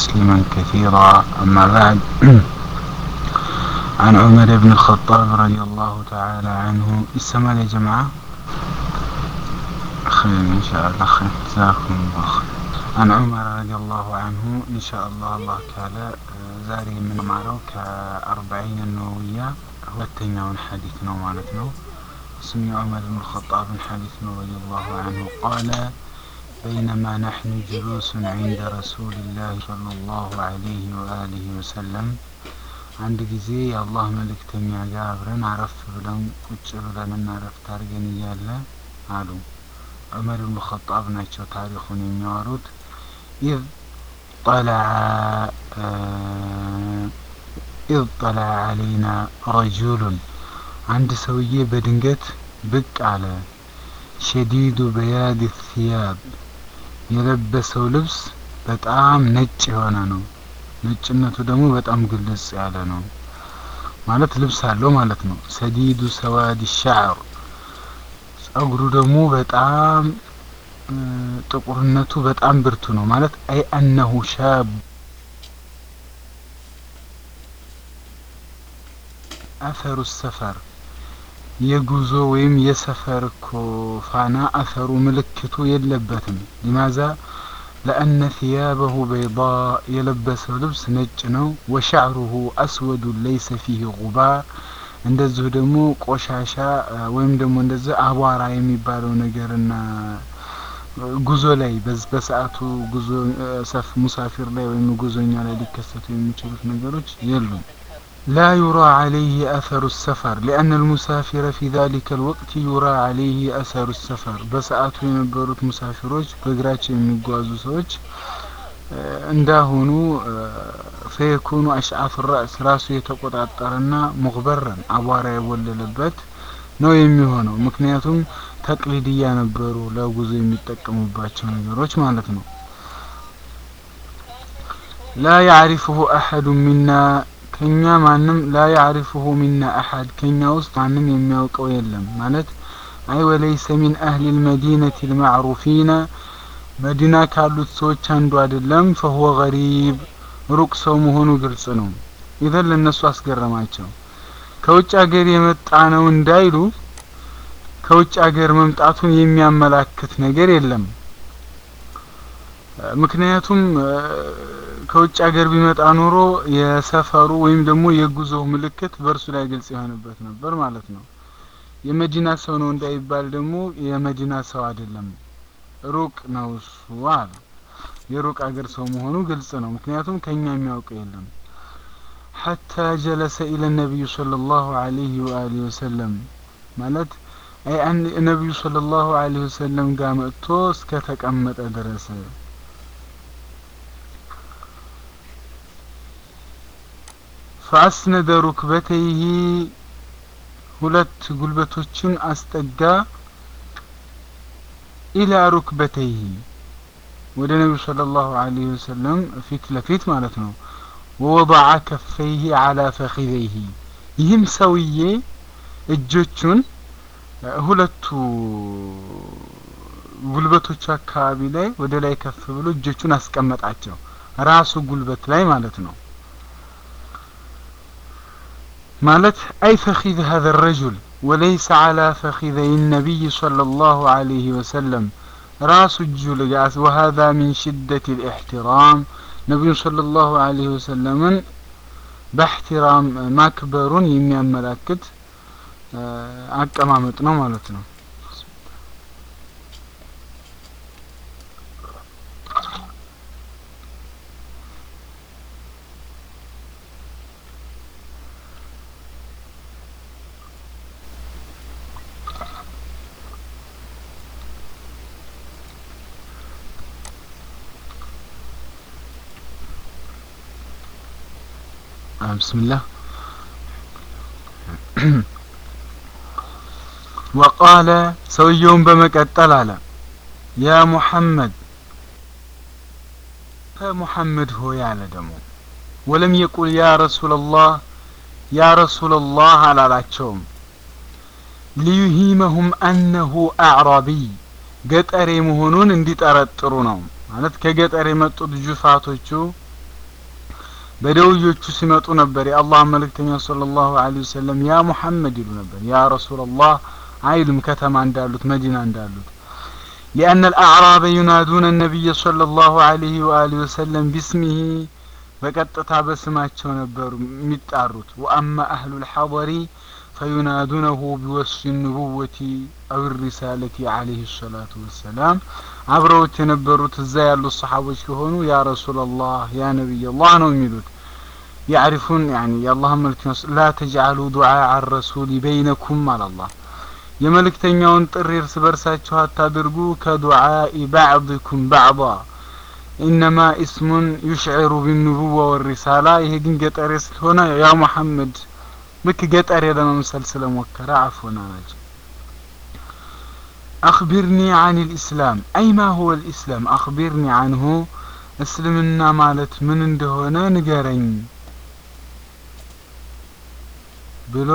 تسليما كثيرا أما بعد عن عمر بن الخطاب رضي الله تعالى عنه السماء يا جماعة خير إن شاء الله خير جزاكم الله خير عن عمر رضي الله عنه إن شاء الله الله تعالى ዛሬ የምንማረው ከአርባዒን ነወዊያ ሁለተኛውን ሐዲት ነው ማለት ነው اسم عمر بن الخطاب حديث رضي الله عنه قال بينما نحن جلوس عند رسول الله صلى الله عليه وآله وسلم አንድ ጊዜ የአላህ መልእክተኛ ጋር አብረን አረፍ ብለን ቁጭ ብለንና አረፍት አድርገን እያለ አሉ ዑመር ብኑ ኸጣብ ናቸው ታሪኩን የሚያወሩት ኢዝ ጠለዐ ኢዝ ጠለዐ አለይና ረጁሉን አንድ ሰውዬ በድንገት ብቅ አለ ሸዲዱ በያድ ሲያብ የለበሰው ልብስ በጣም ነጭ የሆነ ነው ነጭነቱ ደግሞ በጣም ግልጽ ያለ ነው ማለት ልብስ አለው ማለት ነው ሰዲዱ ሰዋድ ሻዕር ጸጉሩ ደግሞ በጣም ጥቁርነቱ በጣም ብርቱ ነው ማለት አይ አነሁ ሻብ አፈሩ ሰፈር የጉዞ ወይም የሰፈር እኮ ፋና አፈሩ ምልክቱ የለበትም ሊማዛ ለአነ ثያበሁ በይض የለበሰው ልብስ ነጭ ነው ወሻዕሩሁ አስወዱ ለይሰ ፊህ ጉባር እንደዚሁ ደግሞ ቆሻሻ ወይም ደግሞ እንደዚህ አቧራ የሚባለው ነገርና ጉዞ ላይ በሰዓቱ ጉዞ ሰፍ ሙሳፊር ላይ ወይም ጉዞኛ ላይ ሊከሰቱ የሚችሉት ነገሮች የሉም لا يرى عليه أثر السفر لأن المسافر في ذلك الوقت يرى عليه أثر السفر በሰዓቱ የነበሩት ሙሳፊሮች በእግራቸው የሚጓዙ ሰዎች እንዳሁኑ ፈየኩኑ አሽዓፍ ራስ ራሱ የተቆጣጠረና ሙግበረን አቧራ የወለለበት ነው የሚሆነው ምክንያቱም ተቅሊድያ ነበሩ ለጉዞ የሚጠቀሙባቸው ነገሮች ማለት ነው ላ ያዕሪፍሁ አሐዱ ሚና ከኛ ማንም ላ ያዕሪፍሁ ሚና አሐድ ከኛ ውስጥ ማንም የሚያውቀው የለም ማለት አይ ወለይሰ ሚን አህሊ ልመዲነቲ ልማዕሩፊነ መዲና ካሉት ሰዎች አንዱ አይደለም ፈሁወ ገሪብ ሩቅ ሰው መሆኑ ግልጽ ነው ኢዘን ለእነሱ አስገረማቸው ከውጭ ሀገር የመጣ ነው እንዳይሉ ከውጭ ሀገር መምጣቱን የሚያመላክት ነገር የለም ምክንያቱም ከውጭ ሀገር ቢመጣ ኖሮ የሰፈሩ ወይም ደግሞ የጉዞ ምልክት በእርሱ ላይ ግልጽ የሆነበት ነበር ማለት ነው የመዲና ሰው ነው እንዳይባል ደግሞ የመዲና ሰው አይደለም ሩቅ ነው እሱ አለ የሩቅ አገር ሰው መሆኑ ግልጽ ነው ምክንያቱም ከኛ የሚያውቀው የለም حتى جلس إلى النبي صلى الله عليه وآله وسلم ማለት አይ ነቢዩ صلى الله عليه وسلم ጋር መጥቶ እስከ ተቀመጠ ድረስ فأسند ركبتيه ሁለት ጉልበቶችን አስጠጋ ኢላ ሩክበተይህ ወደ ነቢዩ صلى الله عليه وسلم ፊት ለፊት ማለት ነው ወወضع ከፈይህ على ፈኺዘይህ ይህም ሰውዬ እጆቹን ሁለቱ ጉልበቶቹ አካባቢ ላይ ወደ ላይ ከፍ ብሎ እጆቹን አስቀመጣቸው ራሱ ጉልበት ላይ ማለት ነው ማለት አይ ፈኺذ هذا الرجل وليس على فخذي النبي صلى الله عليه وسلم راس الجلجاس وهذا من شدة الاحترام نبي صلى الله عليه وسلم باحترام ማክበሩን የሚያመላክት አቀማመጥ ነው ማለት ነው بسم الله وقال سويون بمكتل على يا محمد محمد هو يعلى دمو ولم يقل يا رسول الله يا رسول الله على العشوم ليهيمهم أنه أعرابي ገጠሬ መሆኑን እንዲጠረጥሩ ነው ማለት ከገጠር የመጡት ጁፋቶቹ በደውዮቹ ሲመጡ ነበር የአላህ መልእክተኛ ሰለላሁ ዐለይሂ ወሰለም ያ ሙሐመድ ይሉ ነበር ያ ረሱላላህ አይሉም ከተማ እንዳሉት መዲና እንዳሉት لأن الأعراب ينادون النبي صلى الله عليه وآله وسلم باسمه በቀጥታ በስማቸው ነበሩ የሚጣሩት ወአማ አህሉ ልሐضሪ ፈዩናዱነሁ ቢወስፊ ኑቡወቲ አው ሪሳለቲ አለህ ሰላቱ ወሰላም አብረውት የነበሩት እዛ ያሉት ሰሓቦች ከሆኑ ያ ረሱላላህ ያ ነቢይ አላህ ነው የሚሉት ያዕሪፉን ያኒ የአላህ መልክተኛ ላ ተጅዓሉ ዱዓء ረሱል በይነኩም አላላህ የመልእክተኛውን ጥሪ እርስ በርሳችሁ አታድርጉ ከዱዓኢ ባዕድኩም ባዕض ኢነማ ኢስሙን ዩሽዕሩ ቢኑቡዋ ወሪሳላ ይሄ ግን ገጠሬ ስለሆነ ያ ሙሐመድ ልክ ገጠሬ ለመምሰል ስለሞከረ አፎና ናቸው አክቢርኒ አን ልእስላም አይ ማ ሁወ ልእስላም አክቢርኒ አንሁ እስልምና ማለት ምን እንደሆነ ንገረኝ ብሎ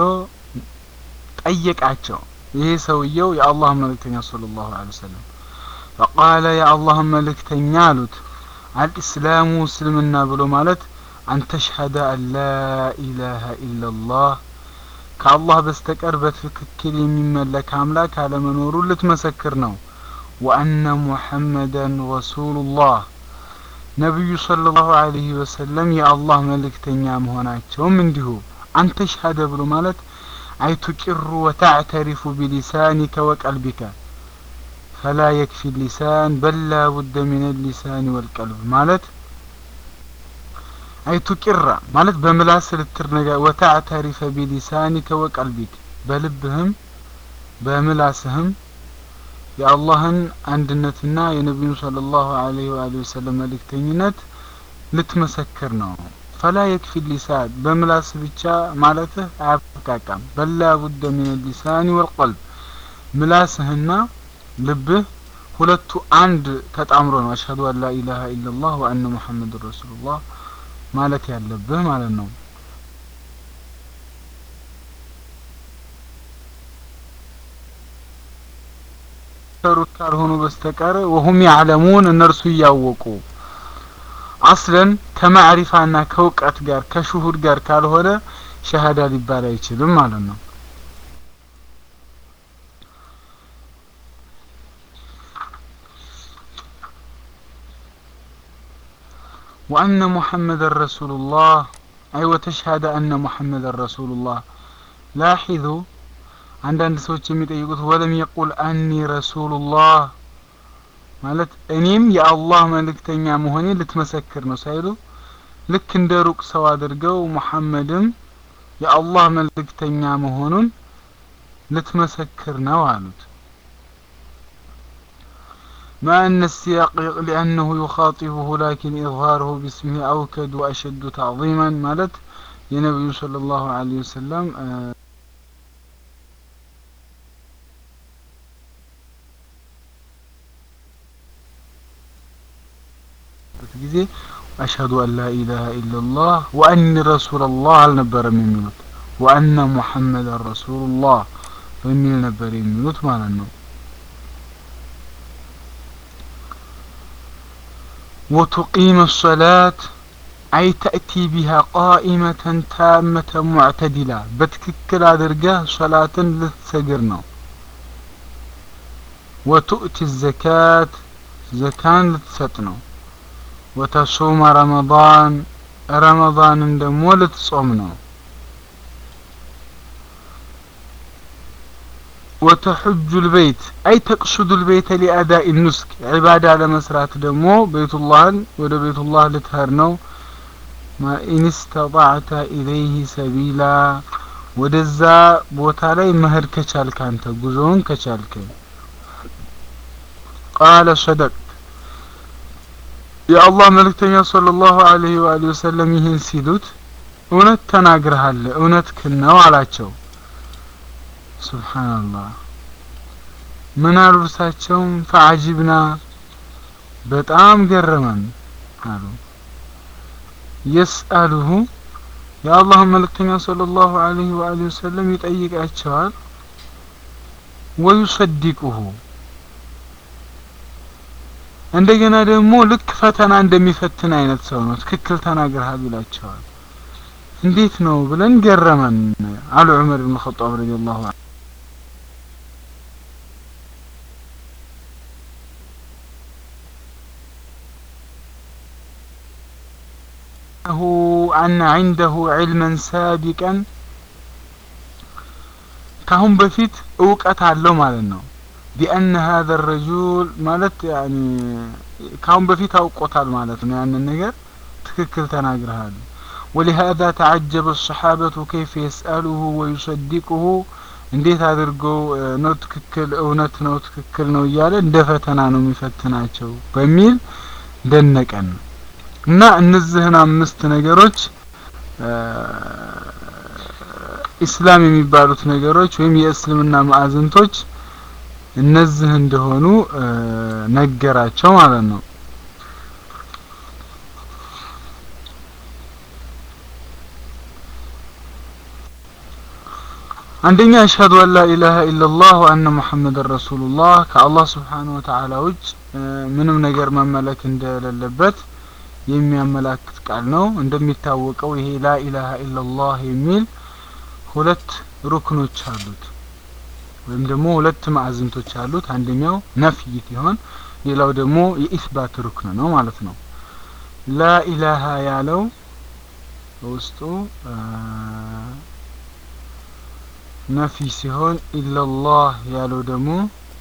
ጠየቃቸው ይሄ ሰውየው የአላህ መልእክተኛ صلى الله عليه وسلم فقال يا الله መልእክተኛ አሉት አልእስላሙ እስልምና ብሎ ማለት አን ተሽሀደ አን ላ ኢላሀ ኢላላህ ከአላህ በስተቀር በትክክል የሚመለክ አምላክ አለመኖሩ ልትመሰክር ነው ወአነ ሙሐመደን ረሱሉላህ ነቢዩ ሰለላሁ ዐለይሂ ወሰለም የአላህ መልእክተኛ መሆናቸውም እንዲሁ አንተ ሸሀደ ብሎ ማለት አይ ቱቂሩ ወተዕተሪፉ ቢሊሳኒከ ወቀልቢከ ፈላ የክፊ ሊሳን በላ ቡደ ሚን ሊሳን ወልቀልብ ማለት አይ ቱቂራ ማለት በምላስ ልትርነጋ ወተዕተሪፈ ቢሊሳኒከ ወቀልቢክ በልብህም በምላስህም የአላህን አንድነትና የነቢዩን ሰለላሁ ዐለይሂ ወአሊሂ ወሰለም መልእክተኝነት ልትመሰክር ነው ፈላ የክፊ ሊሳን በምላስ ብቻ ማለትህ አያብቃቃም በላ ቡደ ሚን ሊሳኒ ወልቀልብ ምላስህና ልብህ ሁለቱ አንድ ተጣምሮ ነው አሽሀዱ አን ላ ኢላሀ ኢላላህ ወአነ ሙሐመድ ረሱሉላህ ማለት ያለብህ ማለት ነው ሰሩት ካልሆኑ በስተቀር ወሁም ያዕለሙን እነርሱ እያወቁ አስለን ከማዕሪፋና ከእውቀት ጋር ከሽሁድ ጋር ካልሆነ ሸሃዳ ሊባል አይችልም ማለት ነው وأن محمد رسول الله أي وتشهد أن محمد رسول الله لاحظوا አንዳንድ ሰዎች የሚጠይቁት ወለም የቁል አኒ ረሱሉላህ ማለት እኔም የአላህ መልእክተኛ መሆኔ ልትመሰክር ነው ሳይሉ ልክ እንደ ሩቅ ሰው አድርገው ሙሐመድም የአላህ መልእክተኛ መሆኑን ልትመሰክር ነው አሉት مع أن السياق لأنه يخاطبه لكن إظهاره باسمه أوكد وأشد تعظيما مالت የነቢዩ صلى الله عليه وسلم ጊዜ አሽሀዱ አን ላ ኢላሀ ኢላላህ ወአኒ ረሱላላህ አልነበረም የሚሉት ወአነ ሙሐመድን ረሱሉላህ በሚል ነበር የሚሉት ማለት ነው وتقيم الصلاة أي تأتي بها قائمة تامة معتدلة بتككل درجة صلاة لتسجرنا وتؤتي الزكاة زكاة لتسطنا وتصوم رمضان رمضان دمو لتصومنا وتحج البيت أي تقصد البيت لأداء النسك عبادة على مسرات دمو بيت الله ودا بيت الله لتهرنو ما إن استطعت إليه سبيلا ወደዛ ቦታ ላይ መሄድ ከቻልክ አንተ ጉዞውን ከቻልክ ቃለ ሰደቅ የአላህ መልእክተኛ ሰለላሁ ዐለይሂ ወአሊሂ ወሰለም ይህን ሲሉት እውነት ተናግረሃል እውነት ነው አላቸው ሱብሓንላህ ምን አሉ እርሳቸውም ፈአጂብና በጣም ገረመን አሉ የስአሉሁ የአላህ መልእክተኛ ሰለላሁ ዐለይሂ ወአሊሂ ወሰለም ይጠይቃቸዋል ወዩሰዲቁሁ እንደገና ደግሞ ልክ ፈተና እንደሚፈትን አይነት ሰው ነው። ትክክል ተናግረሃል ይላቸዋል። እንዴት ነው ብለን ገረመን አሉ ዑመር ብን ኸጣብ ረዲየላሁ ዐንሁ። ሁ አነ ዐንደሁ ዒልመን ሳቢቀን ካሁን በፊት እውቀት አለው ማለት ነው። ቢአነ ሀዘ ረጁል ማለት ያኒ ካሁን በፊት አውቆታል ማለት ነው። ያንን ነገር ትክክል ተናግረሃል። ወሊሃዛ ተዐጀበ ሰሓበቱ ከይፈ የስአሉሁ ወዩሰዲቁሁ እንዴት አድርገው ነው ትክክል እውነት ነው ትክክል ነው እያለ እንደ ፈተና ነው የሚፈትናቸው በሚል ደነቀን እና እነዚህን አምስት ነገሮች ኢስላም የሚባሉት ነገሮች ወይም የእስልምና ማዕዘንቶች እነዚህ እንደሆኑ ነገራቸው ማለት ነው። አንደኛ አሽሀዱ አን ላ ኢላሀ ኢለላህ ወአነ ሙሐመድን ረሱሉላህ ከአላህ ስብሓነሁ ወተዓላ ውጭ ምንም ነገር መመለክ እንደሌለበት የሚያመላክት ቃል ነው። እንደሚታወቀው ይሄ ላ ኢላሀ ኢለላህ የሚል ሁለት ሩክኖች አሉት ወይም ደግሞ ሁለት ማዕዝንቶች አሉት። አንደኛው ነፍይ ሲሆን ሌላው ደግሞ የኢስባት ሩክን ነው ማለት ነው። ላ ኢላሀ ያለው በውስጡ ነፊ ሲሆን ኢለላህ ያለው ደግሞ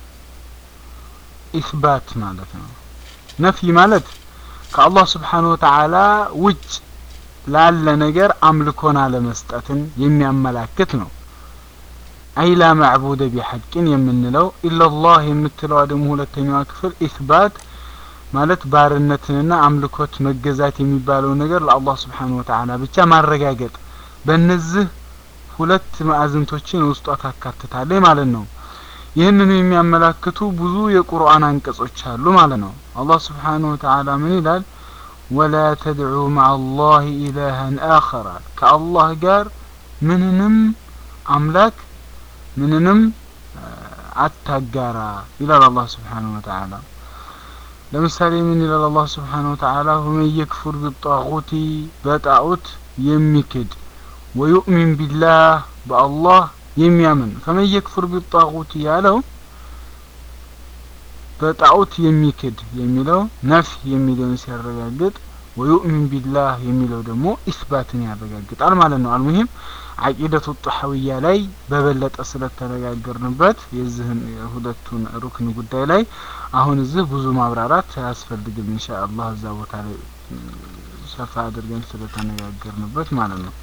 ኢስባት ማለት ነው። ነፊ ማለት ከአላህ ስብሓነሁ ወተዓላ ውጭ ላለ ነገር አምልኮን አለመስጠትን የሚያመላክት ነው። አይ ላ ማዕቡደ ቢሐቅን የምንለው ኢለላህ የምትለዋ ደግሞ ሁለተኛዋ ክፍል ኢስባት ማለት ባርነትንና አምልኮት መገዛት የሚባለው ነገር ለአላህ ስብሓነሁ ወተዓላ ብቻ ማረጋገጥ በእነዚህ ሁለት ማዕዘንቶችን ውስጧ ታካትታለች ማለት ነው። ይህንኑ የሚያመላክቱ ብዙ የቁርአን አንቀጾች አሉ ማለት ነው። አላህ ስብሓነሁ ወተዓላ ምን ይላል? ወላ ተድዑ መዓ አላህ ኢላሃን አኸራ ከአላህ ጋር ምንንም አምላክ ምንንም አታጋራ ይላል አላህ ስብሓነሁ ወተዓላ። ለምሳሌ ምን ይላል አላህ ስብሓነሁ ወተዓላ? ወመን የክፉር ቢጣጉቲ በጣዖት የሚክድ ወዩእሚን ቢላህ በአላህ የሚያምን ፈመን የክፉር ቢጣጉት ያለው በጣዖት የሚክድ የሚለው ነፍ የሚለውን ሲያረጋግጥ ወዩእሚን ቢላህ የሚለው ደግሞ ኢስባትን ያረጋግጣል ማለት ነው። አልሙሂም አቂደቱ ጣሐዊያ ላይ በበለጠ ስለተነጋገርንበት የዚህን ሁለቱን ሩክን ጉዳይ ላይ አሁን እዚህ ብዙ ማብራራት አያስፈልግም። ኢንሻአላህ እዛ ቦታ ላይ ሰፋ አድርገን ስለተነጋገርንበት ማለት ነው።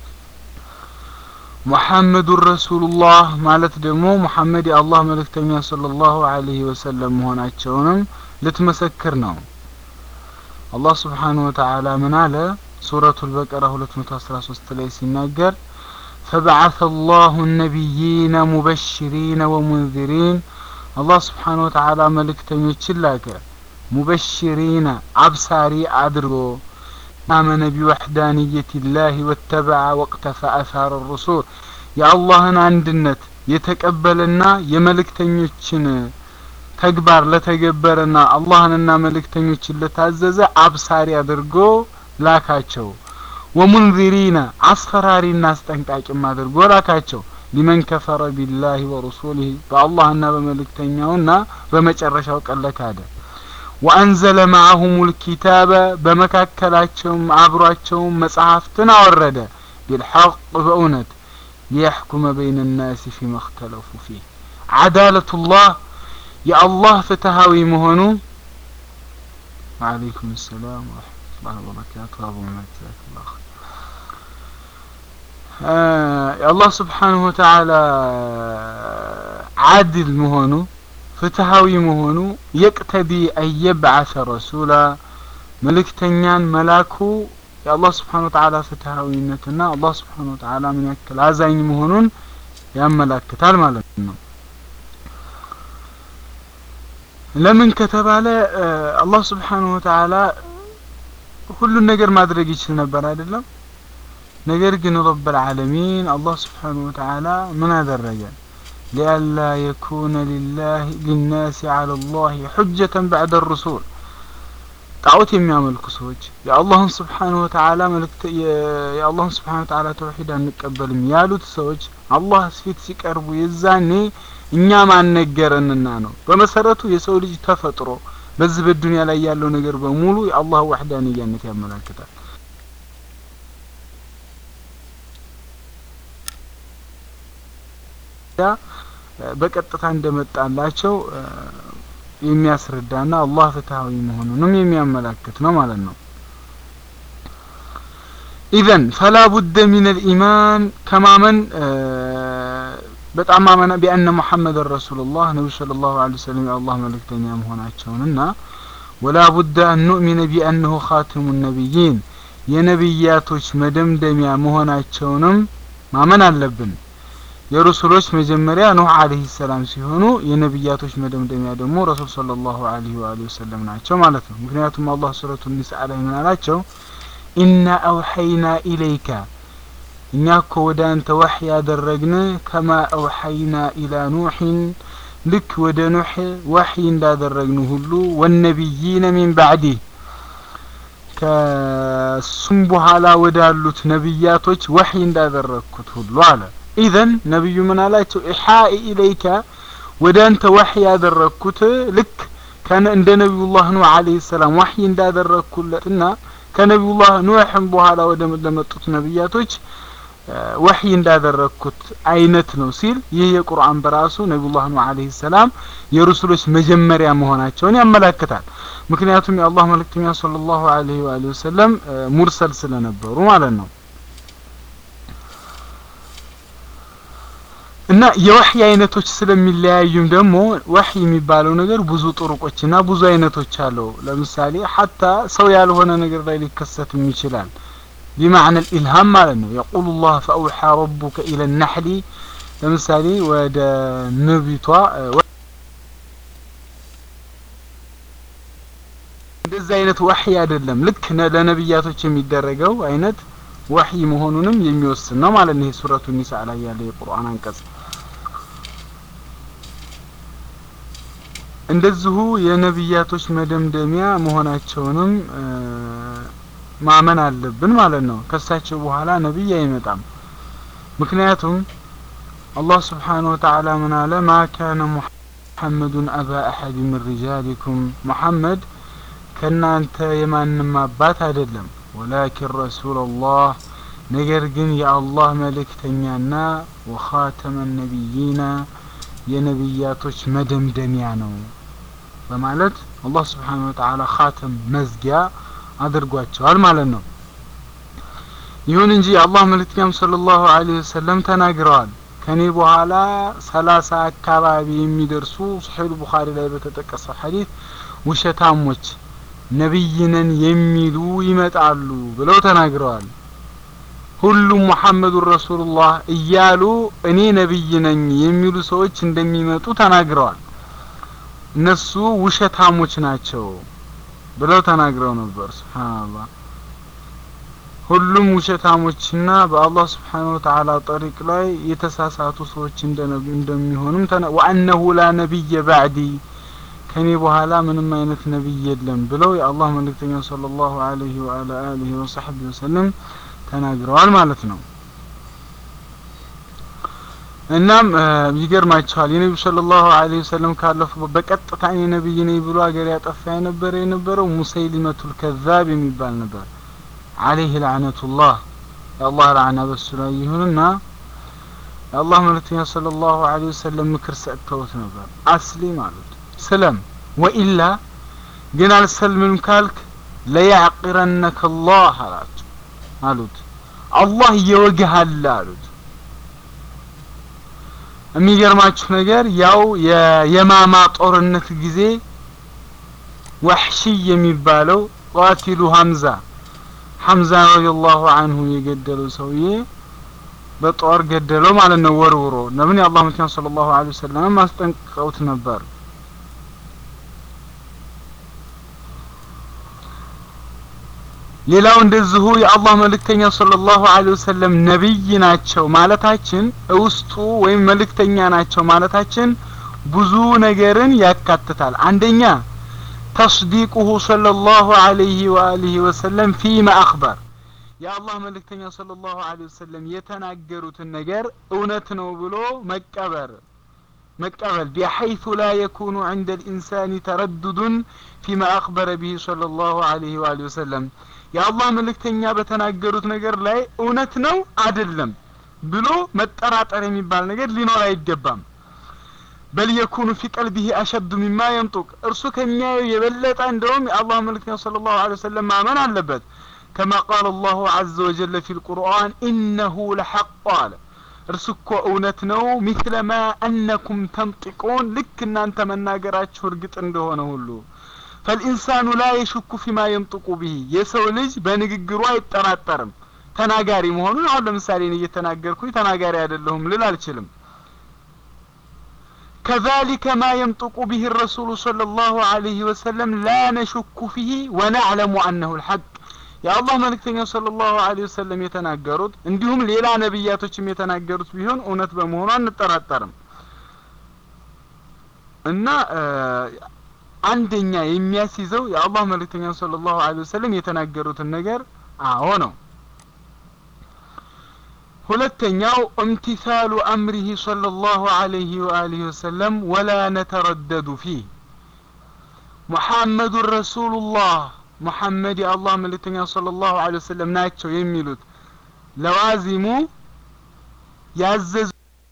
ሙሐመዱን ረሱሉላህ ማለት ደግሞ ሙሐመድ የአላህ መልእክተኛ ሰለላሁ ዐለይሂ ወሰለም መሆናቸውንም ልትመሰክር ነው። አላህ ስብሓነሁ ወተዓላ ምን አለ? ሱረቱል በቀራ 213 ላይ ሲናገር ፈበዐሰ አላሁ ነቢይነ ሙበሽሪነ ወሙንዚሪን አላህ ስብሓነሁ ወተዓላ መልእክተኞችን ላከ ሙበሽሪነ አብሳሪ አድርጎ آمن بوحدانية الله واتبع واقتفى أثار الرسول يا الله عندنت يتقبلنا የመልእክተኞችን ተግባር ለተገበረና አላህንና መልእክተኞችን ለታዘዘ አብሳሪ አድርጎ ላካቸው። ወሙንዚሪነ አስፈራሪና አስጠንቃቂም አድርጎ ላካቸው። ሊመን ከፈረ ቢላሂ ወረሱሊህ በአላህና በመልእክተኛውና በመጨረሻው ቀን ለካደ ወአንዘለ ማዐሁሙል ኪታበ በመካከላቸውም አብሯቸውም መጽሐፍትን አወረደ ቢልሐቅ በእውነት ሊያሕኩመ በይነ ናሲ ፊማ እኽተለፉ ፊህ ዓዳለቱላህ የአላህ ፍትሃዊ መሆኑ ወዓለይኩም ሰላም ወረሕመቱላሂ ወበረካቱ አቡ መዛክላህ የአላህ ስብሓንሁ ወተዓላ ዓድል መሆኑ ፍትሃዊ መሆኑ የቅተዲ አየብዓሰ ረሱላ መልእክተኛን መላኩ የአላህ ስብሓን ወተዓላ ፍትሃዊነትና አላህ ስብሓን ወተዓላ ምን ያክል አዛኝ መሆኑን ያመላክታል ማለት ነው። ለምን ከተባለ አላህ ስብሓንሁ ወተዓላ ሁሉን ነገር ማድረግ ይችል ነበር አይደለም። ነገር ግን ረብል ዓለሚን አላህ ስብሓንሁ ወተዓላ ምን አደረገ? ሊአላ የኩነ ሊላህ ሊናሲ ዐለ ላህ ሑጀተን በዕደ ሩሱል ጣዖት የሚያመልኩ ሰዎች የአላህን ስብሓንሁ ወተዓላ መልእክት የአላህን ስብሓንሁ ወተዓላ ተውሂድ አንቀበልም ያሉት ሰዎች አላህ ፊት ሲቀርቡ የዛኔ እኛ ማነገረንና ነው። በመሰረቱ የሰው ልጅ ተፈጥሮ በዚህ በዱንያ ላይ ያለው ነገር በሙሉ የአላህ ዋህዳንያነት ያመላክታል። በቀጥታ እንደመጣላቸው የሚያስረዳና አላህ ፍትሃዊ መሆኑንም የሚያመላክት ነው ማለት ነው። ኢዘን ፈላ ቡደ ሚን አልኢማን ከማመን በጣም ማመን ቢአነ ሙሐመድን ረሱሉላህ ነቢዩ ሰለላሁ ዐለይሂ ወሰለም የአላህ መልእክተኛ መሆናቸውንና ወላ ቡደ አን ኑእሚነ ቢአነሁ ኻቲሙ ነቢይን የነቢያቶች መደምደሚያ መሆናቸውንም ማመን አለብን። የሩሱሎች መጀመሪያ ኑህ አለይሂ ሰላም ሲሆኑ የነቢያቶች መደምደሚያ ደግሞ ረሱል ሰለላሁ ዐለይሂ ወአሊሂ ወሰለም ናቸው ማለት ነው። ምክንያቱም አላህ ሱረቱ ኒሳ ላይ ምን አላቸው? ኢና አውሐይና ኢለይከ እኛ እኮ ወደ አንተ ወሕይ ያደረግን ከማ አውሐይና ኢላ ኑሕን ልክ ወደ ኑሕ ወሕይ እንዳደረግን ሁሉ ወነቢይነ ሚን ባዕዲህ ከሱም በኋላ ወዳሉት ነቢያቶች ወሕይ እንዳደረግኩት ሁሉ አለ። ኢዘን ነቢዩ ምን አላቸው? ኢሓኢ ኢለይከ ወደ አንተ ወሕይ ያደረግኩት ልክ እንደ ነቢዩላህ ኑህ አለይሂ ሰላም ወሕይ እንዳደረግኩለትና ከነቢዩላህ ኑሕም በኋላ ወደ ለመጡት ነቢያቶች ወሕይ እንዳደረግኩት አይነት ነው ሲል ይህ የቁርአን በራሱ ነቢዩላህ ኑህ አለይሂ ሰላም የሩሱሎች መጀመሪያ መሆናቸውን ያመላክታል። ምክንያቱም የአላህ መልእክተኛ ሰለላሁ ዐለይሂ ወአሊሂ ወሰለም ሙርሰል ስለነበሩ ማለት ነው። እና የወህይ አይነቶች ስለሚለያዩም ደግሞ ወህይ የሚባለው ነገር ብዙ ጥሩቆችና ብዙ አይነቶች አለው። ለምሳሌ ሀታ ሰው ያልሆነ ነገር ላይ ሊከሰትም ይችላል። ቢማዕነ ልኢልሃም ማለት ነው። የቁሉ ላህ ፈአውሓ ረቡከ ኢለ ናሕሊ ለምሳሌ ወደ ንቢቷ እንደዚህ አይነት ወህይ አይደለም። ልክ ለነቢያቶች የሚደረገው አይነት ወህይ መሆኑንም የሚወስን ነው ማለት ነው። ይሄ ሱረቱ ኒሳ ላይ ያለ የቁርአን አንቀጽ እንደዚሁ የነቢያቶች መደምደሚያ መሆናቸውንም ማመን አለብን ማለት ነው። ከሳቸው በኋላ ነቢይ አይመጣም። ምክንያቱም አላህ ስብሓነሁ ወተዓላ ምን አለ? ማ ካነ ሙሐመዱን አባ አሐድ ምን ሪጃሊኩም ሙሐመድ ከእናንተ የማንም አባት አይደለም ወላኪን ረሱለላህ ነገር ግን የአላህ መልእክተኛና ወኻተመ ነቢይና የነቢያቶች መደምደሚያ ነው በማለት አላህ ስብሓነሁ ወተዓላ ኻተም መዝጊያ አድርጓቸዋል ማለት ነው። ይሁን እንጂ የአላህ መልእክተኛም ሰለላሁ ዐለይሂ ወሰለም ተናግረዋል። ከኔ በኋላ ሰላሳ አካባቢ የሚደርሱ ሶሒህ ቡኻሪ ላይ በተጠቀሰው ሐዲስ ውሸታሞች ነቢይ ነን የሚሉ ይመጣሉ ብለው ተናግረዋል። ሁሉም ሙሐመዱን ረሱሉላህ እያሉ እኔ ነቢይ ነኝ የሚሉ ሰዎች እንደሚመጡ ተናግረዋል። እነሱ ውሸታሞች ናቸው ብለው ተናግረው ነበር። ሱብሃንአላህ ሁሉም ውሸታሞችና በአላህ ስብሓነሁ ወተዓላ ጠሪቅ ላይ የተሳሳቱ ሰዎች እንደሚሆኑም ወአነሁ ላ ነቢየ ባዕዲ ከኔ በኋላ ምንም አይነት ነቢይ የለም ብለው የአላህ መልእክተኛ ሰለላሁ ዐለይሂ ወዐላ አሊሂ ወሰሕቢ ወሰለም ተናግረዋል ማለት ነው። እናም ይገርማቸዋል የነቢዩ ሰለላሁ ዐለይሂ ወሰለም ካለፉ በቀጥታ እኔ ነቢይ ነኝ ብሎ ሀገር ያጠፋ የነበረ የነበረው ሙሰይሊመቱል ከዛብ የሚባል ነበር። ዐለይሂ ለዕነቱላህ የአላህ ለዕና በሱ ላይ ይሁንና የአላህ መልእክተኛ ሰለላሁ ዐለይሂ ወሰለም ምክር ሰጥተውት ነበር። አስሊም አሉት ስለም ወኢላ ግን አልሰልምም ካልክ ለያዕቂረነከ አላህ አላቸው አሉት አላህ እየወግሃል አሉት። የሚገርማችሁ ነገር ያው የየማማ ጦርነት ጊዜ ወሕሺ የሚባለው ቃቲሉ ሀምዛ ሐምዛ ረዲየላሁ አንሁ የገደለው ሰውዬ በጦር ገደለው ማለት ነው ወርውሮ። ለምን የአላህ መልእክተኛ ሰለላሁ ዐለይሂ ወሰለም አስጠንቅቀውት ነበር። ሌላው እንደዚሁ የአላህ መልእክተኛ ሰለላሁ ዐለይሂ ወሰለም ነቢይ ናቸው ማለታችን ውስጡ ወይም መልእክተኛ ናቸው ማለታችን ብዙ ነገርን ያካትታል። አንደኛ ተስዲቁሁ ሰለላሁ ዐለይሂ ወአሊሂ ወሰለም ፊማ አኽበር የአላህ መልእክተኛ ሰለላሁ ዐለይሂ ወሰለም የተናገሩትን ነገር እውነት ነው ብሎ መቀበር መቀበል ቢሐይቱ ላ የኩኑ ዐንደ ልኢንሳኒ ተረዱዱን ፊማ አኽበረ ቢሂ ሰለላሁ ዐለይሂ ወአሊሂ ወሰለም የአላህ መልእክተኛ በተናገሩት ነገር ላይ እውነት ነው አይደለም ብሎ መጠራጠር የሚባል ነገር ሊኖር አይገባም በል የኩኑ ፊ ቀልቢሂ አሸዱ ሚማ የንጡቅ እርሱ ከሚያየው የበለጠ እንደውም የአላህ መልእክተኛ ሰለላሁ ዐለይሂ ወሰለም ማመን አለበት ከማ ቃለ አላሁ ዐዘ ወጀለ ፊ ልቁርአን ኢነሁ ለሐቅ አለ እርሱ እኮ እውነት ነው ሚስለ ማ አነኩም ተንጢቁን ልክ እናንተ መናገራችሁ እርግጥ እንደሆነ ሁሉ ፈልኢንሳኑ ላ የሽኩ ፊማ የንጥቁ ብሂ የሰው ልጅ በንግግሩ አይጠራጠርም ተናጋሪ መሆኑን አሁን ለምሳሌ እኔ እየተናገርኩኝ ተናጋሪ አይደለሁም ልል አልችልም كذلك ما ينطق به الرسول صلى الله عليه وسلم لا نشك فيه ونعلم أنه الحق የአላህ መልእክተኛ ሰለላሁ ዐለይሂ ወሰለም የተናገሩት እንዲሁም ሌላ ነቢያቶችም የተናገሩት ቢሆን እውነት በመሆኑ አንጠራጠርም እና አንደኛ የሚያስይዘው የአላህ መልእክተኛ ሰለላሁ ዐለይሂ ወሰለም የተናገሩትን ነገር አዎ ነው ሁለተኛው እምቲሳሉ አምሪሂ ሰለላሁ ዐለይሂ ወአሊሂ ወሰለም ወላ ነተረደዱ ፊህ ሙሐመዱን ረሱሉላህ ሙሐመድ የአላህ መልእክተኛ ሰለላሁ ዐለይሂ ወሰለም ናቸው የሚሉት ለዋዚሙ ያዘዙ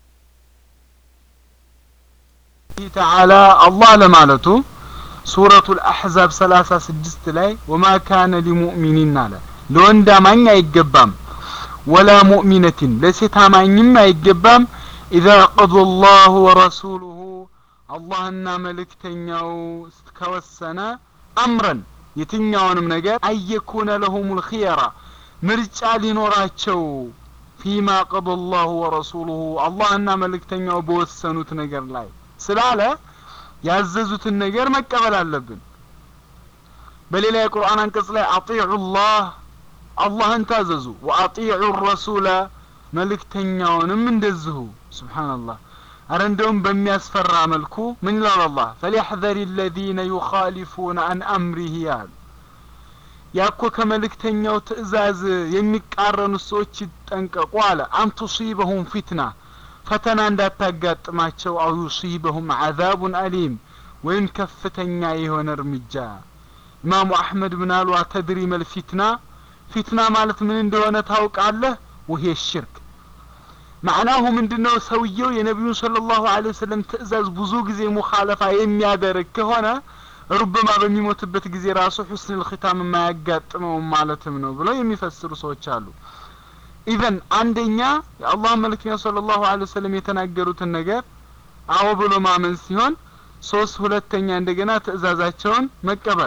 ተዓላ አላህ ለማለቱ ሱረቱል አሕዛብ ሰላሳ ስድስት ላይ ወማ ካነ ሊሙእሚኒን አለ ለወንድ አማኝ አይገባም ወላ ሙእሚነትን ለሴት አማኝም አይገባም ኢዛ ቀضى الله ወረሱሉሁ አላህና መልእክተኛው ከወሰነ አምረን የትኛውንም ነገር አየኩነ ለሁም ልክየራ ምርጫ ሊኖራቸው ፊማ ቀضى الله ወረሱሉሁ አላህና መልእክተኛው በወሰኑት ነገር ላይ ስላለ ያዘዙትን ነገር መቀበል አለብን በሌላ የቁርአን አንቀጽ ላይ አጢዑ ላህ አላህን ታዘዙ ወአጢዑ ረሱለ መልእክተኛውንም እንደዚሁ ስብሓንላህ አረ እንደውም በሚያስፈራ መልኩ ምን ይላል አላህ ፈሊያሕዘር ለዚነ ዩኻሊፉነ አን አምሪህ ያሉ ያኮ ከመልእክተኛው ትእዛዝ የሚቃረኑ ሰዎች ይጠንቀቁ አለ አን ቱሲበሁም ፊትና ፈተና እንዳታጋጥማቸው አው ዩሲበሁም ዓዛቡን አሊም ወይም ከፍተኛ የሆነ እርምጃ ኢማሙ አሕመድ ምን አሉ አተድሪ መልፊትና ፊትና ማለት ምን እንደሆነ ታውቃለህ ውሄ ሽርክ ማዕናሁ ምንድነው ሰውየው የነቢዩን ስለ ላሁ ለ ወሰለም ትእዛዝ ብዙ ጊዜ ሙኻለፋ የሚያደርግ ከሆነ ሩብማ በሚሞትበት ጊዜ ራሱ ሑስን ልክታም የማያጋጥመውም ማለትም ነው ብለው የሚፈስሩ ሰዎች አሉ ኢዘን አንደኛ የአላህ መልክተኛ ስለ ላሁ ለ ወሰለም የተናገሩትን ነገር አዎ ብሎ ማመን ሲሆን ሶስት ሁለተኛ እንደገና ትእዛዛቸውን መቀበል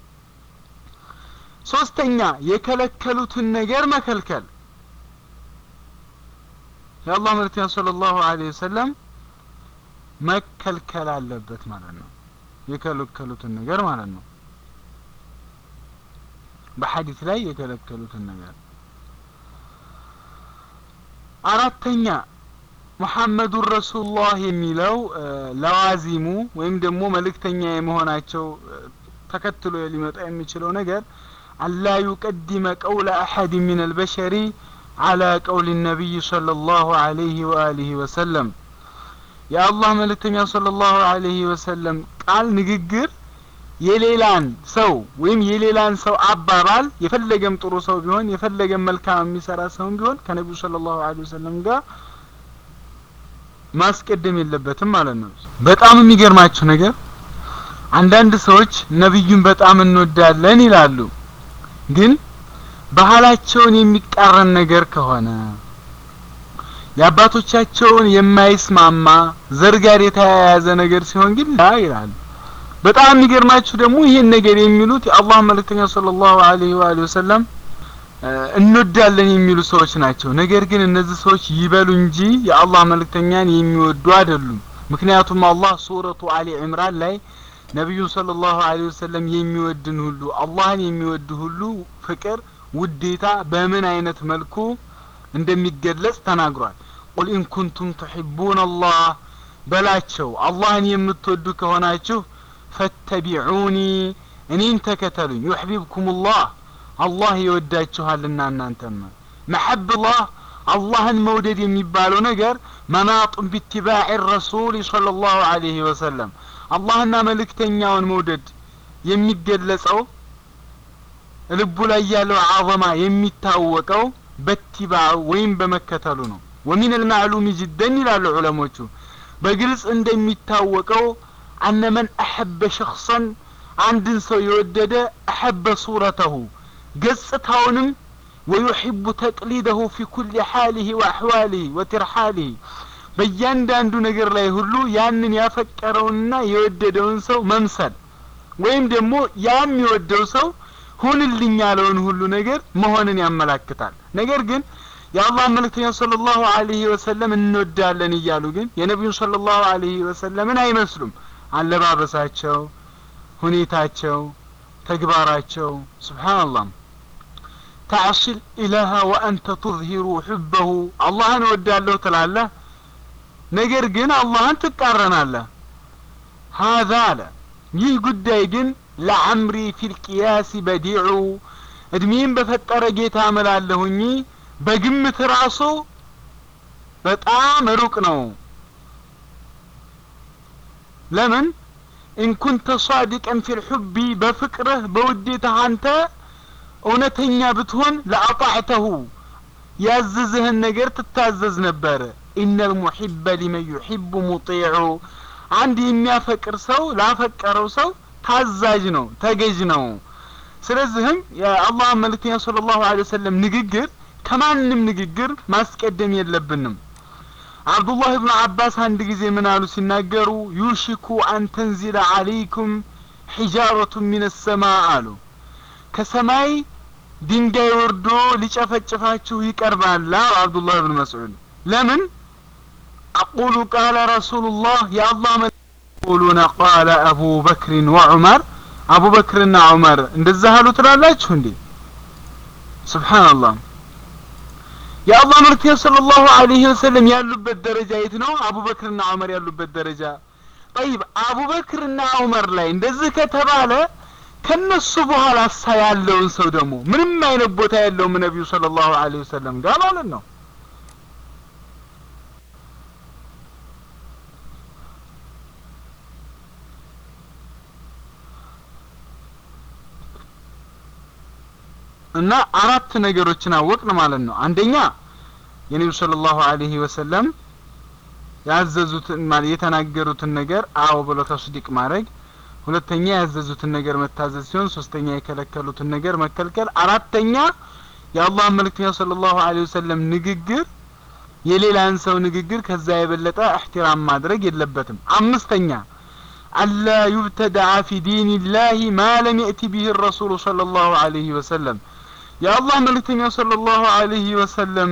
ሶስተኛ የከለከሉትን ነገር መከልከል የአላህ መልክተኛ ስለ ላሁ ለ ወሰለም መከልከል አለበት ማለት ነው የከለከሉትን ነገር ማለት ነው በሐዲስ ላይ የከለከሉትን ነገር አራተኛ ሙሐመዱን ረሱሉላህ የሚለው ለዋዚሙ ወይም ደግሞ መልእክተኛ የመሆናቸው ተከትሎ ሊመጣ የሚችለው ነገር አላ ዩቀድመ ቀውለ አሐድ ምን አልበሸሪ አላ ቀውል ነቢይ صلى الله عليه وآله وسلم የአላህ መልእክተኛ صلى الله عليه وسلم ቃል ንግግር የሌላን ሰው ወይም የሌላን ሰው አባባል የፈለገም ጥሩ ሰው ቢሆን የፈለገም መልካም የሚሰራ ሰውም ቢሆን ከነቢዩ ሰለላሁ ዐለይሂ ወሰለም ጋር ማስቀደም የለበትም ማለት ነው። በጣም የሚገርማችሁ ነገር አንዳንድ ሰዎች ነብዩን በጣም እንወዳለን ይላሉ፣ ግን ባህላቸውን የሚቃረን ነገር ከሆነ የአባቶቻቸውን የማይስማማ ዘር ጋር የተያያዘ ነገር ሲሆን ግን ላ ይላሉ። በጣም የሚገርማችሁ ደግሞ ይሄን ነገር የሚሉት የአላህ መልእክተኛ ሰለላሁ ዐለይሂ ወአሊሂ ወሰለም እንወዳለን የሚሉ ሰዎች ናቸው። ነገር ግን እነዚህ ሰዎች ይበሉ እንጂ የአላህ መልእክተኛን የሚወዱ አይደሉም። ምክንያቱም አላህ ሱረቱ አሊ ዕምራን ላይ ነቢዩን ሰለላሁ ዐለይሂ ወሰለም የሚወድን ሁሉ አላህን የሚወድ ሁሉ ፍቅር፣ ውዴታ በምን አይነት መልኩ እንደሚገለጽ ተናግሯል። ቁል ኢን ኩንቱም ትሒቡን አላህ በላቸው አላህን የምትወዱ ከሆናችሁ ፈተቢዑኒ እኔን ተከተሉኝ ዩሕቢብኩም ላህ አላህ ይወዳችኋልና እናንተም መሐብላህ አላህን መውደድ የሚባለው ነገር መናጡን ቢትባዕ ረሱል صለ ላሁ አለይህ ወሰለም አላህና መልእክተኛውን መውደድ የሚገለጸው ልቡ ላይ ያለው አዘማ የሚታወቀው በትባዑ ወይም በመከተሉ ነው ወሚን አልማዕሉም ጅደን ይላሉ ዑለሞቹ በግልጽ እንደሚታወቀው አነ መን አሐበ ሸክሰን አንድን ሰው የወደደ አሐበ ሱረተሁ ገጽታውንም ወዩሕቡ ተቅሊደሁ ፊ ኩል ሓሊህ ወአሕዋሊህ ወትርሓሊህ በእያንዳንዱ ነገር ላይ ሁሉ ያንን ያፈቀረውንና የወደደውን ሰው መምሰል ወይም ደግሞ ያ የሚወደው ሰው ሁንልኝ ያለውን ሁሉ ነገር መሆንን ያመላክታል ነገር ግን የአላህ መልእክተኛ صለ ላሁ አለህ ወሰለም እንወዳለን እያሉ ግን የነቢዩን صለ ላሁ አለህ ወሰለምን አይመስሉም አለባበሳቸው ሁኔታቸው ተግባራቸው ስብሓንላህ ተዕሲል ኢላሃ ወአንተ ቱዝሂሩ ሕበሁ አላህን እወዳለሁ ትላለህ ነገር ግን አላህን ትቃረናለህ ሀዛ አለ ይህ ጉዳይ ግን ለዐምሪ ፊልቅያስ በዲዑ እድሜን በፈጠረ ጌታ እምላለሁኝ በግምት ራሱ በጣም ሩቅ ነው ለምን ኢንኩንተ ሳዲቀን ፊ ልሑቢ በፍቅርህ በውዴታህ አንተ እውነተኛ ብትሆን ለአጣዕተሁ ያዘዝህን ነገር ትታዘዝ ነበር ኢነ ልሙሒበ ሊመን ዩሒቡ ሙጢዑ አንድ የሚያፈቅር ሰው ላፈቀረው ሰው ታዛዥ ነው ተገዥ ነው ስለዚህም የአላህ መልእክተኛ ስለ ላሁ ለ ወሰለም ንግግር ከማንም ንግግር ማስቀደም የለብንም አብዱላህ ብኑ አባስ አንድ ጊዜ ምን አሉ ሲናገሩ ዩሽኩ አን ተንዚለ አለይኩም ሒጃረቱ ሚን ሰማ አሉ ከሰማይ ድንጋይ ወርዶ ሊጨፈጭፋችሁ ይቀርባል አብዱላህ ብን መስዑድ ለምን አቁሉ ቃለ ረሱሉላህ የአላህ يقولون قال أبو بكر وعمر أبو بكر وعمر እንደዛ አሉ ትላላችሁ እንዴ ሱብሃንአላህ የአላህ መልክተኛ ሰለላሁ ዐለይሂ ወሰለም ያሉበት ደረጃ የት ነው አቡበክርና ዑመር ያሉበት ደረጃ ጠይብ አቡበክርና ዑመር ላይ እንደዚህ ከተባለ ከነሱ በኋላ ሳ ያለውን ሰው ደግሞ ምንም አይነት ቦታ ያለውም ነቢዩ ሰለላሁ ዐለይሂ ወሰለም ጋር ማለት ነው እና አራት ነገሮችን አወቅን ማለት ነው አንደኛ የነቢዩ ሰለላሁ ዐለይሂ ወሰለም ያዘዙትን ማለት የተናገሩትን ነገር አዎ ብሎ ተስዲቅ ማድረግ ሁለተኛ ያዘዙትን ነገር መታዘዝ ሲሆን ሶስተኛ የከለከሉትን ነገር መከልከል አራተኛ የአላህ መልእክተኛ ሰለላሁ ዐለይሂ ወሰለም ንግግር የሌላን ሰው ንግግር ከዛ የበለጠ እህትራም ማድረግ የለበትም አምስተኛ አላ ዩብተደዓ ፊ ዲን ላህ ማ ለም የእቲ ቢህ ረሱሉ ሰለላሁ ዐለይሂ ወሰለም የአላህ መልእክተኛ ሰለላሁ ዐለይሂ ወሰለም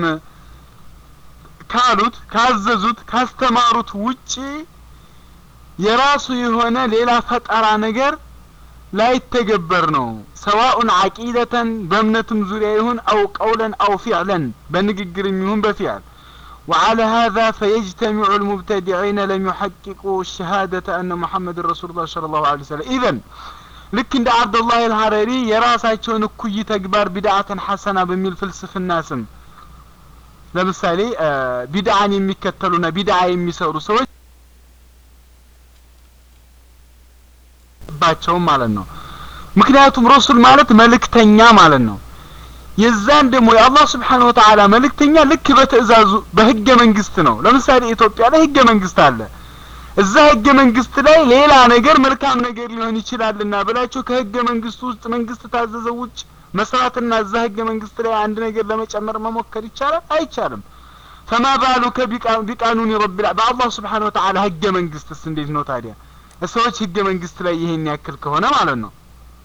ካሉት ካዘዙት ካስተማሩት ውጪ የራሱ የሆነ ሌላ ፈጠራ ነገር ላይተገበር ነው ሰዋኡን አቂደተን በእምነትም ዙሪያ ይሁን አው ቀውለን አው ፊዕለን በንግግርም ይሁን በፊዕል وعلى هذا فيجتمع المبتدعين لم يحققوا الشهادة أن محمد رسول الله صلى الله عليه وسلم إذن ልክ እንደ አብዱላህ አልሐረሪ የራሳቸውን እኩይ ተግባር ቢድዓትን ሐሰና በሚል ፍልስፍና ስም ለምሳሌ ቢድዓን የሚከተሉና ቢድዓ የሚሰሩ ሰዎች ባቸውም ማለት ነው ምክንያቱም ረሱል ማለት መልእክተኛ ማለት ነው የዛን ደግሞ የአላህ ስብሓን ወተዓላ መልእክተኛ ልክ በትእዛዙ በህገ መንግስት ነው ለምሳሌ ኢትዮጵያ ላይ ህገ መንግስት አለ እዛ ህገ መንግስት ላይ ሌላ ነገር መልካም ነገር ሊሆን ይችላልና ብላችሁ ከህገ መንግስቱ ውስጥ መንግስት ታዘዘው ውጭ መስራትና እዛ ህገ መንግስት ላይ አንድ ነገር ለመጨመር መሞከር ይቻላል አይቻልም ፈማ ባሉከ ቢቃኑን ረቢል በአላህ ስብሓን ወተዓላ ህገ መንግስትስ እንዴት ነው ታዲያ ሰዎች ህገ መንግስት ላይ ይሄን ያክል ከሆነ ማለት ነው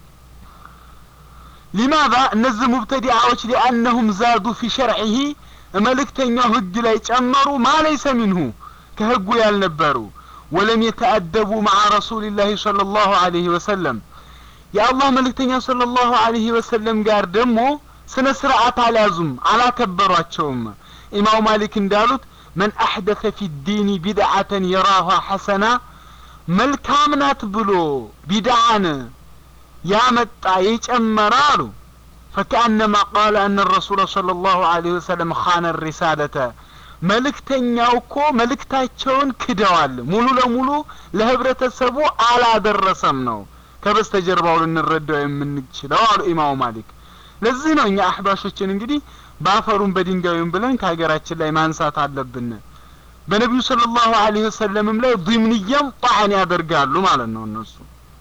ሊማዛ እነዚህ ሙብተዲዓዎች ሊአነሁም ዛዱ ፊ ሸርዒሂ መልእክተኛው ህግ ላይ ጨመሩ ማ ለይሰ ሚንሁ ከህጉ ያልነበሩ ወለም የተአደቡ መዓ ረሱልላህ صلى الله عليه وسلم የአላህ መልእክተኛ صلى الله عليه وسلم ጋር ደግሞ ስነ ስርዓት አልያዙም አላከበሯቸውም ኢማሙ ማሊክ እንዳሉት መን አሕደተ ፊ ዲኒ ቢድዓተን የራሃ ሐሰና መልካም ናት ብሎ ቢድዓን ያመጣ የጨመረ አሉ ፈከአነማ ቃለ አነ ረሱለ صለ ላሁ ዐለይሂ ወሰለም ኻነ ሪሳለተ መልእክተኛው እኮ መልእክታቸውን ክደዋል ሙሉ ለሙሉ ለህብረተሰቡ አላደረሰም ነው ከበስተጀርባው ልንረዳው የምንችለው አሉ ኢማሙ ማሊክ ለዚህ ነው እኛ አህባሾችን እንግዲህ በአፈሩን በድንጋዩም ብለን ከሀገራችን ላይ ማንሳት አለብን በነቢዩ ስለ ላሁ ዐለይሂ ወሰለምም ላይ ዲምንያም ጣዕን ያደርጋሉ ማለት ነው እነሱ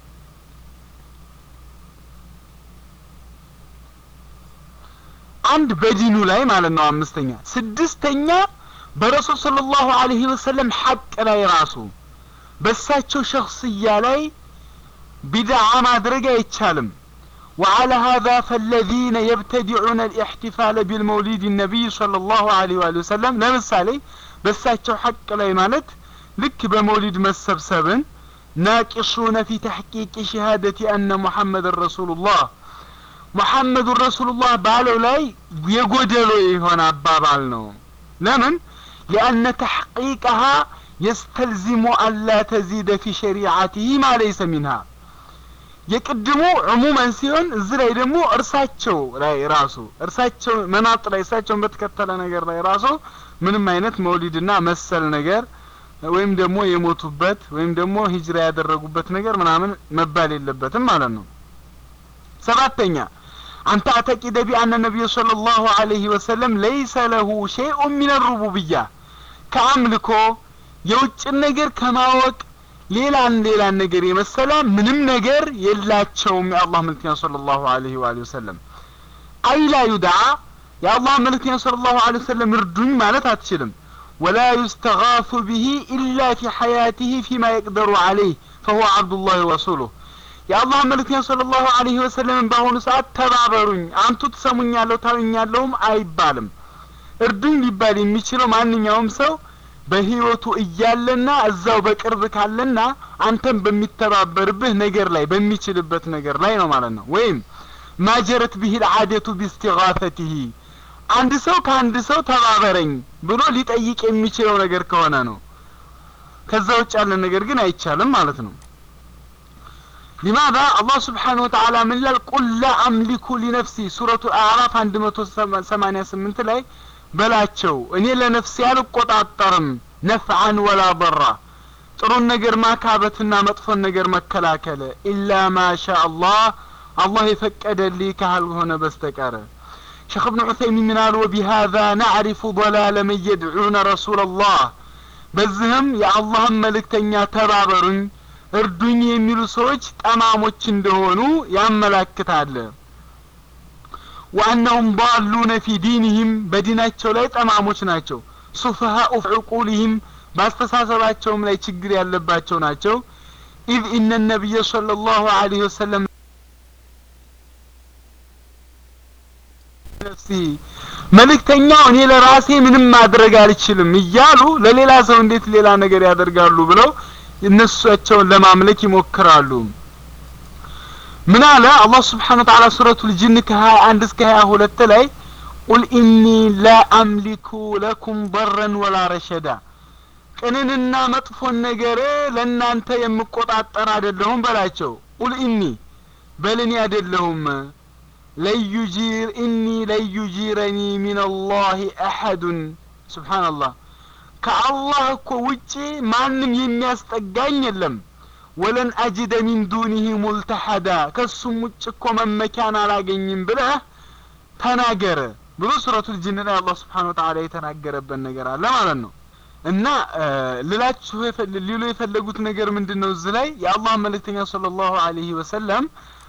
አንድ በዲኑ ላይ ማለት ነው አምስተኛ ስድስተኛ በረሱል ስለ ላሁ ዐለይሂ ወሰለም ሐቅ ላይ ራሱ በሳቸው ሸክስያ ላይ ቢድዓ ማድረግ አይቻልም وعلى هذا فالذين يبتدعون الاحتفال بالمولد النبي صلى الله عليه وآله وسلم لمثالي بساتشو حق لا مالت لك بمولد مسبسبن ناقصون في تحقيق شهادة أن محمد رسول الله محمد رسول الله بالو لاي يقودلو يهون أبابال نو لمن لأن تحقيقها يستلزم أن لا تزيد في شريعته ما ليس منها የቅድሙ ዕሙመን ሲሆን እዚህ ላይ ደግሞ እርሳቸው ላይ ራሱ እርሳቸው መናጥ ላይ እርሳቸውን በተከተለ ነገር ላይ ራሱ ምንም አይነት መውሊድና መሰል ነገር ወይም ደግሞ የሞቱበት ወይም ደግሞ ሂጅራ ያደረጉበት ነገር ምናምን መባል የለበትም ማለት ነው ሰባተኛ أن تعتقد بأن النبي صلى الله عليه وسلم ليس له شيء من الربوبية كأملكو يوجد النجر كما وق ሌላን ሌላን ነገር የመሰለ ምንም ነገር የላቸውም የአላህ መልክተኛ ሰለላሁ ዐለይሂ ወአሊሂ ወሰለም አይላ ዩድዓ የአላህ መልክተኛ ሰለላሁ ዐለይሂ ወሰለም እርዱኝ ማለት አትችልም ወላ ዩስተጋፉ ቢሂ ኢላ ፊ ሐያቲሂ ፊማ የቅደሩ ዐለይህ ፈሁወ ዐብዱላህ ወረሱሉህ የአላህ መልክተኛ ሰለላሁ ዐለይሂ ወሰለም በአሁኑ ሰዓት ተባበሩኝ አንቱ ትሰሙኛለሁ ታዩኛለሁም አይባልም እርዱኝ ሊባል የሚችለው ማንኛውም ሰው በህይወቱ እያለና እዛው በቅርብ ካለና አንተም በሚተባበርብህ ነገር ላይ በሚችልበት ነገር ላይ ነው ማለት ነው ወይም ማጀረት ቢሂል አደቱ ቢስቲጋፈቲሂ አንድ ሰው ከአንድ ሰው ተባበረኝ ብሎ ሊጠይቅ የሚችለው ነገር ከሆነ ነው ከዛ ውጭ ያለ ነገር ግን አይቻልም ማለት ነው لماذا الله سبحانه وتعالى من قل لا أملك لنفسي سورة الأعراف عند 188 ላይ በላቸው እኔ ለነፍሴ አልቆጣጠርም ነፍዓን ወላ በራ ጥሩን ነገር ማካበትና መጥፎን ነገር መከላከል ኢላ ማሻ አላህ አላህ የፈቀደልኝ ካልሆነ በስተቀር ሸክ እብን ዑሰይሚን ምን አሉ ወቢሃዛ ናዕሪፉ ضላለ መን የድዑነ ረሱላ ላህ በዚህም የአላህን መልእክተኛ ተባበሩኝ እርዱኝ የሚሉ ሰዎች ጠማሞች እንደሆኑ ያመላክታል ወአነሁም ضالون في ዲንህም በዲናቸው ላይ ጠማሞች ናቸው ሱፈሃኡ ዕቁልህም በአስተሳሰባቸውም ላይ ችግር ያለባቸው ናቸው ኢዝ ኢነ ነቢይ صلى الله عليه وسلم ነፍሲ መልእክተኛው እኔ ለራሴ ምንም ማድረግ አልችልም እያሉ ለሌላ ሰው እንዴት ሌላ ነገር ያደርጋሉ ብለው እነሱቸውን ለማምለክ ይሞክራሉ ምን አለ አላህ ስብሓን ወተዓላ ሱረቱ ልጅን ከሀያ አንድ እስከ ሀያ ሁለት ላይ ቁል ኢኒ ላ አምሊኩ ለኩም በረን ወላ ረሸዳ ቅንንና መጥፎን ነገር ለእናንተ የምቆጣጠር አይደለሁም በላቸው ቁል ኢኒ በልኔ አይደለሁም ለዩጂር ኢኒ ለዩጂረኒ ሚን አላህ አሐዱን ስብሓንላህ ከአላህ እኮ ውጪ ማንም የሚያስጠጋኝ የለም ወለን አጅደ ሚን ዱኒህ ሙልተሐዳ ከሱም ውጭ እኮ መመኪያን አላገኝም ብለህ ተናገረ ብሎ ሱረቱል ጅን ላይ አላህ ስብሓን ወተዓላ የተናገረበት ነገር አለ ማለት ነው እና ልላችሁ ሊሉ የፈለጉት ነገር ምንድን ነው እዚህ ላይ የአላህ መልእክተኛ صለ ላሁ አለይህ ወሰለም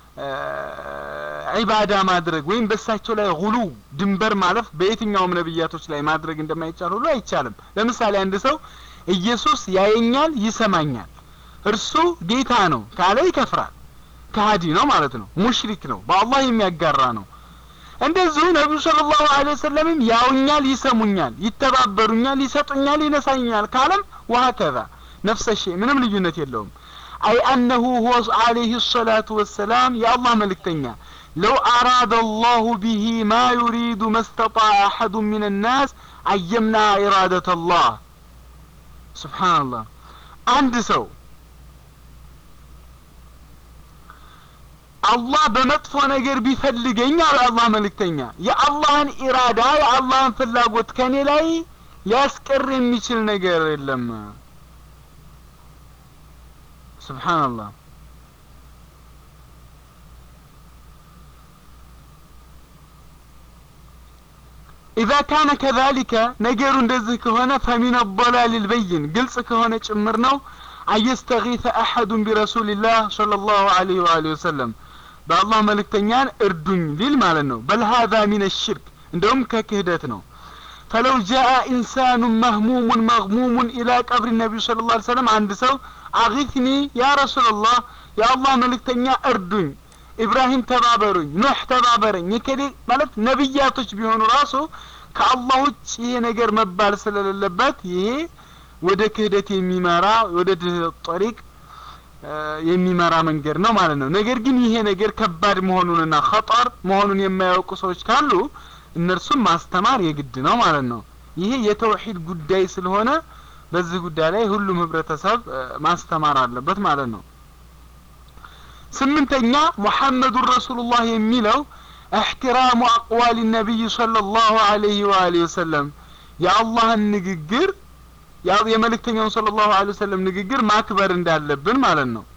ዒባዳ ማድረግ ወይም በሳቸው ላይ ጉሉ ድንበር ማለፍ በየትኛውም ነብያቶች ላይ ማድረግ እንደማይቻል ሁሉ አይቻልም ለምሳሌ አንድ ሰው ኢየሱስ ያየኛል ይሰማኛል እርሱ ጌታ ነው ካለ ይከፍራል ከሀዲ ነው ማለት ነው ሙሽሪክ ነው በአላህ የሚያጋራ ነው እንደዚሁ ነቢዩ ስለ ላሁ ለ ወሰለምም ያውኛል ይሰሙኛል ይተባበሩኛል ይሰጡኛል ይነሳኛል ካለም ወሀከዛ ነፍሰ ሸይ ምንም ልዩነት የለውም አይ አነሁ ሁወ አለይህ ሰላቱ ወሰላም የአላህ መልእክተኛ ለው አራደ አላሁ ቢሂ ማ ዩሪዱ መስተጣዕ አሐዱ ምን ናስ አየምና ኢራደት አላህ ስብሓንላህ አንድ ሰው አላህ በመጥፎ ነገር ቢፈልገኝ አለ አላህ መልእክተኛ የአላህን ኢራዳ የአላህን ፍላጎት ከኔ ላይ ሊያስቀር የሚችል ነገር የለም ስብሓንላህ ኢዛ ካነ ከዛሊከ ነገሩ እንደዚህ ከሆነ ፈሚን አضላል ልበይን ግልጽ ከሆነ ጭምር ነው አየስተጊፈ አሐዱን ቢረሱልላህ صለ ላሁ አለይህ ወአሊህ ወሰለም በአላህ መልእክተኛን እርዱኝ ሊል ማለት ነው በል ሀዛ ሚን ሽርክ እንደውም ከክህደት ነው ፈለው ጃአ ኢንሳኑ መህሙሙን መግሙሙን ኢላ ቀብሪ ነቢዩ ስለ ላ ሰለም አንድ ሰው አጊትኒ ያ ረሱላላህ የአላህ መልእክተኛ እርዱኝ ኢብራሂም ተባበሩኝ ኖህ ተባበረኝ የከሌ ማለት ነቢያቶች ቢሆኑ ራሱ ከአላህ ውጭ ይሄ ነገር መባል ስለሌለበት ይሄ ወደ ክህደት የሚመራ ወደ ጠሪቅ የሚመራ መንገድ ነው ማለት ነው ነገር ግን ይሄ ነገር ከባድ መሆኑንና ኸጠር መሆኑን የማያውቁ ሰዎች ካሉ እነርሱም ማስተማር የግድ ነው ማለት ነው ይሄ የተውሂድ ጉዳይ ስለሆነ በዚህ ጉዳይ ላይ ሁሉም ህብረተሰብ ማስተማር አለበት ማለት ነው ስምንተኛ ሙሐመዱን ረሱሉላህ የሚለው እሕትራሙ አቅዋል ነቢይ صለ ላሁ አለይህ ወአሊህ ወሰለም የአላህን ንግግር የመልእክተኛውን صለ ላሁ ለ ወሰለም ንግግር ማክበር እንዳለብን ማለት ነው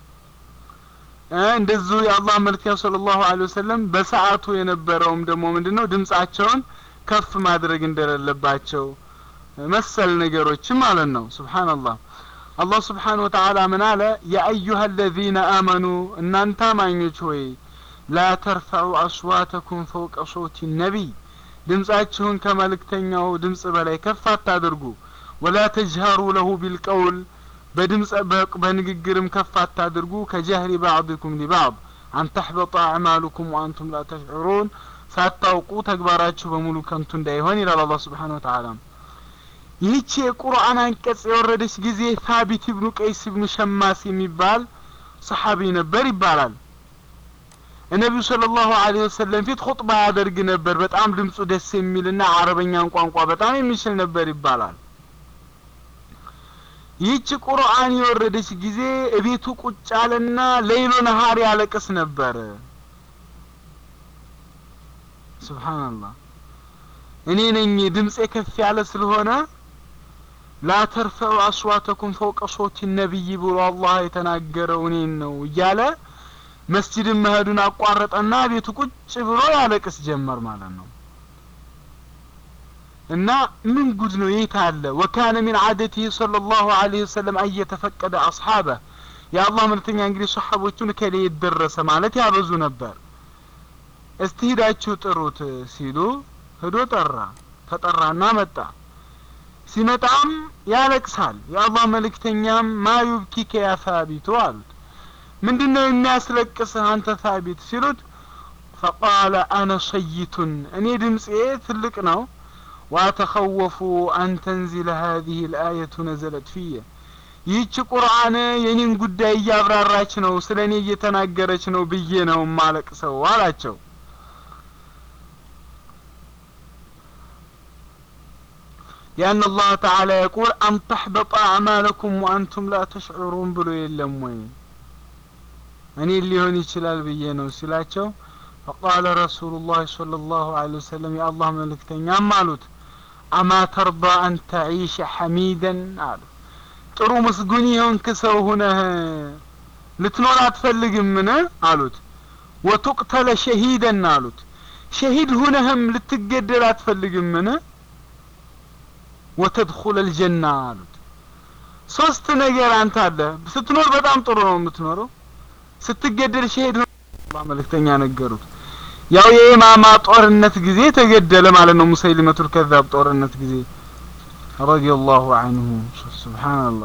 እንደዚሁ የአላህ መልክተኛ صለ ላሁ ለ ወሰለም በሰዓቱ የነበረውም ደግሞ ምንድን ነው ድምጻቸውን ከፍ ማድረግ እንደሌለባቸው መሰል ነገሮችም ማለት ነው ስብሓንላህ አላህ ስብሓን ወተዓላ ምን አለ የአዩሃ አለዚነ አመኑ እናንተ አማኞች ሆይ ላ ተርፈዑ አስዋተኩም ፈውቀ ሶውቲ ነቢይ ድምጻችሁን ከመልእክተኛው ድምጽ በላይ ከፍ አታድርጉ ወላ ተጅሀሩ ለሁ ቢልቀውል በድምጽ በንግግርም ከፍ አታድርጉ ከጀህሪ ባዕድኩም ሊባዕድ አን ተሕበጠ አዕማሉኩም ወአንቱም ላ ተሽዑሩን ሳታውቁ ተግባራችሁ በሙሉ ከንቱ እንዳይሆን ይላል አላህ ስብሓን ወተዓላ ይህች የቁርአን አንቀጽ የወረደች ጊዜ ታቢት ኢብኑ ቀይስ ኢብኑ ሸማስ የሚባል ሰሓቢ ነበር ይባላል ነቢዩ ስለ ላሁ ለ ወሰለም ፊት ኹጥባ ያደርግ ነበር በጣም ድምፁ ደስ የሚልና አረበኛን ቋንቋ በጣም የሚችል ነበር ይባላል ይህች ቁርአን የወረደች ጊዜ እቤቱ ቁጭ አለና ሌይሎ ነሃር ያለቅስ ነበር ስብሓንላህ እኔ ነኝ ድምፄ ከፍ ያለ ስለሆነ ላ ተርፈዑ አስዋተኩም ፈውቀ ሶቲ ነቢይ ብሎ አላህ የተናገረው እኔን ነው እያለ መስጅድን መሄዱን አቋረጠና ቤቱ ቁጭ ብሎ ያለቅስ ጀመር ማለት ነው እና ምን ጉድ ነው የት አለ ወካነ ሚን አደቲህ صለ ላሁ ዐለይሂ ወሰለም አየተፈቀደ አስሓበ የአላህ መልክተኛ እንግዲህ ሰሓቦቹን ከሌ ደረሰ ማለት ያበዙ ነበር እስቲ ሂዳችሁ ጥሩት ሲሉ ሄዶ ጠራ ተጠራና መጣ ሲመጣም ያለቅሳል የአላህ መልእክተኛም ማዩብኪከ ያ ሳቢቱ አሉት ምንድነው የሚያስለቅስህ አንተ ሳቢት ሲሉት ፈቃለ አነ ሰይቱን እኔ ድምፄ ትልቅ ነው ዋተኸወፉ አን ተንዚለ ሀዚህ ልአየቱ ነዘለት ፊየ ይህች ቁርአን የኔን ጉዳይ እያብራራች ነው ስለ እኔ እየተናገረች ነው ብዬ ነው ማለቅሰው አላቸው لأن الله تعالى يقول أن تحبط أعمالكم وأنتم لا تشعرون بلو يلم وين أني اللي هون يشلال بينو سلاتشو فقال رسول الله صلى الله عليه وسلم يا الله ملك تنيام مالوت أما ترضى أن تعيش حميدا قالوا ጥሩ ምስጉን የሆንክ ሰው ሁነህ ልትኖር አትፈልግም ምን አሉት ወቱቅተለ ሸሂደን አሉት ሸሂድ ሁነህም ልትገደል አትፈልግም ምን ወተድኹለ ልጀና አሉት ሶስት ነገር አንተ አለ ስትኖር በጣም ጥሩ ነው የምትኖረው ስትገደል ሸሄድ አላህ መልእክተኛ ነገሩት ያው የኢማማ ጦርነት ጊዜ ተገደለ ማለት ነው ሙሰይሊመቱል ከዛብ ጦርነት ጊዜ ረዲየላሁ ዐንሁ ሱብሃንአላህ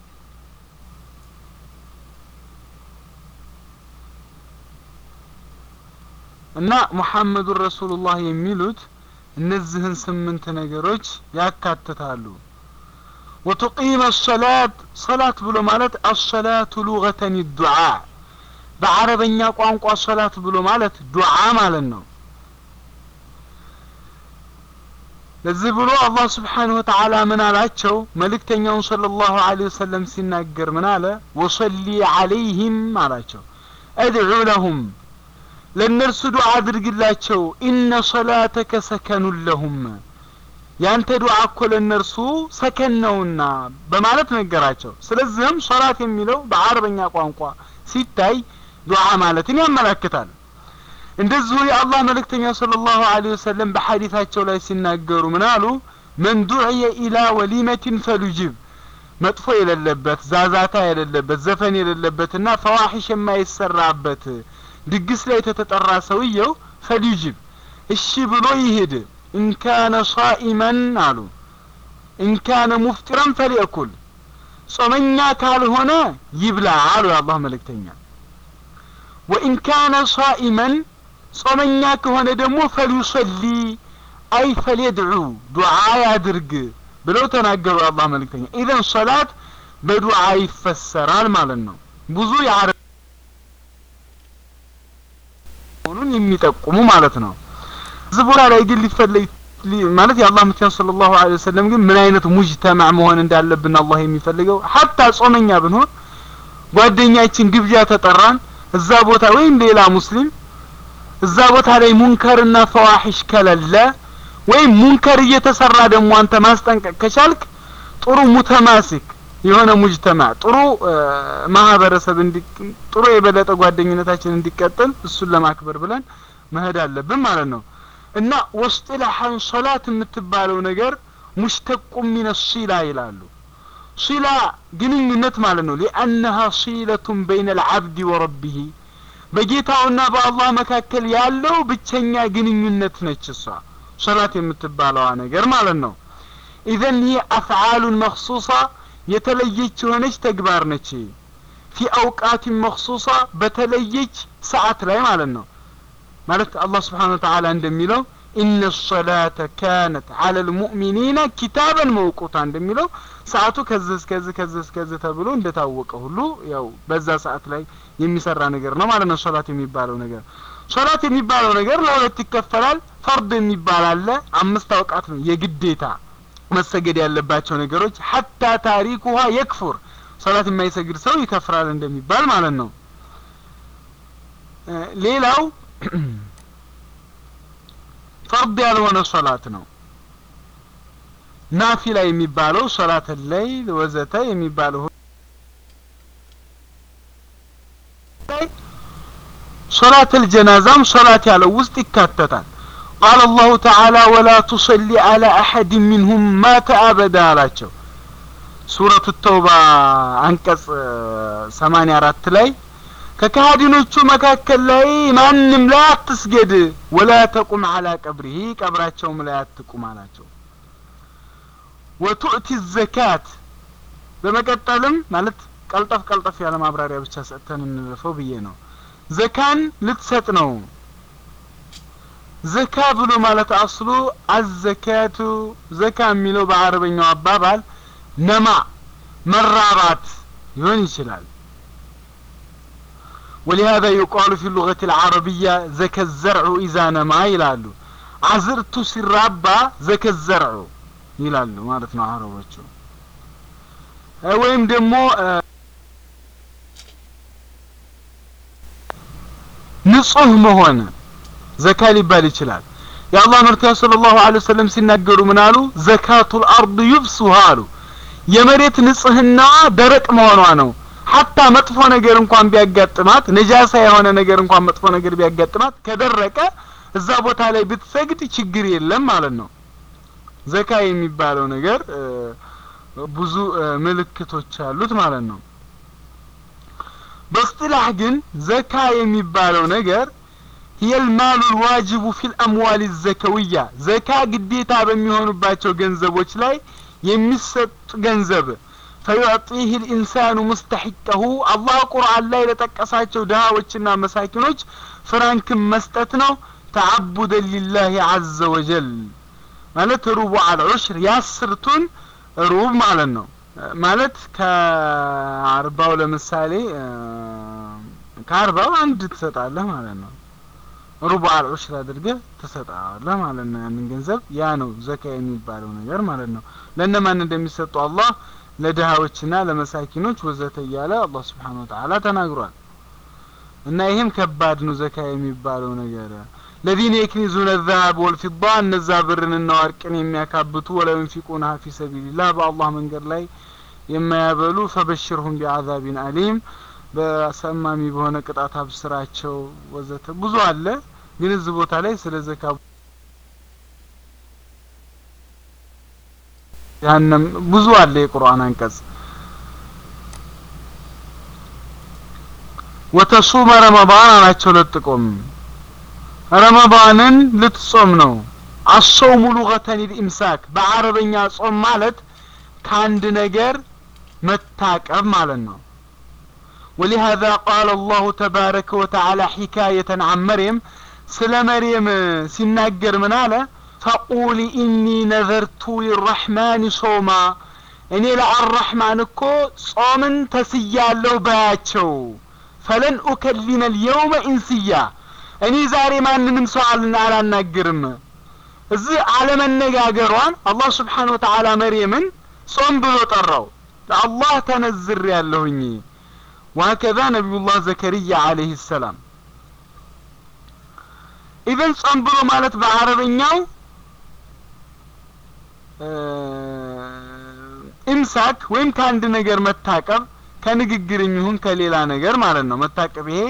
እና ሙሐመዱን ረሱሉላህ የሚሉት እነዚህን ስምንት ነገሮች ያካትታሉ ወቱቂመ ሰላት ሰላት ብሎ ማለት አሰላቱ ሉገተን ዱዓ በአረበኛ ቋንቋ ሰላት ብሎ ማለት ዱዓ ማለት ነው ለዚህ ብሎ አላህ ስብሓንሁ ወተዓላ ምን አላቸው መልእክተኛውን صለ ላሁ ለ ወሰለም ሲናገር ምን አለ ወሰሊ አለይህም አላቸው አድዑ ለሁም ለእነርሱ ዱዓ አድርግላቸው ኢነ ሶላተከ ሰከኑን ለሁም ያንተ ዱዓ እኮ ለእነርሱ ሰከን ነውና በማለት ነገራቸው ስለዚህም ሶላት የሚለው በአረበኛ ቋንቋ ሲታይ ዱዓ ማለትን ያመላክታል እንደዚሁ የአላህ መልእክተኛ ሰለላሁ ዐለይሂ ወሰለም በሐዲታቸው ላይ ሲናገሩ ምን አሉ መን ዱዕየ ኢላ ወሊመትን ፈሉጅብ መጥፎ የሌለበት ዛዛታ የሌለበት ዘፈን የሌለበትና ፈዋሒሽ የማይሰራበት ድግስ ላይ ተተጠራ ሰውየው ፈሊጅብ እሺ ብሎ ይሄድ ኢንካነ ሷኢመን አሉ ኢንካነ ሙፍጢረን ፈሊእኩል ጾመኛ ካልሆነ ይብላ አሉ የአላህ መልእክተኛ ወኢን ካነ ሷኢመን ጾመኛ ከሆነ ደግሞ ፈልዩሰሊ አይ ፈልየድዑ ዱዓ ያድርግ ብለው ተናገሩ የአላህ መልእክተኛ ኢዘን ሶላት በዱዓ ይፈሰራል ማለት ነው ብዙ የአረብ መሆኑን የሚጠቁሙ ማለት ነው እዚህ ቦታ ላይ ግን ሊፈለግ ማለት የአላህ መልእክተኛ ሰለላሁ ዐለይሂ ወሰለም ግን ምን አይነት ሙጅተማዕ መሆን እንዳለብን አላህ የሚፈልገው ሀታ ጾመኛ ብንሆን ጓደኛችን ግብዣ ተጠራን እዛ ቦታ ወይም ሌላ ሙስሊም እዛ ቦታ ላይ ሙንከርና ፈዋሒሽ ከሌለ ወይም ሙንከር እየተሰራ ደግሞ አንተ ማስጠንቀቅ ከቻልክ ጥሩ ሙተማሲክ የሆነ ሙጅተማ ጥሩ ማህበረሰብ እንዲ ጥሩ የበለጠ ጓደኝነታችን እንዲቀጥል እሱን ለማክበር ብለን መሄድ አለብን ማለት ነው እና ወስጢላሐን ሶላት የምትባለው ነገር ሙሽተቁ ሚነ ሲላ ይላሉ ሲላ ግንኙነት ማለት ነው ሊአነሃ ሲለቱን በይነ ልዓብድ ወረቢህ በጌታውና በአላህ መካከል ያለው ብቸኛ ግንኙነት ነች እሷ ሶላት የምትባለዋ ነገር ማለት ነው ኢዘን ይህ አፍዓሉን መክሱሳ የተለየች የሆነች ተግባር ነች ፊ አውቃትን መክሱሳ በተለየች ሰዓት ላይ ማለት ነው ማለት አላህ ስብሓን ወተዓላ እንደሚለው ኢነ ሶላተ ካነት አለ ልሙእሚኒነ ኪታበን መውቁታ እንደሚለው ሰዓቱ ከዚህ እስከዚህ ከዚህ እስከዚህ ተብሎ እንደታወቀ ሁሉ ያው በዛ ሰዓት ላይ የሚሰራ ነገር ነው ማለት ነው ሶላት የሚባለው ነገር ሶላት የሚባለው ነገር ለሁለት ይከፈላል ፈርድ የሚባል አለ አምስት አውቃት ነው የግዴታ መሰገድ ያለባቸው ነገሮች ሀታ ታሪኩሃ የክፉር ሶላት የማይሰግድ ሰው ይከፍራል እንደሚባል ማለት ነው ሌላው ፈርድ ያልሆነ ሶላት ነው ናፊላ የሚባለው ሶላት ለይል ወዘተ የሚባለው ሶላት الجنازام ሶላት ያለው ውስጥ ይካተታል قال الله تعالى ولا تصلي على أحد منهم مات أبدا አላቸው ሱረቱ ተውባ አንቀጽ 84 ላይ ከካህዲኖቹ መካከል ላይ ማንም ላይ አትስገድ ወላ ተቁም አላ ቀብሪሂ ቀብራቸውም ላይ አትቁም አላቸው ወቱእቲ ዘካት በመቀጠልም ማለት ቀልጠፍ ቀልጠፍ ያለ ማብራሪያ ብቻ ሰጥተን እንለፈው ብዬ ነው ዘካን ልትሰጥ ነው ዘካ ብሎ ማለት አስሉ አዘካቱ ዘካ የሚለው በአረበኛው አባባል ነማ መራባት ሊሆን ይችላል ولهذا يقال في اللغة العربية زكى الزرع إذا نما ይላሉ አዝርቱ ሲራባ ዘከ ዘርዑ ይላሉ ማለት ነው አረቦቹ ወይም ደግሞ ንጹህ መሆን ዘካ ሊባል ይችላል የአላህ መልክተኛ ሰለላሁ ዐለይሂ ወሰለም ሲናገሩ ምን አሉ ዘካቱል አርድ ዩብሱሃ አሉ የመሬት ንጽህናዋ ደረቅ መሆኗ ነው ሀታ መጥፎ ነገር እንኳን ቢያጋጥማት ነጃሳ የሆነ ነገር እንኳን መጥፎ ነገር ቢያጋጥማት ከደረቀ እዛ ቦታ ላይ ብትሰግድ ችግር የለም ማለት ነው ዘካ የሚባለው ነገር ብዙ ምልክቶች አሉት ማለት ነው በስጥላህ ግን ዘካ የሚባለው ነገር هي المال الواجب في الأموال الزكوية ዘካ ግዴታ በሚሆኑባቸው ገንዘቦች ላይ የሚሰጥ ገንዘብ فيعطيه الإنسان مستحقه الله قرآن ላይ ለጠቀሳቸው ድሃዎችና መሳኪኖች ፍራንክን መስጠት ነው ተዓቡደን ሊላህ عز وجل ማለት ሩቡ አልዑሽር ያስርቱን ሩብ ማለት ነው ማለት ከአርባው ለምሳሌ ከአርባው አንድ ትሰጣለህ ማለት ነው ሩቡ አልዑሽር አድርገህ ትሰጣለህ ማለት ነው ያንን ገንዘብ ያ ነው ዘካ የሚባለው ነገር ማለት ነው ለእነማን እንደሚሰጡ አላህ ለድሃዎችና ለመሳኪኖች ወዘተ እያለ አላህ ስብሓን ወተዓላ ተናግሯል እና ይህም ከባድ ነው ዘካ የሚባለው ነገር ለዚነ የክኒዙነ ዛሀብ ወልፊዳ እነዛ ብርንና ወርቅን የሚያካብቱ ወላ ዩንፊቁና ፊ ሰቢልላህ በአላህ መንገድ ላይ የማያበሉ ፈበሽርሁም ቢአዛቢን አሊም በሰማሚ በሆነ ቅጣት አብስራቸው ወዘተ ብዙ አለ ግን እዚህ ቦታ ላይ ስለ ዘካ ያንም ብዙ አለ የቁርአን አንቀጽ ወተሱመ ረመዳን አላቸው ለጥቆም ረመዳንን ልትጾም ነው አሶሙ ሉገተን ልኢምሳክ በአረበኛ ጾም ማለት ከአንድ ነገር መታቀብ ማለት ነው ولهذا قال الله تبارك وتعالى حكاية عن مريم سل مريم سناجر من على فقولي إني نذرت للرحمن صوما እኔ ለአራሕማን እኮ ጾምን ተስያለሁ ባያቸው ፈለን ኡከሊመ ልየውመ ኢንስያ እኔ ዛሬ ማንንም ሰው አላናግርም እዚህ አለመነጋገሯን አላህ ስብሓን ወተዓላ መርየምን ጾም ብሎ ጠራው ለአላህ ተነዝር ያለሁኝ ወሀከዛ ነቢዩላህ ዘከርያ አለህ ሰላም ኢቨን ጾም ብሎ ማለት በአረበኛው ኢምሳክ ወይም ከአንድ ነገር መታቀብ ከንግግር የሚሆን ከሌላ ነገር ማለት ነው መታቀብ ይሄ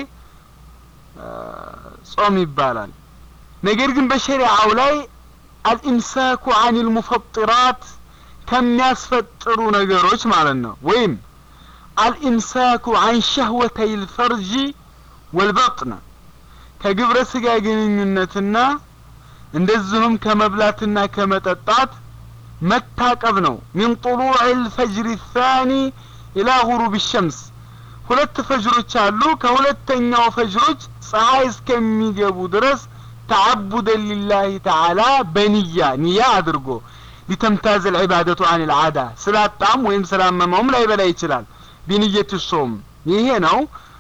ጾም ይባላል ነገር ግን በሸሪዓው ላይ አልኢምሳኩ አን ልሙፈጥራት ከሚያስፈጥሩ ነገሮች ማለት ነው ወይም አልኢምሳኩ አን ሸህወተይ ልፈርጂ ወልበጥነ ከግብረ ስጋ ግንኙነትና እንደዚሁም ከመብላትና ከመጠጣት መታቀብ ነው ሚን ጡሉዕ ልፈጅር ታኒ ኢላ ጉሩብ ሸምስ ሁለት ፈጅሮች አሉ ከሁለተኛው ፈጅሮች ፀሐይ እስከሚገቡ ድረስ ተዓቡደን ሊላህ ተዓላ በንያ ንያ አድርጎ ሊተምታዝ ልዕባደቱ አን ልዓዳ ስላጣም ወይም ስላመመውም ላይበላ ይችላል ቢንየት ሶም ይሄ ነው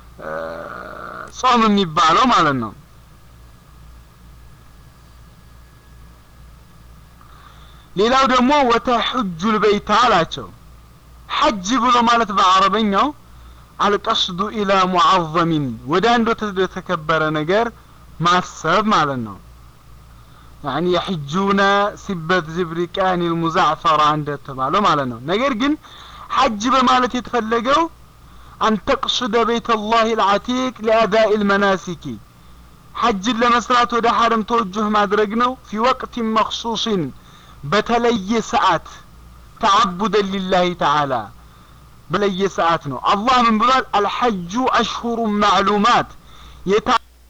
ጾም የሚባለው ማለት ነው ሌላው ደግሞ ወተሑጁ ልበይታ አላቸው ሐጅ ብሎ ማለት በአረበኛው አልቀስዱ ኢላ ሙዓዘሚን ወደ አንድ ወደ ተከበረ ነገር ማሰብ ማለት ነው ያኒ የሕጁነ ሲበት ዝብሪቃን ልሙዛዕፈራ እንደተባለው ማለት ነው ነገር ግን ሐጅ በማለት የተፈለገው አን ተቅሱደ ቤት ላህ ልዓቲቅ ሊአዳኢ ልመናሲኪ ሐጅን ለመስራት ወደ ሐረም ተወጁህ ማድረግ ነው ፊ ወቅት መክሱሲን በተለየ ሰዓት ተዓቡደን ሊላህ ተዓላ በለየ ሰዓት ነው አላህ ምን ብሏል አልሐጁ አሽሁሩ ማዕሉማት የታ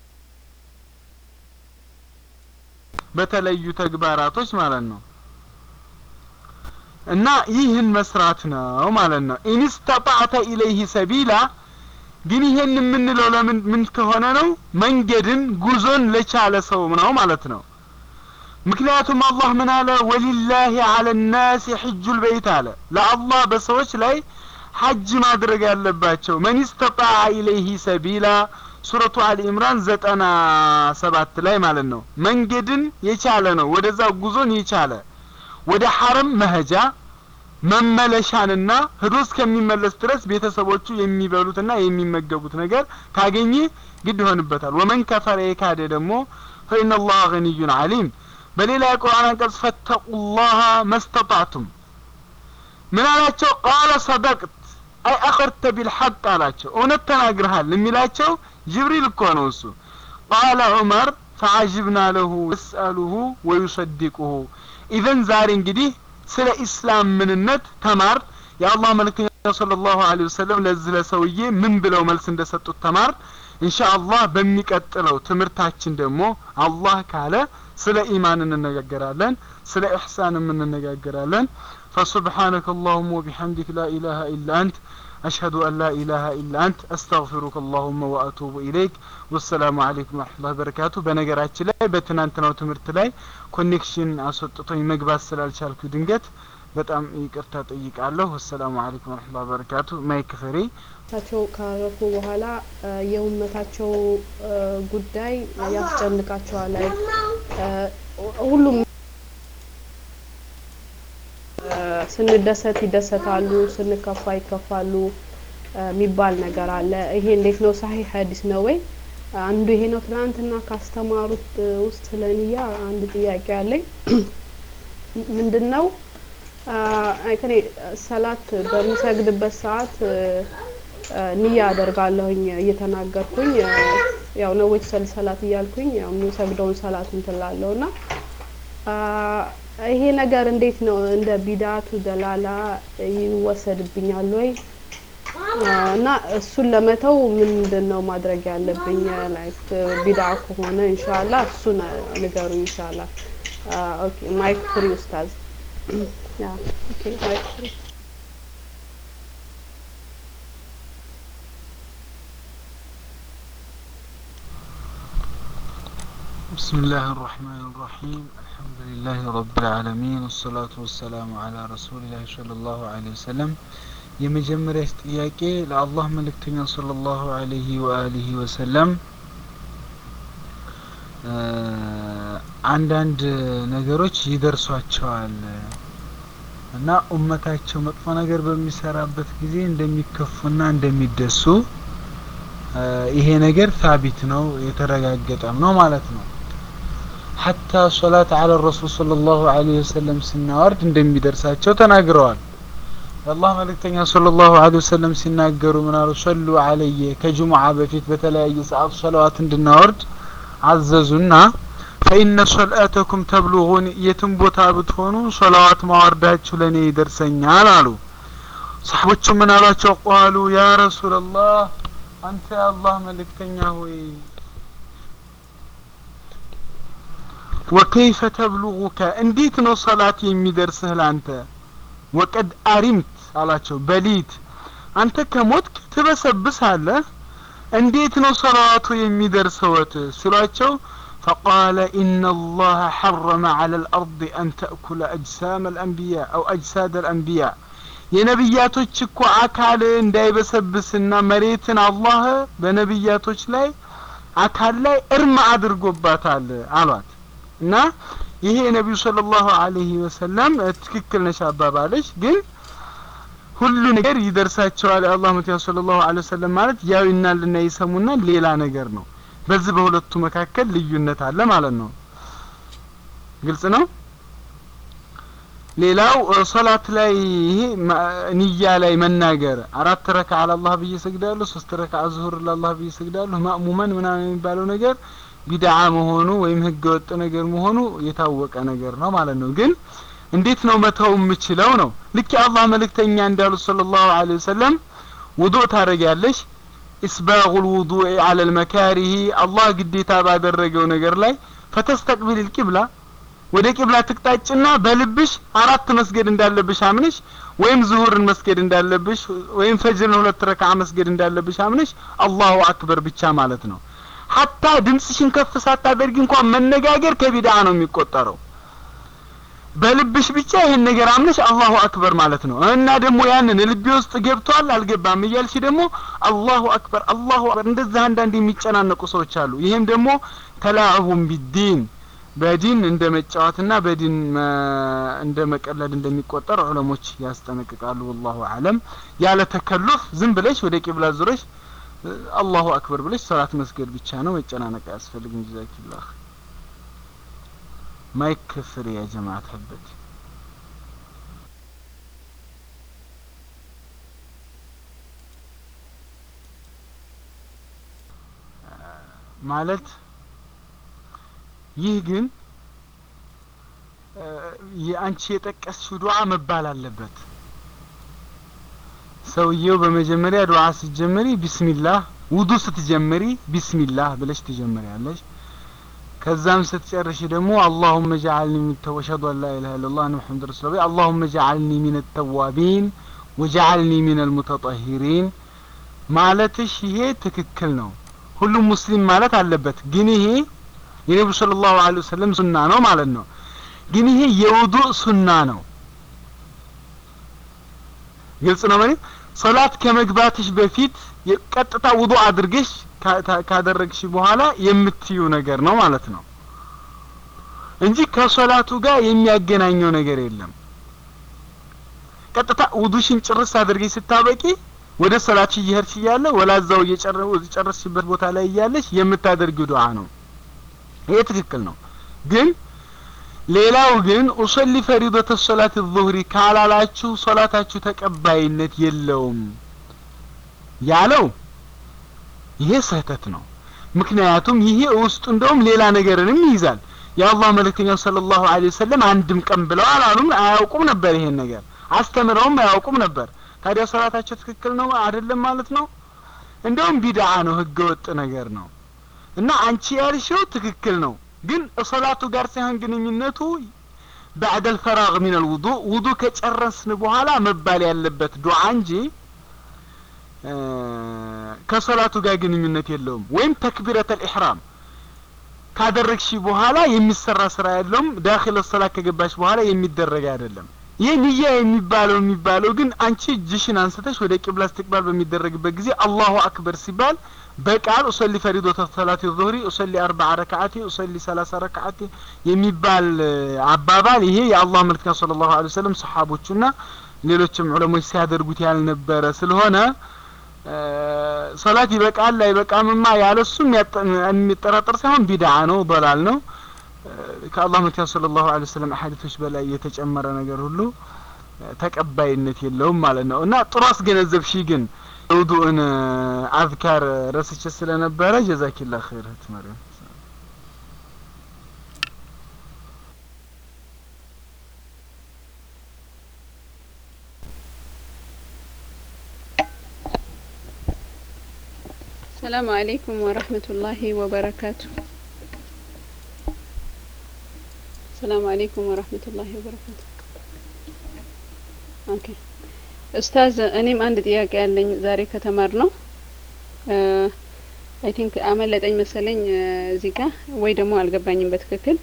በተለዩ ተግባራቶች ማለት ነው እና ይህን መስራት ነው ማለት ነው ኢንስተጣዕተ ኢለይህ ሰቢላ ግን ይሄን የምንለው ለምን ምን ከሆነ ነው መንገድን ጉዞን ለቻለ ሰው ነው ማለት ነው ምክንያቱም አላህ ምን አለ ወሊላሂ አለ ናስ ሕጁ ልበይት አለ ለአላህ በሰዎች ላይ ሐጅ ማድረግ ያለባቸው መን ስተጣዐ ኢለይህ ሰቢላ ሱረቱ አሊ ኢምራን ዘጠና ሰባት ላይ ማለት ነው መንገድን የቻለ ነው ወደዛ ጉዞን የቻለ ወደ ሐረም መሄጃ መመለሻንና ህዶ እስከሚመለስ ድረስ ቤተሰቦቹ የሚበሉትና የሚመገቡት ነገር ካገኘ ግድ ይሆንበታል ወመን ከፈረ የካደ ደግሞ ፈኢነ ላህ ገኒዩን አሊም በሌላ የቁርአን አንቀጽ ፈተቁላህ መስተጣዕቱም ምን አላቸው ቃለ ሰደቅት አይ አኸርተ ቢልሐቅ አላቸው እውነት ተናግርሃል የሚላቸው ጅብሪል እኮ ነው እሱ ቃለ ዑመር ፈዓጅብና ለሁ የስአሉሁ ወዩሰዲቁሁ ኢዘን ዛሬ እንግዲህ ስለ ኢስላም ምንነት ተማር የአላህ መልክተኛ صلى الله عليه وسلم ለዚህ ለሰውዬ ምን ብለው መልስ እንደሰጡት ተማር ኢንሻአላህ በሚቀጥለው ትምህርታችን ደግሞ አላህ ካለ ስለ ኢማን እንነጋገራለን ስለ ኢሕሳንም እንነጋገራለን فسبحانك اللهم وبحمدك لا إله إلا أنت أشهد أن لا إله إلا أنت أستغفرك اللهم وأتوب إليك والسلام عليكم ورحمة الله وبركاته በነገራችን ላይ በትናንትናው ትምህርት ላይ ኮኔክሽን አስወጥቶኝ መግባት ስላልቻልኩ ድንገት በጣም ይቅርታ ጠይቃለሁ ወሰላሙ አለይኩም ወረህመቱላሂ ወበረካቱ ማይክ ፍሬ ታቸው ካረፉ በኋላ የኡመታቸው ጉዳይ ያስጨንቃቸዋል ሁሉም ስንደሰት ይደሰታሉ ስንከፋ ይከፋሉ የሚባል ነገር አለ። ይሄ እንዴት ነው? ሳሂህ ሀዲስ ነው ወይ? አንዱ ይሄ ነው። ትናንትና ካስተማሩት ውስጥ ለንያ አንድ ጥያቄ አለኝ። ምንድን ነው እኔ ሰላት በምሰግድበት ሰዓት ንያ አደርጋለሁኝ እየተናገርኩኝ ያው ነዎች ሰል ሰላት እያልኩኝ ያው የምሰግደውን ሰላት እንትላለሁ እና ይሄ ነገር እንዴት ነው እንደ ቢዳቱ ደላላ ይወሰድብኛል ወይ? እና እሱን ለመተው ምንድን ነው ማድረግ ያለብኝ? ላይክ ቢዳ ከሆነ ኢንሻአላህ እሱን ንገሩኝ ኢንሻአላህ። ኦኬ ማይክ ፍሪ ኡስታዝ። ያ ኦኬ ማይክ ፍሪ بسم الله الرحمن الرحيم الحمد لله رب العالمين والصلاة والسلام على رسول الله صلى الله عليه وسلم የመጀመሪያ ጥያቄ ለአላህ መልእክተኛ ሰለላሁ ዐለይሂ ወአሊሂ ወሰለም አንዳንድ ነገሮች ይደርሷቸዋል እና ኡመታቸው መጥፎ ነገር በሚሰራበት ጊዜ እንደሚከፉና እንደሚደሱ ይሄ ነገር ታቢት ነው የተረጋገጠም ነው ማለት ነው። ሐታ ሶላት አለ ረሱል ሰለላሁ ዐለይሂ ወሰለም ስናወርድ እንደሚደርሳቸው ተናግረዋል። የአላህ መልእክተኛ ሰለላሁ ዐለይሂ ወሰለም ሲናገሩ ምን አሉ? ሰሉ ዐለየ ከጅሙዓ በፊት በተለያየ ሰዓት ሰለዋት እንድናወርድ አዘዙና ፈኢነ ሶልአተኩም ተብሉጉን የትም ቦታ ብትሆኑ ሰለዋት ማወርዳችሁ ለእኔ ይደርሰኛል አሉ። ሰሓቦቹ ምን አሏቸው? ቃሉ ያ ረሱላላህ አንተ የአላህ መልእክተኛ ሆይ ወከይፈ ተብሉጉከ እንዴት ነው ሰላት የሚደርስህ ላንተ ወቀድ አሪምት አላቸው በሊት አንተ ከሞትክ ትበሰብሳለህ እንዴት ነው ሰላዋቱ የሚደርሰወት ሲሏቸው فقال إن الله حرم على الأرض أن تأكل أجسام الأنبياء أو أجساد الأنبياء የነቢያቶች እኮ አካል እንዳይበሰብስና መሬትን አላህ በነቢያቶች ላይ አካል ላይ እርም አድርጎባታል አሏት እና ይሄ የነቢዩ ሰለላሁ ዐለይሂ ወሰለም ትክክል ነሽ አባባለች ግን ሁሉ ነገር ይደርሳቸዋል የአላህ መልእክተኛ ሰለላሁ ዐለይሂ ወሰለም ማለት ያው ይናልና ይሰሙና ሌላ ነገር ነው በዚህ በሁለቱ መካከል ልዩነት አለ ማለት ነው ግልጽ ነው ሌላው ሶላት ላይ ይሄ ንያ ላይ መናገር አራት ረካ አላህ ብዬ ሰግዳለሁ ሶስት ረካ ዙሁር ለአላህ ብዬ ሰግዳለሁ ማእሙመን ምናምን የሚባለው ነገር ቢድዓ መሆኑ ወይም ህገ ወጥ ነገር መሆኑ የታወቀ ነገር ነው ማለት ነው ግን እንዴት ነው መተው የምችለው ነው ልክ የአላህ መልእክተኛ እንዳሉት ሰለላሁ ዐለይሂ ወሰለም ውዱእ ታደርጊያለሽ ኢስባጉ ልውዱእ አለ ልመካሪሂ አላህ ግዴታ ባደረገው ነገር ላይ ፈተስተቅቢል ልቂብላ ወደ ቂብላ ትቅጣጭና በልብሽ አራት መስገድ እንዳለብሽ አምነሽ ወይም ዙሁርን መስገድ እንዳለብሽ ወይም ፈጅርን ሁለት ረክዓ መስገድ እንዳለብሽ አምነሽ አላሁ አክበር ብቻ ማለት ነው ሀታ ድምፅሽን ከፍ ሳታደርጊ እንኳን መነጋገር ከቢድዓ ነው የሚቆጠረው በልብሽ ብቻ ይሄን ነገር አምነሽ አላሁ አክበር ማለት ነው እና ደግሞ ያንን ልቤ ውስጥ ገብቷል አልገባም እያልሽ ደግሞ አላሁ አክበር አላሁ አክበር እንደዛ አንዳንድ የሚጨናነቁ ሰዎች አሉ ይሄም ደግሞ ተላዕቡን ቢዲን በዲን እንደ መጫወትና በዲን እንደ መቀለድ እንደሚቆጠር ዑለሞች ያስጠነቅቃሉ ወላሁ አለም ያለ ተከሉፍ ዝም ብለሽ ወደ ቂብላ ዙረሽ አላሁ አክበር ብለሽ ሰላት መስገድ ብቻ ነው መጨናነቅ አያስፈልግም ጀዛኪላህ ማይክ ክፍር ያ ጀማዓት ህበት ማለት ይህ ግን የአንቺ የጠቀስሽው ዱዓ መባል አለበት ሰውየው በመጀመሪያ ዱዓ ስትጀምሪ ቢስሚላህ ውዱ ስትጀምሪ ቢስሚላህ ብለሽ ትጀምሪያለሽ ከዛም ስትጨርሽ ደግሞ አላሁመ ጀዓልኒ ሚን ተወሸዱ አን ላ ኢላሀ ኢለላህ አነ ሙሐመድ ረሱሉላህ አላሁመ ጀዓልኒ ሚን ተዋቢን ወጀዓልኒ ሚን አልሙተጠሂሪን ማለትሽ ይሄ ትክክል ነው ሁሉም ሙስሊም ማለት አለበት ግን ይሄ የነብዩ ሰለላሁ ዐለይሂ ወሰለም ሱና ነው ማለት ነው ግን ይሄ የውዱእ ሱና ነው ግልጽ ነው ማለት ሶላት ከመግባትሽ በፊት ቀጥታ ውዱእ አድርገሽ ካደረግሽ በኋላ የምትዩ ነገር ነው ማለት ነው እንጂ ከሶላቱ ጋር የሚያገናኘው ነገር የለም ቀጥታ ውዱሽን ጭርስ አድርገሽ ስታበቂ ወደ ሰላት እየሄድሽ እያለ ወላዛው እየጨረስሽበት ቦታ ላይ እያለሽ የምታደርጊው ዱዓ ነው። ይሄ ትክክል ነው። ግን ሌላው ግን ኡሰሊ ፈሪደተ ሶላት ዙህሪ ካላላችሁ ሶላታችሁ ተቀባይነት የለውም ያለው ይሄ ስህተት ነው። ምክንያቱም ይሄ ውስጡ እንደውም ሌላ ነገርንም ይይዛል። የአላህ መልእክተኛው ሰለላሁ ዐለይሂ ወሰለም አንድም ቀን ብለው አላሉም፣ አያውቁም ነበር ይሄን ነገር አስተምረውም አያውቁም ነበር። ታዲያ ሶላታቸው ትክክል ነው አይደለም ማለት ነው። እንደውም ቢድዓ ነው፣ ህገ ወጥ ነገር ነው። እና አንቺ ያልሽው ትክክል ነው፣ ግን ሶላቱ ጋር ሳይሆን ግንኙነቱ ባዕደል ፈራግ ሚነል ውዱእ ውዱእ ከጨረስን በኋላ መባል ያለበት ዱዓ እንጂ ከሶላቱ ጋር ግንኙነት የለውም። ወይም ተክቢረተል ኢሕራም ካደረግሽ በኋላ የሚሰራ ስራ ያለውም ዳኺለ ሶላት ከገባሽ በኋላ የሚደረግ አይደለም። ይህ ንያ የሚባለው የሚባለው ግን አንቺ እጅሽን አንስተሽ ወደ ቂብላ እስትቅባል በሚደረግበት ጊዜ አላሁ አክበር ሲባል በቃል ኡሰሊ ፈሪዶተ ሰላት ዙህሪ ኡሰሊ አርበዓ ረክዓቲ ኡሰሊ ሰላሳ ረክዓቲ የሚባል አባባል ይሄ የአላህ መልክተኛ ሰለላሁ ዐለይሂ ወሰለም ሰሓቦቹና ሌሎችም ዑለሞች ሲያደርጉት ያልነበረ ስለሆነ ሶላት ይበቃል አይበቃምማ ያለሱ የሚጠራጠር ሳይሆን ቢድዓ ነው፣ በላል ነው። ከአላህ መልክተኛ ሰለላሁ ዐለይሂ ወሰለም አሐዲቶች በላይ የተጨመረ ነገር ሁሉ ተቀባይነት የለውም ማለት ነው። እና ጥሩ አስገነዘብሽ። ግን ውዱእን አዝካር ረስቼ ስለነበረ ጀዛኪላ ኸይር እህት መሪም። ሰላም አለይኩም ወረህመቱላሂ ወበረካቱ። ሰላም አለይኩም ወረህመቱላሂ ወበረካቱ። ኦኬ ኡስታዝ፣ እኔም አንድ ጥያቄ ያለኝ ዛሬ ከተማር ነው አይ ቲንክ አመለጠኝ መሰለኝ እዚህ ጋር ወይ ደግሞ አልገባኝም በትክክል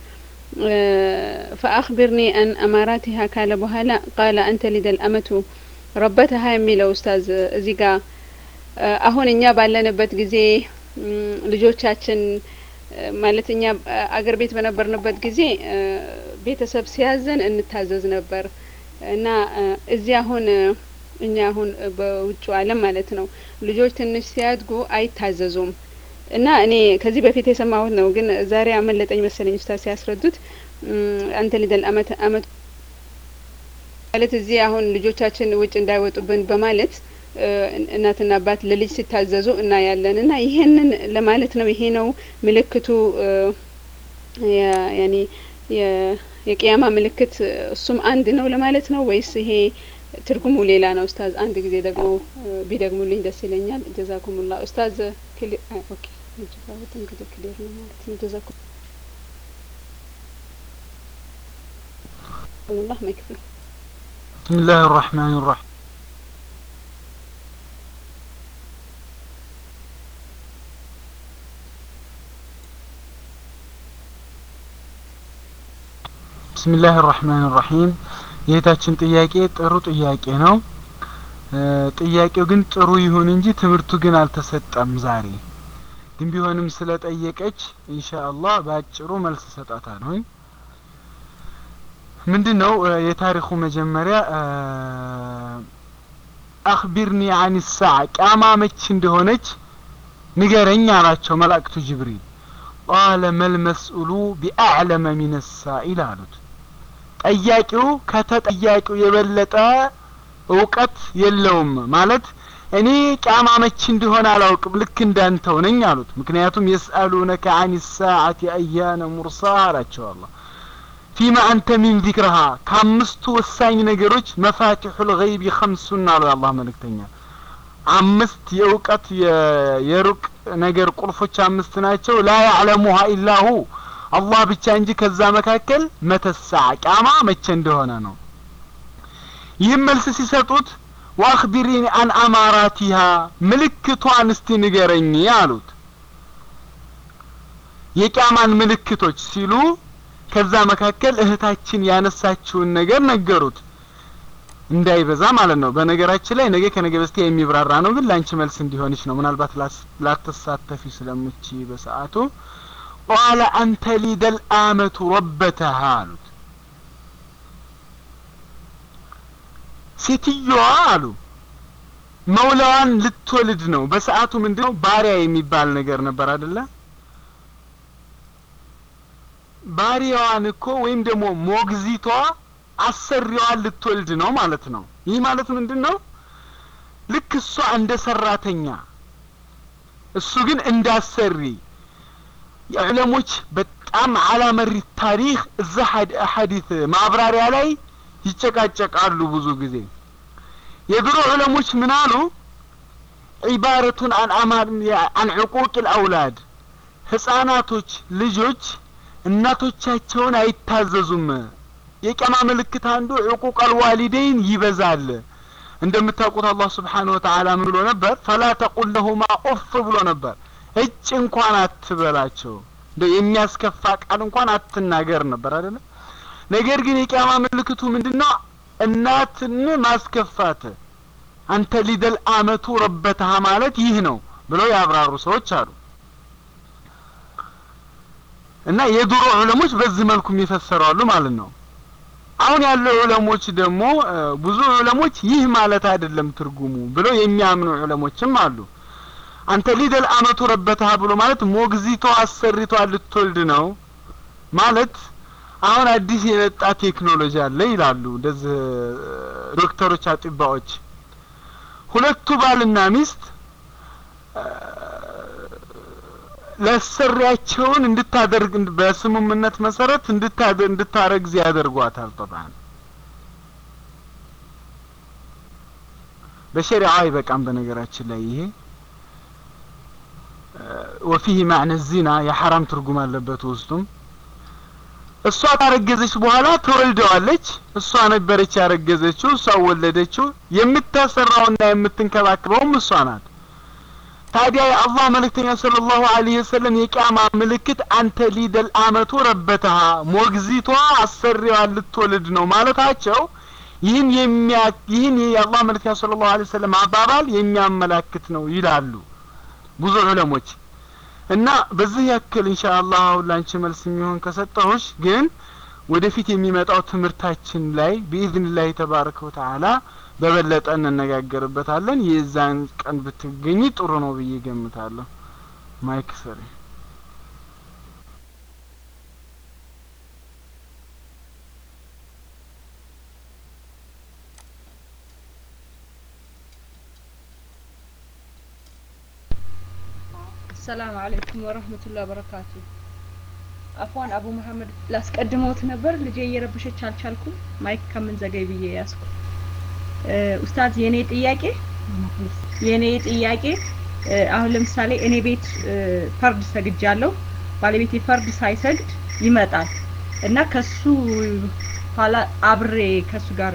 ፈአኽቢርኒ አን አማራቲሃ ካለ በኋላ ቃለ አንተ ሊደል አመቱ ረበተሃ የሚለው ኡስታዝ እዚህ ጋር አሁን እኛ ባለንበት ጊዜ ልጆቻችን ማለት እኛ አገር ቤት በነበርንበት ጊዜ ቤተሰብ ሲያዘን እንታዘዝ ነበር እና እዚህ አሁን እኛ አሁን በውጭ ዓለም ማለት ነው ልጆች ትንሽ ሲያድጉ አይታዘዙም እና እኔ ከዚህ በፊት የሰማሁት ነው፣ ግን ዛሬ አመለጠኝ መሰለኝ ኡስታዝ ሲያስረዱት አንተ ሊደል አመት አመት ማለት እዚህ አሁን ልጆቻችን ውጭ እንዳይወጡብን በማለት እናትና አባት ለልጅ ሲታዘዙ እናያለን እና ይሄንን ለማለት ነው። ይሄ ነው ምልክቱ ያኔ የቅያማ ምልክት እሱም አንድ ነው ለማለት ነው ወይስ ይሄ ትርጉሙ ሌላ ነው? ኡስታዝ አንድ ጊዜ ደግሞ ቢደግሙልኝ ደስ ይለኛል። ጀዛኩሙላ ኡስታዝ። ኦኬ እንግዲህ ክሊር ነው ማለት ነው። ጀዛኩም ላህ ማይክፍሉ ብስሚላህ ራህማን ራሒም ብስሚላህ ራህማን ራሒም የእህታችን ጥያቄ ጥሩ ጥያቄ ነው። ጥያቄው ግን ጥሩ ይሁን እንጂ ትምህርቱ ግን አልተሰጠም ዛሬ። ግን ቢሆንም ስለጠየቀች ኢንሻአላህ በአጭሩ መልስ እሰጣታለሁ። ምንድን ነው የታሪኩ መጀመሪያ አክቢርኒ አን ሳዕ ቂያማ መች እንደሆነች ንገረኝ አላቸው መላእክቱ ጅብሪል። ቃለ መልመስኡሉ ቢአዕለመ ሚን ሳኢል አሉት። ጠያቂው ከተጠያቂው የበለጠ እውቀት የለውም ማለት እኔ ቂያማ መች እንደሆነ አላውቅም ልክ እንዳንተው ነኝ አሉት። ምክንያቱም የስአሉነከ አን ሳዓቲ አያነ ሙርሳ አላቸው አላህ ፊማ አንተ ሚን ዚክርሃ ከአምስቱ ወሳኝ ነገሮች መፋቲሑል ገይቢ ኸምሱን አሉ የአላህ መልእክተኛ አምስት የእውቀት የሩቅ ነገር ቁልፎች አምስት ናቸው ላ ያዕለሙሃ ኢላሁ አላህ ብቻ እንጂ ከዛ መካከል መተሳዕ ቂያማ መቼ እንደሆነ ነው ይህም መልስ ሲሰጡት ወአክቢሪኒ አን አማራቲሃ ምልክቷን እስቲ ንገረኝ አሉት የቂያማን ምልክቶች ሲሉ ከዛ መካከል እህታችን ያነሳችውን ነገር ነገሩት እንዳይበዛ ማለት ነው በነገራችን ላይ ነገ ከነገ በስቲያ የሚብራራ ነው ግን ላንቺ መልስ እንዲሆንሽ ነው ምናልባት ላትሳተፊ ስለምቺ በሰዓቱ ቃለ አንተ ሊደል አመቱ ረበተሃ አሉት ሴትዮዋ አሉ መውላዋን ልትወልድ ነው። በሰዓቱ ምንድነው ባሪያ የሚባል ነገር ነበር አይደለ? ባሪያዋን እኮ ወይም ደግሞ ሞግዚቷ አሰሪዋን ልትወልድ ነው ማለት ነው። ይህ ማለት ምንድን ነው? ልክ እሷ እንደ ሰራተኛ እሱ ግን እንዳሰሪ የዕለሞች በጣም አላመሪ ታሪክ እዛ ሐዲት ማብራሪያ ላይ ይጨቃጨቃሉ ብዙ ጊዜ። የድሮ ዕለሞች ምን አሉ? ዒባረቱን አን አማር አን ዕቁቅ ልአውላድ ህጻናቶች ልጆች እናቶቻቸውን አይታዘዙም። የቀማ ምልክት አንዱ ዕቁቅ አልዋሊደይን ይበዛል። እንደምታውቁት አላህ ስብሓነሁ ወተዓላ ምን ብሎ ነበር? ፈላ ተቁል ለሁማ ኡፍ ብሎ ነበር። እጭ እንኳን አትበላቸው፣ እንደው የሚያስከፋ ቃል እንኳን አትናገር ነበር አይደለ? ነገር ግን የቂያማ ምልክቱ ምንድነው? እናትን ማስከፋት አንተ ሊደል አመቱ ረበተሃ ማለት ይህ ነው ብለው ያብራሩ ሰዎች አሉ። እና የድሮ ዑለሞች በዚህ መልኩ የሚፈሰሩ አሉ ማለት ነው። አሁን ያለው ዑለሞች ደግሞ ብዙ ዑለሞች ይህ ማለት አይደለም ትርጉሙ ብለው የሚያምኑ ዑለሞችም አሉ። አንተ ሊደል አመቱ ረበተሃ ብሎ ማለት ሞግዚቷ አሰሪቷ ልትወልድ ነው ማለት አሁን አዲስ የመጣ ቴክኖሎጂ አለ ይላሉ እንደዚህ ዶክተሮች፣ አጥባዎች ሁለቱ ባልና ሚስት ለሰሪያቸውን እንድታደርግ በስምምነት መሰረት እንድታደ እንድታረግዝ ያደርጓታል። ጠባን በሸሪዓ አይበቃም። በነገራችን ላይ ይሄ ወፊህ ማዕነ ዚና የሐራም ትርጉም አለበት ውስጡም እሷ ካረገዘች በኋላ ትወልደዋለች። እሷ ነበረች ያረገዘችው፣ እሷ ወለደችው። የምታሰራውና የምትንከባከበውም እሷ ናት። ታዲያ የአላህ መልእክተኛ ሰለላሁ ዐለይሂ ወሰለም የቂያማ ምልክት አንተ ሊደል አመቱ ረበተሃ ሞግዚቷ አሰሪዋን ልትወልድ ነው ማለታቸው ይህን የሚያ ይህን የአላህ መልእክተኛ ሰለላሁ ዐለይሂ ወሰለም አባባል የሚያመላክት ነው ይላሉ ብዙ ዑለሞች። እና በዚህ ያክል ኢንሻአላህ አሁን ላንቺ መልስ የሚሆን ከሰጠሁሽ ግን ወደፊት የሚመጣው ትምህርታችን ላይ ቢኢዝኒላህ ተባረከ ወተዓላ በበለጠ እንነጋገርበታለን። የዛን ቀን ብትገኝ ጥሩ ነው ብዬ ገምታለሁ። ማይክ ሰሪ ሰላም አለይኩም ወረህመቱላሂ ወበረካቱ። አፏን አቡ መሐመድ ላስቀድመውት ነበር ልጄ እየረበሸች አልቻልኩም። ማይክ ከምን ዘገይ ብዬ ያዝኩ። ኡስታዝ የኔ ጥያቄ የኔ ጥያቄ አሁን ለምሳሌ እኔ ቤት ፈርድ ሰግጃለሁ። ባለቤቴ ፈርድ ሳይሰግድ ይመጣል እና ከሱ ኋላ አብሬ ከሱ ጋር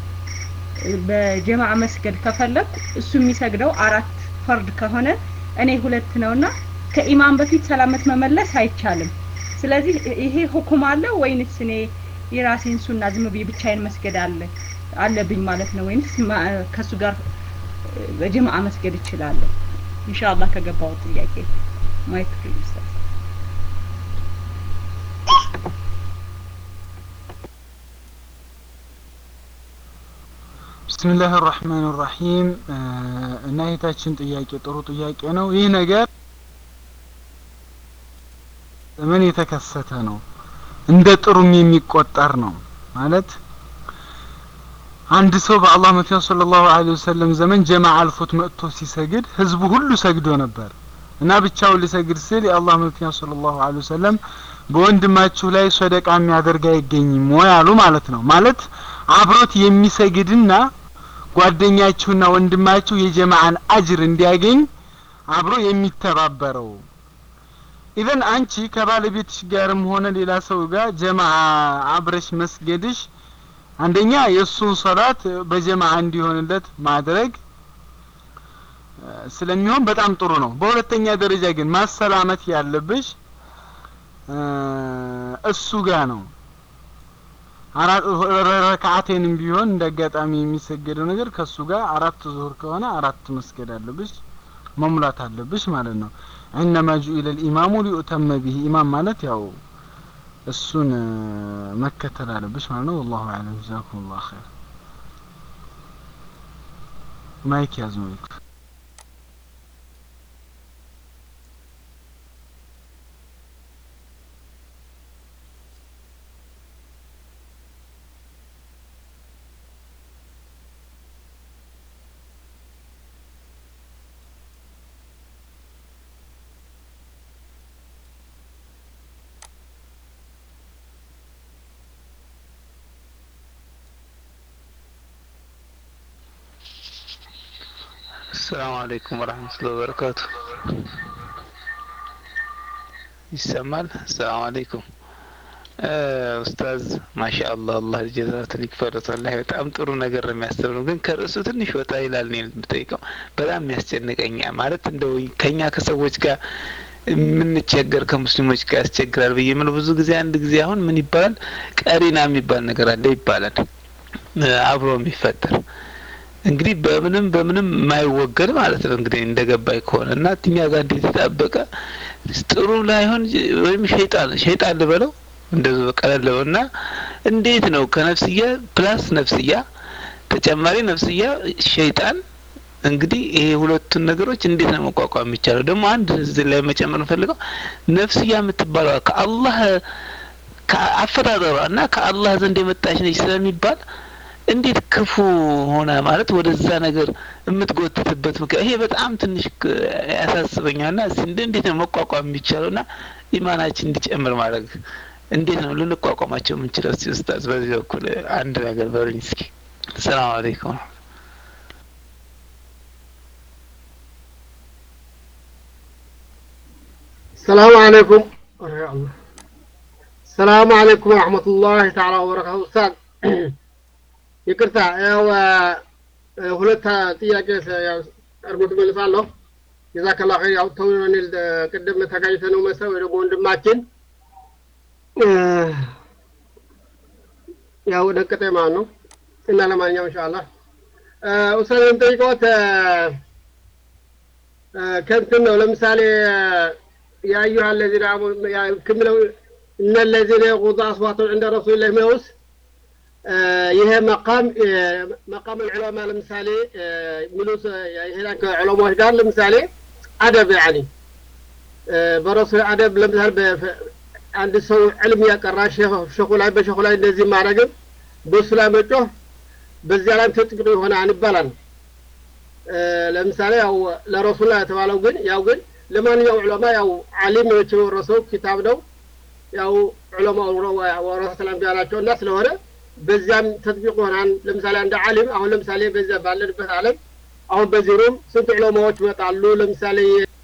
በጀማዓ መስገድ ከፈለኩ እሱ የሚሰግደው አራት ፈርድ ከሆነ እኔ ሁለት ነውና ከኢማም በፊት ሰላመት መመለስ አይቻልም። ስለዚህ ይሄ ሁኩም አለ ወይንስ እኔ የራሴን ሱና ዝም ብዬ ብቻዬን መስገድ አለ አለብኝ ማለት ነው ወይንስ ከሱ ጋር በጀማዓ መስገድ እችላለሁ? ኢንሻአላህ ከገባው ጥያቄ ማይክ ፕሊዝ ብስሚላህ ራህማን ራሂም እና የታችን ጥያቄ ጥሩ ጥያቄ ነው። ይህ ነገር ምን የተከሰተ ነው? እንደ ጥሩም የሚቆጠር ነው ማለት አንድ ሰው በአላህ መልእክተኛ ሰለላሁ ዐለይሂ ወሰለም ዘመን ጀማዓ አልፎት መጥቶ ሲሰግድ ህዝቡ ሁሉ ሰግዶ ነበር እና ብቻውን ሊሰግድ ሲል የአላህ መልእክተኛ ሰለላሁ ዐለይሂ ወሰለም በወንድማችሁ ላይ ሰደቃ የሚያደርግ አይገኝም ወይ አሉ ማለት ነው። ማለት አብሮት የሚሰግድና ጓደኛችሁና ወንድማችሁ የጀማዓን አጅር እንዲያገኝ አብሮ የሚተባበረው ኢዘን አንቺ ከባለቤትሽ ጋርም ሆነ ሌላ ሰው ጋር ጀማዓ አብረሽ መስገድሽ አንደኛ የእሱን ሶላት በጀማዓ እንዲሆንለት ማድረግ ስለሚሆን በጣም ጥሩ ነው። በሁለተኛ ደረጃ ግን ማሰላመት ያለብሽ እሱ ጋር ነው። አራት ረካዓቴንም ቢሆን እንደ አጋጣሚ የሚሰገደው ነገር ከሱ ጋር አራት ዙሁር ከሆነ አራት መስገድ አለብሽ መሙላት አለብሽ ማለት ነው። ኢነማ ጁኢለ ልኢማሙ ሊዩተመ ቢሂ ኢማም ማለት ያው እሱን መከተል አለብሽ ማለት ነው። ወላሁ አዕለም። ጀዛኩም ላሁ ኸይር። ማይክ ያዝ ማይክ السلام عليكم ورحمة الله وبركاته ይሰማል ሰላም አለይኩም ኡስታዝ ማሻአላህ አላህ ጀዛትን ይክፈሉት ወላሂ በጣም ጥሩ ነገር ነው የሚያስተምሩ ግን ከርዕሱ ትንሽ ወጣ ይላል ነው የምጠይቀው በጣም የሚያስጨንቀኛ ማለት እንደው ከኛ ከሰዎች ጋር የምንቸገር ከሙስሊሞች ጋር ያስቸግራል ብዬ የምለው ብዙ ጊዜ አንድ ጊዜ አሁን ምን ይባላል ቀሪና የሚባል ነገር አለ ይባላል አብሮ የሚፈጠር እንግዲህ በምንም በምንም የማይወገድ ማለት ነው እንግዲህ እንደገባኝ ከሆነ እና እኛ ጋር እንዴት የታበቀ ጥሩ ላይሆን ወይም ሸይጣን ሸይጣን ልበለው እንደዚ ቀለል ለው እና እንዴት ነው ከነፍስያ ፕላስ ነፍስያ ተጨማሪ ነፍስያ ሸይጣን እንግዲህ ይሄ ሁለቱን ነገሮች እንዴት ነው መቋቋም የሚቻለው? ደግሞ አንድ እዚህ ላይ መጨመር እንፈልገው ነፍስያ የምትባለዋ ከአላህ ከአፈጣጠሯ እና ከአላህ ዘንድ የመጣች ነች ስለሚባል እንዴት ክፉ ሆነ ማለት ወደዛ ነገር የምትጎትትበት ምክንያት ይሄ በጣም ትንሽ ያሳስበኛል። ና እንዴት ነው መቋቋም የሚቻለው ና ኢማናችን እንዲጨምር ማድረግ እንዴት ነው ልንቋቋማቸው የምንችለው? እስቲ ኡስታዝ በዚህ በኩል አንድ ነገር በሉኝ እስኪ። ሰላም አለይኩም። السلام عليكم السلام عليكم ورحمة الله تعالى وبركاته أستاذ ይቅርታ ያው ሁለት ጥያቄ አርጎ ትመልሳለሁ ጀዛከላ ኸይር ያው ተውኔል ቅድም ተጋጭተ ነው መሰል ወይ ደግሞ ወንድማችን ያው ደቀጠ ማለት ነው እና ለማንኛውም ኢንሻአላህ ኡስታዝ የምጠይቀዎት ከንትን ነው ለምሳሌ يا أيها الذين آمنوا كملوا إن الذين يغضوا أصواتهم عند رسول الله ميوس ይሄ መቃም መቃም ዑለማ ለምሳሌ ሚሉስ ይሄን ከዑለማዎች ጋር ለምሳሌ አደብ ያኒ በረሱል አደብ ለምሳሌ አንድ ሰው ዕልም ያቀራ ሸኹ ላይ በሸኹ ላይ እንደዚህ ማድረግም በሱ ላይ መጮህ በዚያ ላይ ተጥቅዶ ይሆናል ይባላል። ለምሳሌ ያው ለረሱል ላይ የተባለው ግን ያው ግን ለማንኛውም ዑለማ ያው ዓሊሞች የወረሰው ኪታብ ነው። ያው ዑለማ ወረሰት አንቢያ ናቸው እና ስለሆነ በዚያም ተጥቢቅ ይሆናል። ለምሳሌ አንድ ዓሊም አሁን ለምሳሌ በዚያ ባለንበት ዓለም አሁን በዚህ ሩም ስንት ዑለማዎች ይመጣሉ። ለምሳሌ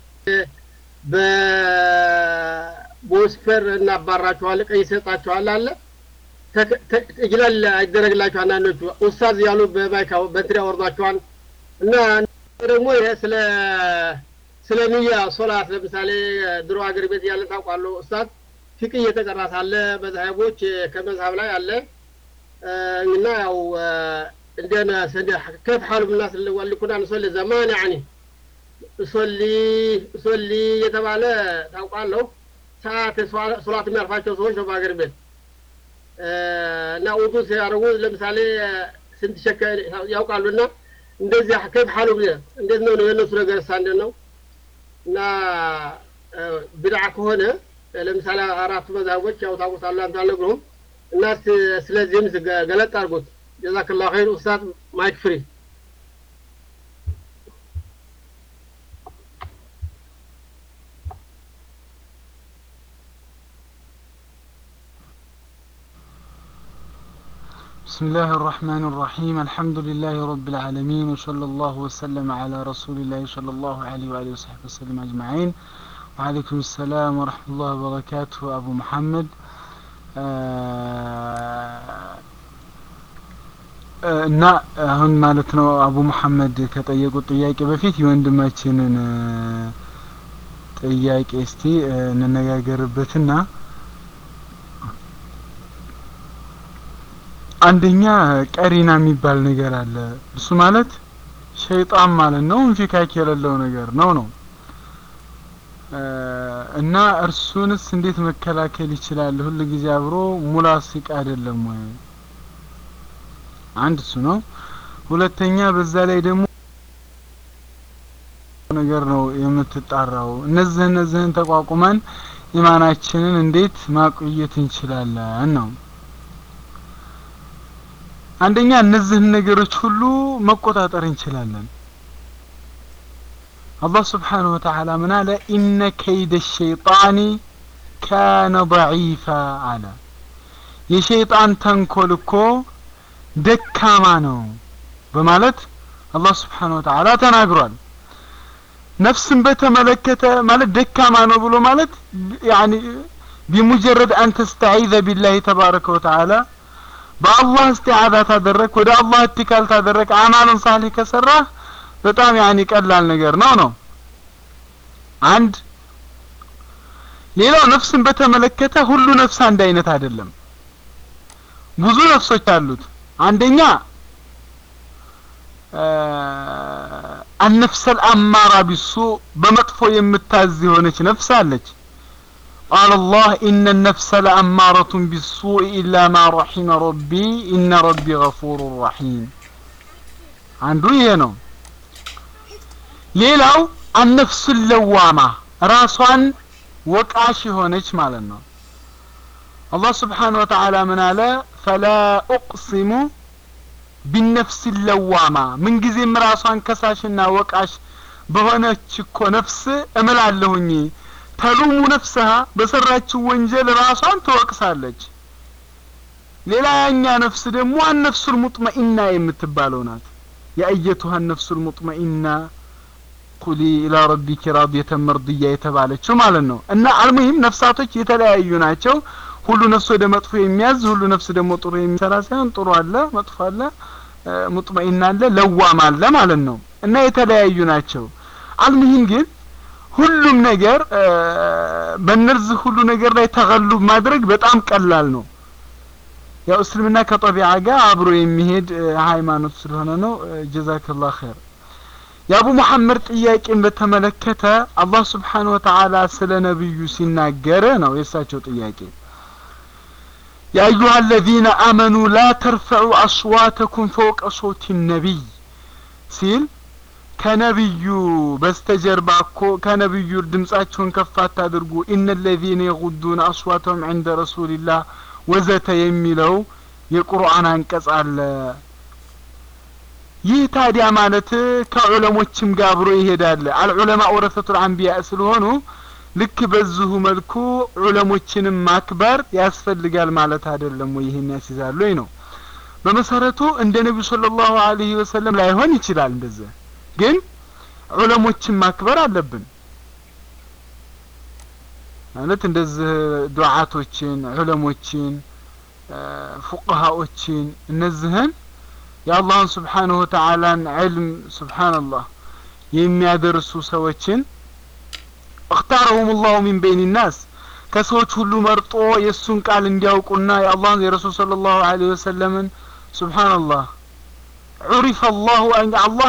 በቦስፈር እናባራቸዋል፣ ቀይ ይሰጣቸዋል አለ እጅላል አይደረግላቸው አንዳንዶቹ ኡስታዝ ያሉ በማይካ በእንትን ያወርዷቸዋል እና ደግሞ ይሄ ስለ ስለ ንያ ሶላት ለምሳሌ ድሮ ሀገር ቤት ያለ ታውቃለሁ ኡስታዝ ፊቅ እየተቀራ ሳለ መዝሀቦች ከመዝሀብ ላይ አለ እና ያው እንደና كيف حال الناس اللي اللي كنا نصلي زمان يعني እሶሊ እሶሊ የተባለ ታውቃለሁ ሰዓት ሶላት የሚያልፋቸው ሰዎች ነው በሀገር ቤት እና ውዱ ሲያደርጉ ለምሳሌ ስንት ሸከ ያውቃሉ እና እንደዚህ ከፍ ሐሉ እንዴት ነው የእነሱ ነገር ሳ እንዴት ነው እና ብድዓ ከሆነ ለምሳሌ አራቱ መዛቦች ያው ታውቁታሉ አንተ አልነግሩህም እና ስለዚህም ገለጥ አድርጎት ጀዛክላ ኸይር ኡስታዝ ማይክ ፍሪ بسم الله الرحمن الرحيم الحمد لله رب العالمين وصلى الله وسلم على رسول الله صلى الله عليه وآله وصحبه وسلم أجمعين وعليكم السلام ورحمة الله وبركاته أبو محمد እና አሁን ማለት ነው አቡ መሐመድ ከጠየቁት ጥያቄ በፊት የወንድማችንን ጥያቄ እስቲ እንነጋገርበትና አንደኛ ቀሪና የሚባል ነገር አለ። እሱ ማለት ሸይጣን ማለት ነው፣ እንፊካክ የሌለው ነገር ነው ነው እና እርሱንስ እንዴት መከላከል ይችላል? ሁል ጊዜ አብሮ ሙላሲቅ አይደለም ወይ? አንድ እሱ ነው። ሁለተኛ በዛ ላይ ደግሞ ነገር ነው የምትጣራው። እነዚህ እነዚህን ተቋቁመን ኢማናችንን እንዴት ማቆየት እንችላለን ነው። አንደኛ እነዚህን ነገሮች ሁሉ መቆጣጠር እንችላለን። አላህ ስብሓነሁ ወተዓላ ምን አለ? ኢነ ከይደ ሸይጣኒ ካነ ضዒፋ አለ። የሸይጣን ተንኮል እኮ ደካማ ነው በማለት አላህ ስብሓነሁ ወተዓላ ተናግሯል። ነፍስን በተመለከተ ማለት ደካማ ነው ብሎ ማለት ያኒ ቢሙጀረድ አን ተስተዒዘ ቢላሂ ተባረከ ወተዓላ በአላህ እስቲዓዛ ታደረግ ወደ አላህ እትካል ታደረግ አማልን ሳሊህ ከሰራ በጣም ያኒ ቀላል ነገር ነው ነው አንድ ሌላው ነፍስን በተመለከተ ሁሉ ነፍስ አንድ አይነት አይደለም ብዙ ነፍሶች አሉት አንደኛ አነፍሰል አማራ ቢሱ በመጥፎ የምታዝ የሆነች ነፍስ አለች قال الله إن النفس لأمارة بالسوء إلا ما رحم ربي إن ربي غفور رحيم عنده ينو ሌላው አነፍስ ለዋማ ራሷን ወቃሽ የሆነች ማለት ነው አላህ ስብሓን ወተዓላ ምን አለ ፈላ ኡቅሲሙ ቢነፍስ ለዋማ ምንጊዜም ራሷን ከሳሽና ወቃሽ በሆነች እኮ ነፍስ እምላለሁኝ ተሉሙ ነፍስሃ በሰራችው ወንጀል ራሷን ትወቅሳለች ሌላ ያኛ ነፍስ ደግሞ አነፍሱል ሙጥመኢና የምትባለው ናት የአየቱሃ ነፍሱል ሙጥመኢና ቁሊ ኢላ ረቢኪ ራዲየተን መርድያ የተባለችው ማለት ነው እና አልሙሂም ነፍሳቶች የተለያዩ ናቸው ሁሉ ነፍስ ወደ መጥፎ የሚያዝ ሁሉ ነፍስ ደግሞ ጥሩ የሚሰራ ሳይሆን ጥሩ አለ መጥፎ አለ ሙጥመኢና አለ ለዋም አለ ማለት ነው እና የተለያዩ ናቸው አልሙሂም ግን ሁሉም ነገር በእነዚህ ሁሉ ነገር ላይ ተገሉብ ማድረግ በጣም ቀላል ነው ያው እስልምና ከጠቢዓ ጋር አብሮ የሚሄድ ሃይማኖት ስለሆነ ነው ጀዛከላህ ኸይር የአቡ መሐመድ ጥያቄን በተመለከተ አላህ ስብሓን ወተዓላ ስለ ነቢዩ ሲናገር ነው የእሳቸው ጥያቄ يا أيها الذين آمنوا لا ترفعوا أصواتكم فوق صوت النبي ሲል ከነብዩ በስተጀርባ እኮ ከነብዩ ድምጻቸውን ከፍ አታድርጉ ኢነ ለዚነ የጉዱን አስዋተሁም ዕንደ ረሱልላህ ወዘተ የሚለው የቁርአን አንቀጽ አለ ይህ ታዲያ ማለት ከዑለሞችም ጋር አብሮ ይሄዳል አልዑለማ ወረሰቱል አንቢያ ስለሆኑ ልክ በዚሁ መልኩ ዑለሞችንም ማክበር ያስፈልጋል ማለት አይደለም ወይ ይህን ያስይዛሉ ወይ ነው በመሰረቱ እንደ ነቢዩ ሰለላሁ ዐለይሂ ወሰለም ላይሆን ይችላል እንደዚህ ግን ዑለሞችን ማክበር አለብን ማለት እንደዚህ ዱዓቶችን ዑለሞችን ፉቅሃዎችን እነዚህን የአላህን ስብሓንሁ ወተዓላን ዕልም ስብሓንላህ የሚያደርሱ ሰዎችን እክታረሁም ላሁ ሚን በይን ናስ ከሰዎች ሁሉ መርጦ የእሱን ቃል እንዲያውቁና የአላህን የረሱል ስለ ላሁ ለ ወሰለምን ስብሓንላህ ዑሪፈ አላሁ አላህ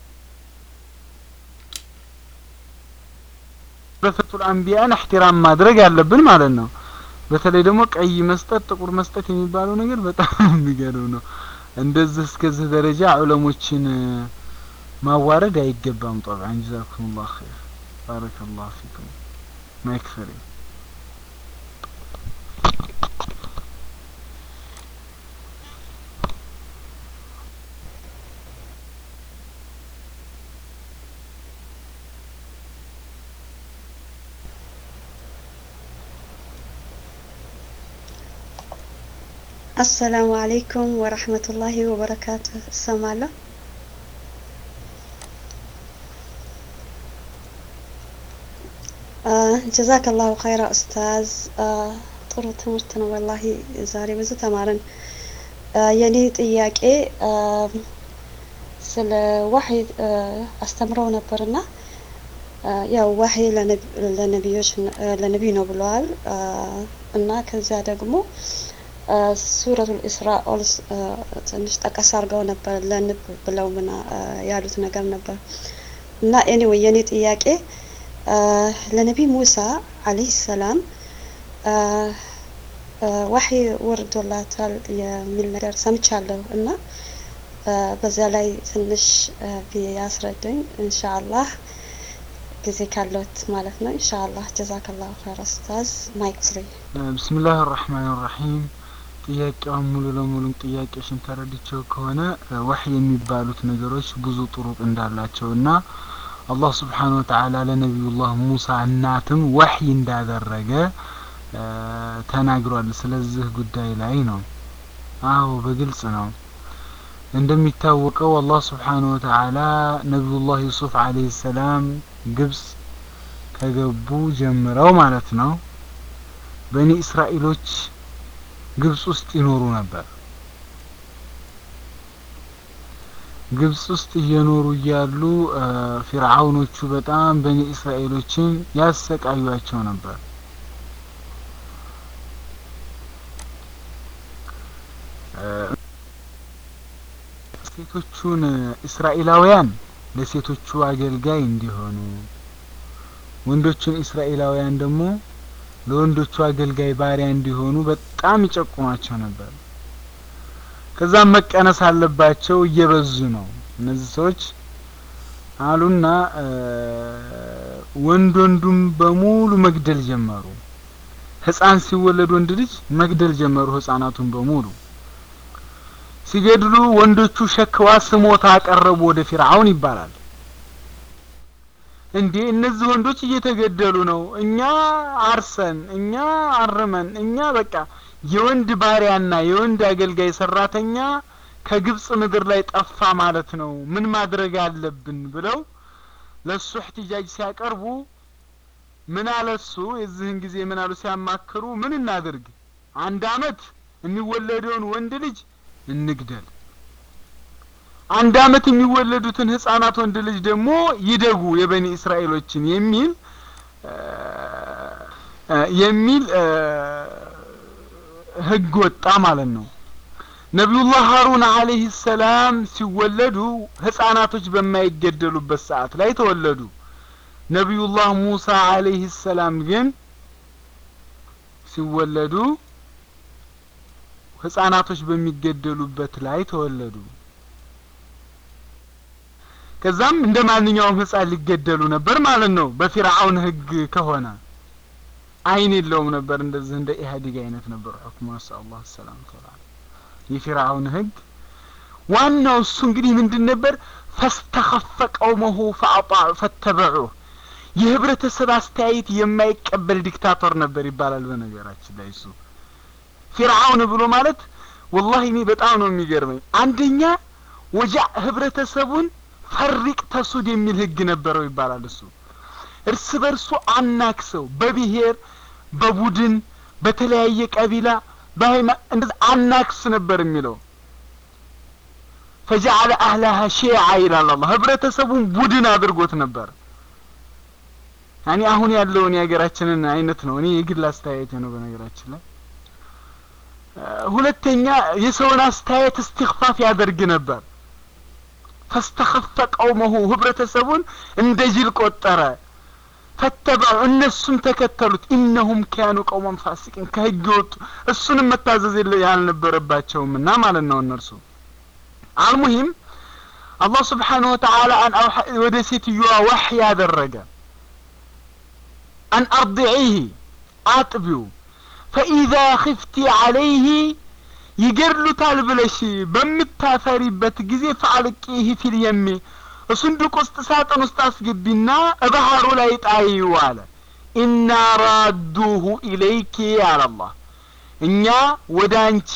በፈቱል አንቢያን እሕትራም ማድረግ ያለብን ማለት ነው በተለይ ደግሞ ቀይ መስጠት ጥቁር መስጠት የሚባለው ነገር በጣም የሚገርም ነው እንደዚህ እስከዚህ ደረጃ ዑለሞችን ማዋረድ አይገባም ጠብዓን ጀዛኩም ላሁ ኸይር ባረከ ላሁ ፊኩም ማይክፈሪ አሰላሙ አለይኩም ወረህመቱላሂ ወበረካቱ እሰማለሁ ጀዛከላሁ ኸይራ ኡስታዝ ጥሩ ትምህርት ነው ወላሂ ዛሬ ብዙ ተማርን የኔ ጥያቄ ስለ ዋህይ አስተምረው ነበርና ያው ዋህይ ለነቢዮች ለነቢይ ነው ብለዋል እና ከዚያ ደግሞ ሱረቱል ኢስራ ኦልስ ትንሽ ጠቀስ አድርገው ነበር ለንብ ብለው ምና ያሉት ነገር ነበር እና ኤኒዌይ የኔ ጥያቄ ለነቢይ ሙሳ አለይሂ ሰላም ዋህይ ወርዶላታል የሚል ነገር ሰምቻለሁ እና በዚያ ላይ ትንሽ ቢያስረዱኝ ኢንሻአላህ ጊዜ ካለት ማለት ነው ኢንሻአላህ ጀዛከላሁ ኸይር ኡስታዝ ማይክ ፍሪ ብስምላህ ራህማን ራሒም ጥያቄውን ሙሉ ለሙሉ ጥያቄሽን ተረድቼው ከሆነ ወህይ የሚባሉት ነገሮች ብዙ ጥሩቅ እንዳላቸው እና አላህ ስብሓን ወተዓላ ለነቢዩላህ ሙሳ እናትም ወህይ እንዳደረገ ተናግሯል ስለዚህ ጉዳይ ላይ ነው አዎ በግልጽ ነው እንደሚታወቀው አላህ ስብሓን ወተዓላ ነቢዩላህ ዩሱፍ አለይሂ ሰላም ግብጽ ከገቡ ጀምረው ማለት ነው በኒ እስራኤሎች ግብጽ ውስጥ ይኖሩ ነበር ግብጽ ውስጥ እየኖሩ እያሉ ፊርዓውኖቹ በጣም በኒ እስራኤሎችን ያሰቃዩቸው ነበር ሴቶቹን እስራኤላውያን ለሴቶቹ አገልጋይ እንዲሆኑ ወንዶቹን እስራኤላውያን ደግሞ ለወንዶቹ አገልጋይ ባሪያ እንዲሆኑ በጣም ይጨቁማቸው ነበር ከዛም መቀነስ አለባቸው እየበዙ ነው እነዚህ ሰዎች አሉና ወንድ ወንዱም በሙሉ መግደል ጀመሩ ህፃን ሲወለድ ወንድ ልጅ መግደል ጀመሩ ህፃናቱን በሙሉ ሲገድሉ ወንዶቹ ሸክዋ ስሞታ አቀረቡ ወደ ፊርዓውን ይባላል እንዴ እነዚህ ወንዶች እየተገደሉ ነው እኛ አርሰን እኛ አርመን እኛ በቃ የወንድ ባሪያና የወንድ አገልጋይ ሰራተኛ ከግብጽ ምድር ላይ ጠፋ ማለት ነው ምን ማድረግ አለብን ብለው ለሱ እህትጃጅ ሲያቀርቡ ምን አለሱ የዚህን ጊዜ ምን አሉ ሲያማክሩ ምን እናድርግ አንድ አመት የሚወለደውን ወንድ ልጅ እንግደል አንድ አመት የሚወለዱትን ህጻናት ወንድ ልጅ ደግሞ ይደጉ የበኒ እስራኤሎችን የሚል የሚል ህግ ወጣ ማለት ነው ነቢዩላህ ሀሩን አለህ ሰላም ሲወለዱ ህጻናቶች በማይገደሉበት ሰዓት ላይ ተወለዱ ነቢዩላህ ሙሳ አለህ ሰላም ግን ሲወለዱ ህጻናቶች በሚገደሉበት ላይ ተወለዱ ከዛም እንደ ማንኛውም ህጻን ሊገደሉ ነበር ማለት ነው በፊርዓውን ህግ ከሆነ አይን የለውም ነበር እንደዚህ እንደ ኢህአዴግ አይነት ነበር ሁክሙ ነስአላሁ ሰላም ተላ የፊርዓውን ህግ ዋናው እሱ እንግዲህ ምንድን ነበር ፈስተኸፈ ቀውመሁ ፈተበዑ የህብረተሰብ አስተያየት የማይቀበል ዲክታቶር ነበር ይባላል በነገራችን ላይ እሱ ፊርዓውን ብሎ ማለት ወላሂ እኔ በጣም ነው የሚገርመኝ አንደኛ ወጃ ህብረተሰቡን ፈሪቅ ተሱድ የሚል ህግ ነበረው ይባላል እሱ እርስ በርሱ አናክሰው በብሔር በቡድን በተለያየ ቀቢላ በሃይማ እንደዛ አናክስ ነበር የሚለው ፈጀዐለ አህላሃ ሺዓ ይላል አላህ ህብረተሰቡን ቡድን አድርጎት ነበር ያኔ አሁን ያለውን የሀገራችንን አይነት ነው እኔ የግል አስተያየት ነው በነገራችን ላይ ሁለተኛ የሰውን አስተያየት እስትክፋፍ ያደርግ ነበር ፈስተኸፈ ቀውመሁ ህብረተሰቡን እንደ ጅል ቆጠረ ፈተበዑ እነሱም ተከተሉት ኢነሁም ካኑ ቀውመን ፋሲቂን ከህግ ወጡ እሱንም መታዘዝ ያልነበረባቸውም እና ማለት ነው እነርሱ አልሙሂም አላህ ስብሓንሁ ወተዓላ ወደ ሴትዮዋ ዋሕይ ያደረገ አን አርድዒህ አጥቢው ፈኢዛ ክፍቲ ዓለይህ ይገድሉታል ብለሽ በምታፈሪበት ጊዜ ፈአልቂህ ፊል የሚ ሱንዱቅ ውስጥ ሳጥን ውስጥ አስገቢና ባህሩ ላይ ጣይው አለ ኢና ራዱሁ ኢለይኪ አለ አላህ እኛ ወደ አንቺ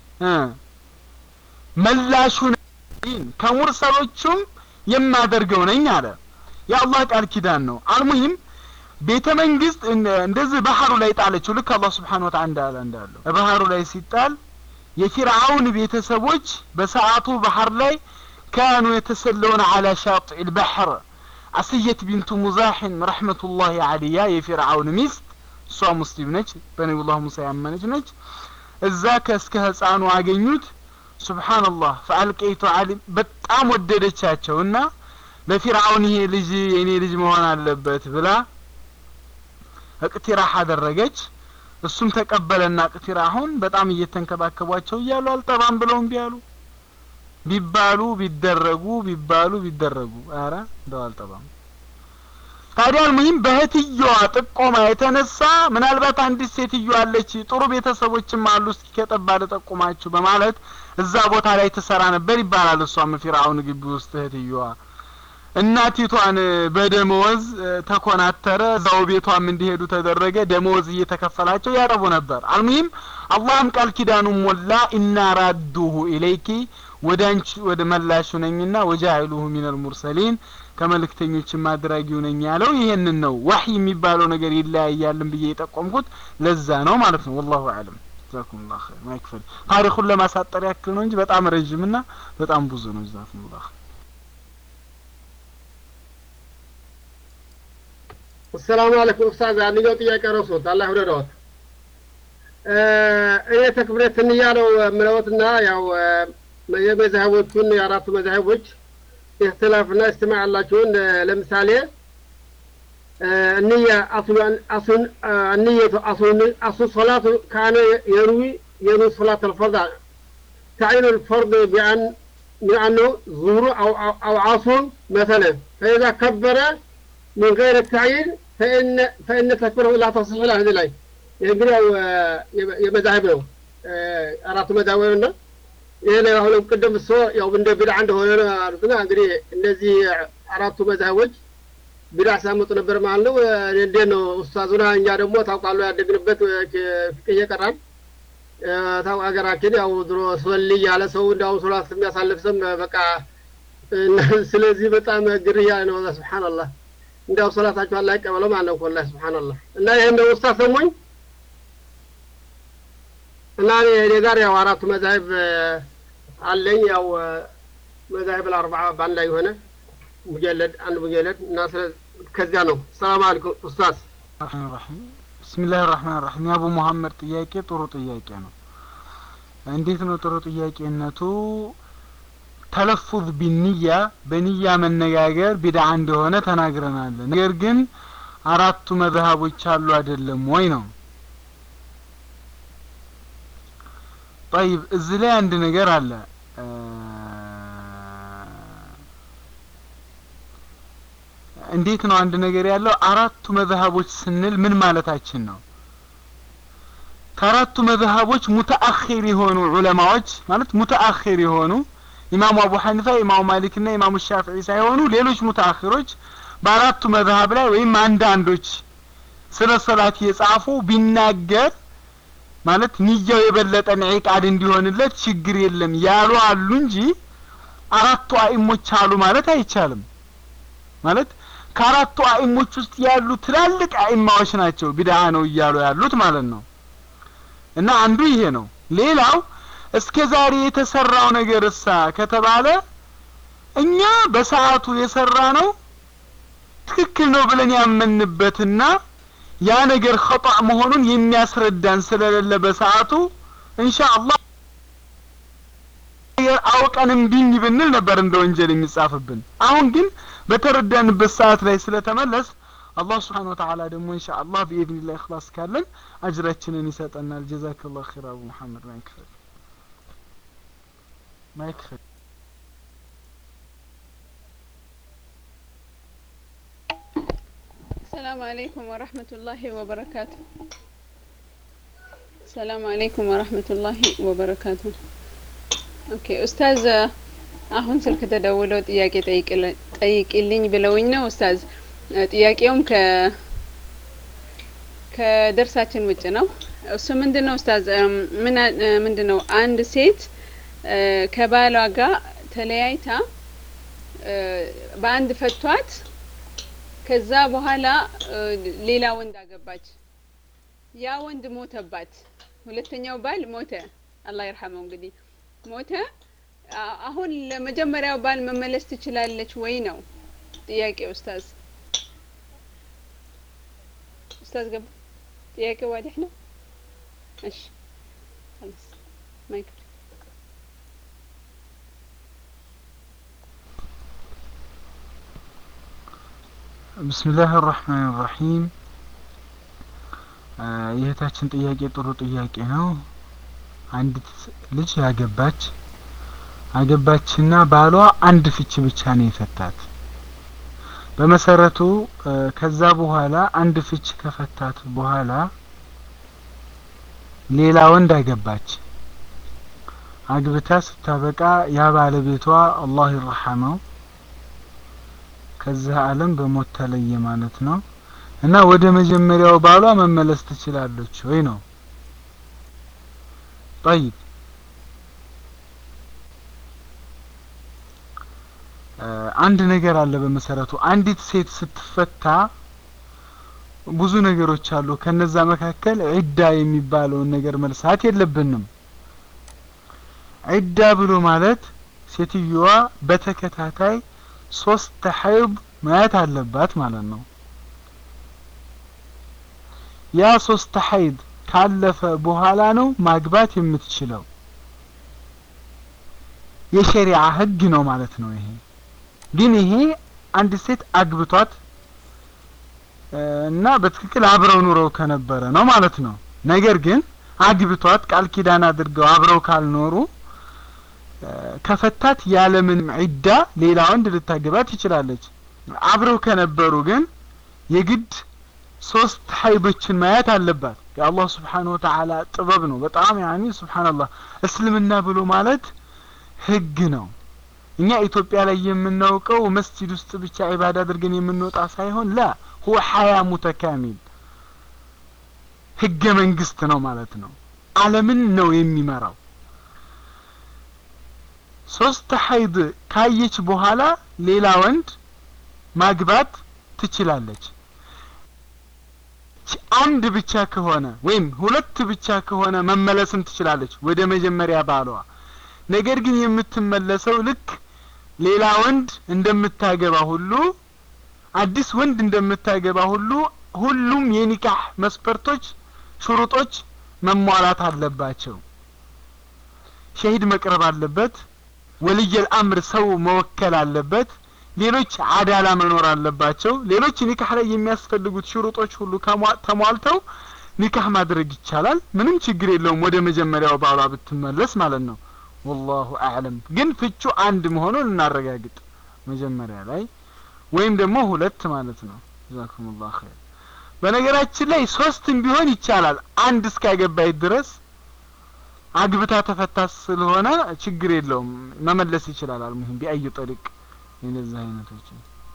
መላሹን ከሙርሰሎቹም የማደርገው ነኝ አለ የአላህ ቃል ኪዳን ነው አልሙሂም ቤተ መንግስት እንደዚህ ባህሩ ላይ ጣለችው ልክ አላህ ስብሓን ወተላ እንዳለ እንዳለው ባህሩ ላይ ሲጣል የፊርዓውን ቤተሰቦች በሰዓቱ ባህር ላይ ካኑ የተሰለውን አላ ሻጢዕ ልባሕር አስየት ቢንቱ ሙዛሕን ረሕመቱላሂ አልያ የፊርዓውን ሚስት እሷ ሙስሊም ነች በነቢዩላህ ሙሳ ያመነች ነች እዛ ከእስከ ህፃኑ አገኙት ሱብሓንላህ ፈአልቀይቱ አሊ በጣም ወደደቻቸው እና ለፊርዓውን ይሄ ልጅ የኔ ልጅ መሆን አለበት ብላ እቅቲራህ አደረገች እሱም ተቀበለና ቅቲራሁን በጣም እየተንከባከቧቸው እያሉ አልጠባም ብለው እምቢ አሉ ቢባሉ ቢደረጉ ቢባሉ ቢደረጉ አረ እንደው አልጠባም ታዲያ አልሙሂም በእህትየዋ ጥቆማ የተነሳ ምናልባት አንዲት ሴትዮ አለች ጥሩ ቤተሰቦችም አሉ እስኪ ከጠባ ልጠቁማችሁ በማለት እዛ ቦታ ላይ ትሰራ ነበር ይባላል እሷም ፊርአውን ግቢ ውስጥ እህትየዋ እናቲቷን በደመወዝ ተኮናተረ እዛው ቤቷም እንዲሄዱ ተደረገ ደመወዝ እየተከፈላቸው ያረቡ ነበር አልሙሂም አላህም ቃል ኪዳኑን ሞላ ኢና ራዱሁ ኢለይኪ ወደ አንቺ ወደ መላሹ ነኝና ወጃኢሉሁ ሚነል ሙርሰሊን ከመልእክተኞችም አድራጊው ነኝ ያለው ይሄንን ነው ወህይ የሚባለው ነገር ይለያያልን ብዬ የጠቆምኩት ለዛ ነው ማለት ነው ወላሁ አለም ጀዛኩሙላህ ኸይር ማይክፈል ታሪኩን ለማሳጠር ያክል ነው እንጂ በጣም ረጅምና በጣም ብዙ ነው ጀዛኩሙላህ አሰላሙ አለይኩም ኡስታዝ አንደኛው ጥያቄ ረሱት አላህ ይውደደዎት እኔ ተክብረት እንያ ነው የምለውትና ያው የመዛህቦቹን የአራቱ መዛህቦች ኢህትላፍና እስትማዕ ያላቸውን ለምሳሌ እንያ አሱን النية أصل أصل الصلاة كان يروي يروي صلاة الفرض تعين الفرض بأن بأنه ظهر أو أو, أو عصر مثلا فإذا كبر من غير التعيين فإن فإن تكبيره لا تصح له هذه الآية እንግዲህ ያው የመዛህብ ነው አራቱ መዛህብ ነው ይሄ ነው አሁንም ቅድም እሱ ያው እንደ ቢድዓ እንደሆነ ነው አሉትና እንግዲህ እነዚህ አራቱ መዛህቦች ቢድዓ ሲያመጡ ነበር ማለት ነው እንዴት ነው ኡስታዙና እኛ ደግሞ ታውቃሉ ያደግንበት ፍቅህ እየቀራን ታው ሀገራችን ያው ድሮ ሶል ያለ ሰው እንዳው ሶላት የሚያሳልፍ ሰም በቃ ስለዚህ በጣም ግርያ ነው ሱብሃንአላህ እንዲያው ሶላታቸው አላህ ይቀበለው ማለት ነው ወላሂ ሱብሃንአላህ እና ይሄን ነው ኡስታዝ ሰሞኝ እና እኔ ጋር ያው አራቱ መዛሂብ አለኝ ያው መዛሂብ አልአርባዓ በአንድ ላይ የሆነ ሙጀለድ አንድ ሙጀለድ እና ከዚያ ነው ሰላም አለይኩም ኡስታዝ ራህማን ብስሚላህ ራህማን ራሂም የአቡ መሐመድ ጥያቄ ጥሩ ጥያቄ ነው እንዴት ነው ጥሩ ጥያቄነቱ ተለፉዝ ቢንያ በንያ መነጋገር ቢድዓ እንደሆነ ተናግረናል ነገር ግን አራቱ መዝሀቦች አሉ አይደለም ወይ ነው ጠይብ እዚህ ላይ አንድ ነገር አለ እንዴት ነው አንድ ነገር ያለው አራቱ መዝሀቦች ስንል ምን ማለታችን ነው ከአራቱ መዝሀቦች ሙተአኺር የሆኑ ዑለማዎች ማለት ሙተአኺር የሆኑ ኢማሙ አቡ ሐኒፋ ኢማሙ ማሊክና ኢማሙ ሻፊዒ ሳይሆኑ ሌሎች ሙተአኺሮች በአራቱ መዝሀብ ላይ ወይም አንዳንዶች ስለ ሰላት የጻፉ ቢናገር ማለት ንያው የበለጠ ኢቃድ እንዲሆንለት ችግር የለም ያሉ አሉ እንጂ አራቱ አኢሞች አሉ ማለት አይቻልም ማለት ከአራቱ አኢሞች ውስጥ ያሉ ትላልቅ አኢማዎች ናቸው ቢድዓ ነው እያሉ ያሉት ማለት ነው እና አንዱ ይሄ ነው ሌላው እስከ ዛሬ የተሰራው ነገር እሳ ከተባለ እኛ በሰዓቱ የሰራ ነው ትክክል ነው ብለን ያመንበትና ያ ነገር ኸጣ መሆኑን የሚያስረዳን ስለሌለ በሰዓቱ ኢንሻአላህ አውቀን እምቢኝ ብንል ነበር እንደ ወንጀል የሚጻፍብን አሁን ግን በተረዳንበት ሰዓት ላይ ስለተመለስ አላህ ስብሓን ወተዓላ ደግሞ ኢንሻአላህ ቢኢዝኒላህ ኢኽላስ ካለን አጅራችንን ይሰጠናል ጀዛከላሁ ኸይር አቡ መሐመድ ማይክፈል ማይክፈል السلام عليكم ورحمة الله وبركاته السلام عليكم ورحمة الله وبركاته ኦኬ ኡስታዝ አሁን ስልክ ተደውለው ጥያቄ ጠይቅልኝ ብለውኝ ነው ኡስታዝ ጥያቄውም ከ ከደርሳችን ውጭ ነው እሱ ምንድን ነው ኡስታዝ ምን ምንድን ነው አንድ ሴት ከባሏ ጋር ተለያይታ በአንድ ፈቷት ከዛ በኋላ ሌላ ወንድ አገባች ያ ወንድ ሞተባት ሁለተኛው ባል ሞተ አላህ ይርሐመው እንግዲህ ሞተ አሁን ለመጀመሪያው ባል መመለስ ትችላለች ወይ ነው ጥያቄ ኡስታዝ ኡስታዝ ገባ ጥያቄ ዋዲህ ነው እሺ خلاص ማይክ ብስሚላህ ራህማን ራሂም የእህታችን ጥያቄ ጥሩ ጥያቄ ነው አንዲት ልጅ ያገባች አገባችና ባሏ አንድ ፍች ብቻ ነው የፈታት በመሰረቱ ከዛ በኋላ አንድ ፍች ከፈታት በኋላ ሌላ ወንድ አገባች። አግብታ ስታበቃ ያ ባለቤቷ አላህ ይርሐመው ከዚህ ዓለም በሞት ተለየ ማለት ነው እና ወደ መጀመሪያው ባሏ መመለስ ትችላለች ወይ ነው ጠይብ አንድ ነገር አለ በመሰረቱ አንዲት ሴት ስትፈታ ብዙ ነገሮች አሉ ከነዛ መካከል ዒዳ የሚባለውን ነገር መልሳት የለብንም ዒዳ ብሎ ማለት ሴትዮዋ በተከታታይ ሶስት ሐይድ ማየት አለባት ማለት ነው ያ ሶስት ሐይድ ካለፈ በኋላ ነው ማግባት የምትችለው የሸሪዓ ህግ ነው ማለት ነው ይሄ ግን ይሄ አንድ ሴት አግብቷት እና በትክክል አብረው ኑረው ከነበረ ነው ማለት ነው ነገር ግን አግብቷት ቃል ኪዳን አድርገው አብረው ካልኖሩ ከፈታት ያለምንም ዒዳ ሌላ ወንድ ልታገባ ትችላለች አብረው ከነበሩ ግን የግድ ሶስት ሀይዶችን ማየት አለባት የአላህ ስብሓን ወተዓላ ጥበብ ነው በጣም ያኒ ስብሓንላህ እስልምና ብሎ ማለት ህግ ነው እኛ ኢትዮጵያ ላይ የምናውቀው መስጂድ ውስጥ ብቻ ዒባዳ አድርገን የምንወጣ ሳይሆን ላ ሁወ ሀያ ሙተካሚል ህገ መንግስት ነው ማለት ነው አለምን ነው የሚመራው ሶስት ሀይድ ካየች በኋላ ሌላ ወንድ ማግባት ትችላለች አንድ ብቻ ከሆነ ወይም ሁለት ብቻ ከሆነ መመለስም ትችላለች ወደ መጀመሪያ ባሏ ነገር ግን የምትመለሰው ልክ ሌላ ወንድ እንደምታገባ ሁሉ አዲስ ወንድ እንደምታገባ ሁሉ ሁሉም የኒካህ መስፈርቶች ሽሩጦች መሟላት አለባቸው ሸሂድ መቅረብ አለበት ወልየል አምር ሰው መወከል አለበት ሌሎች አዳላ መኖር አለባቸው ሌሎች ኒካህ ላይ የሚያስፈልጉት ሽሩጦች ሁሉ ተሟልተው ኒካህ ማድረግ ይቻላል ምንም ችግር የለውም ወደ መጀመሪያው ባሏ ብትመለስ ማለት ነው ወላሁ አዕለም ግን ፍቹ አንድ መሆኑን እናረጋግጥ መጀመሪያ ላይ ወይም ደግሞ ሁለት ማለት ነው ጀዛኩም ላሁ ኸይር በነገራችን ላይ ሶስትም ቢሆን ይቻላል አንድ እስካገባይ ድረስ አግብታ ተፈታ ስለሆነ ችግር የለውም መመለስ ይችላል አልሙሂም ቢአይ ጠሪቅ የነዚህ አይነቶች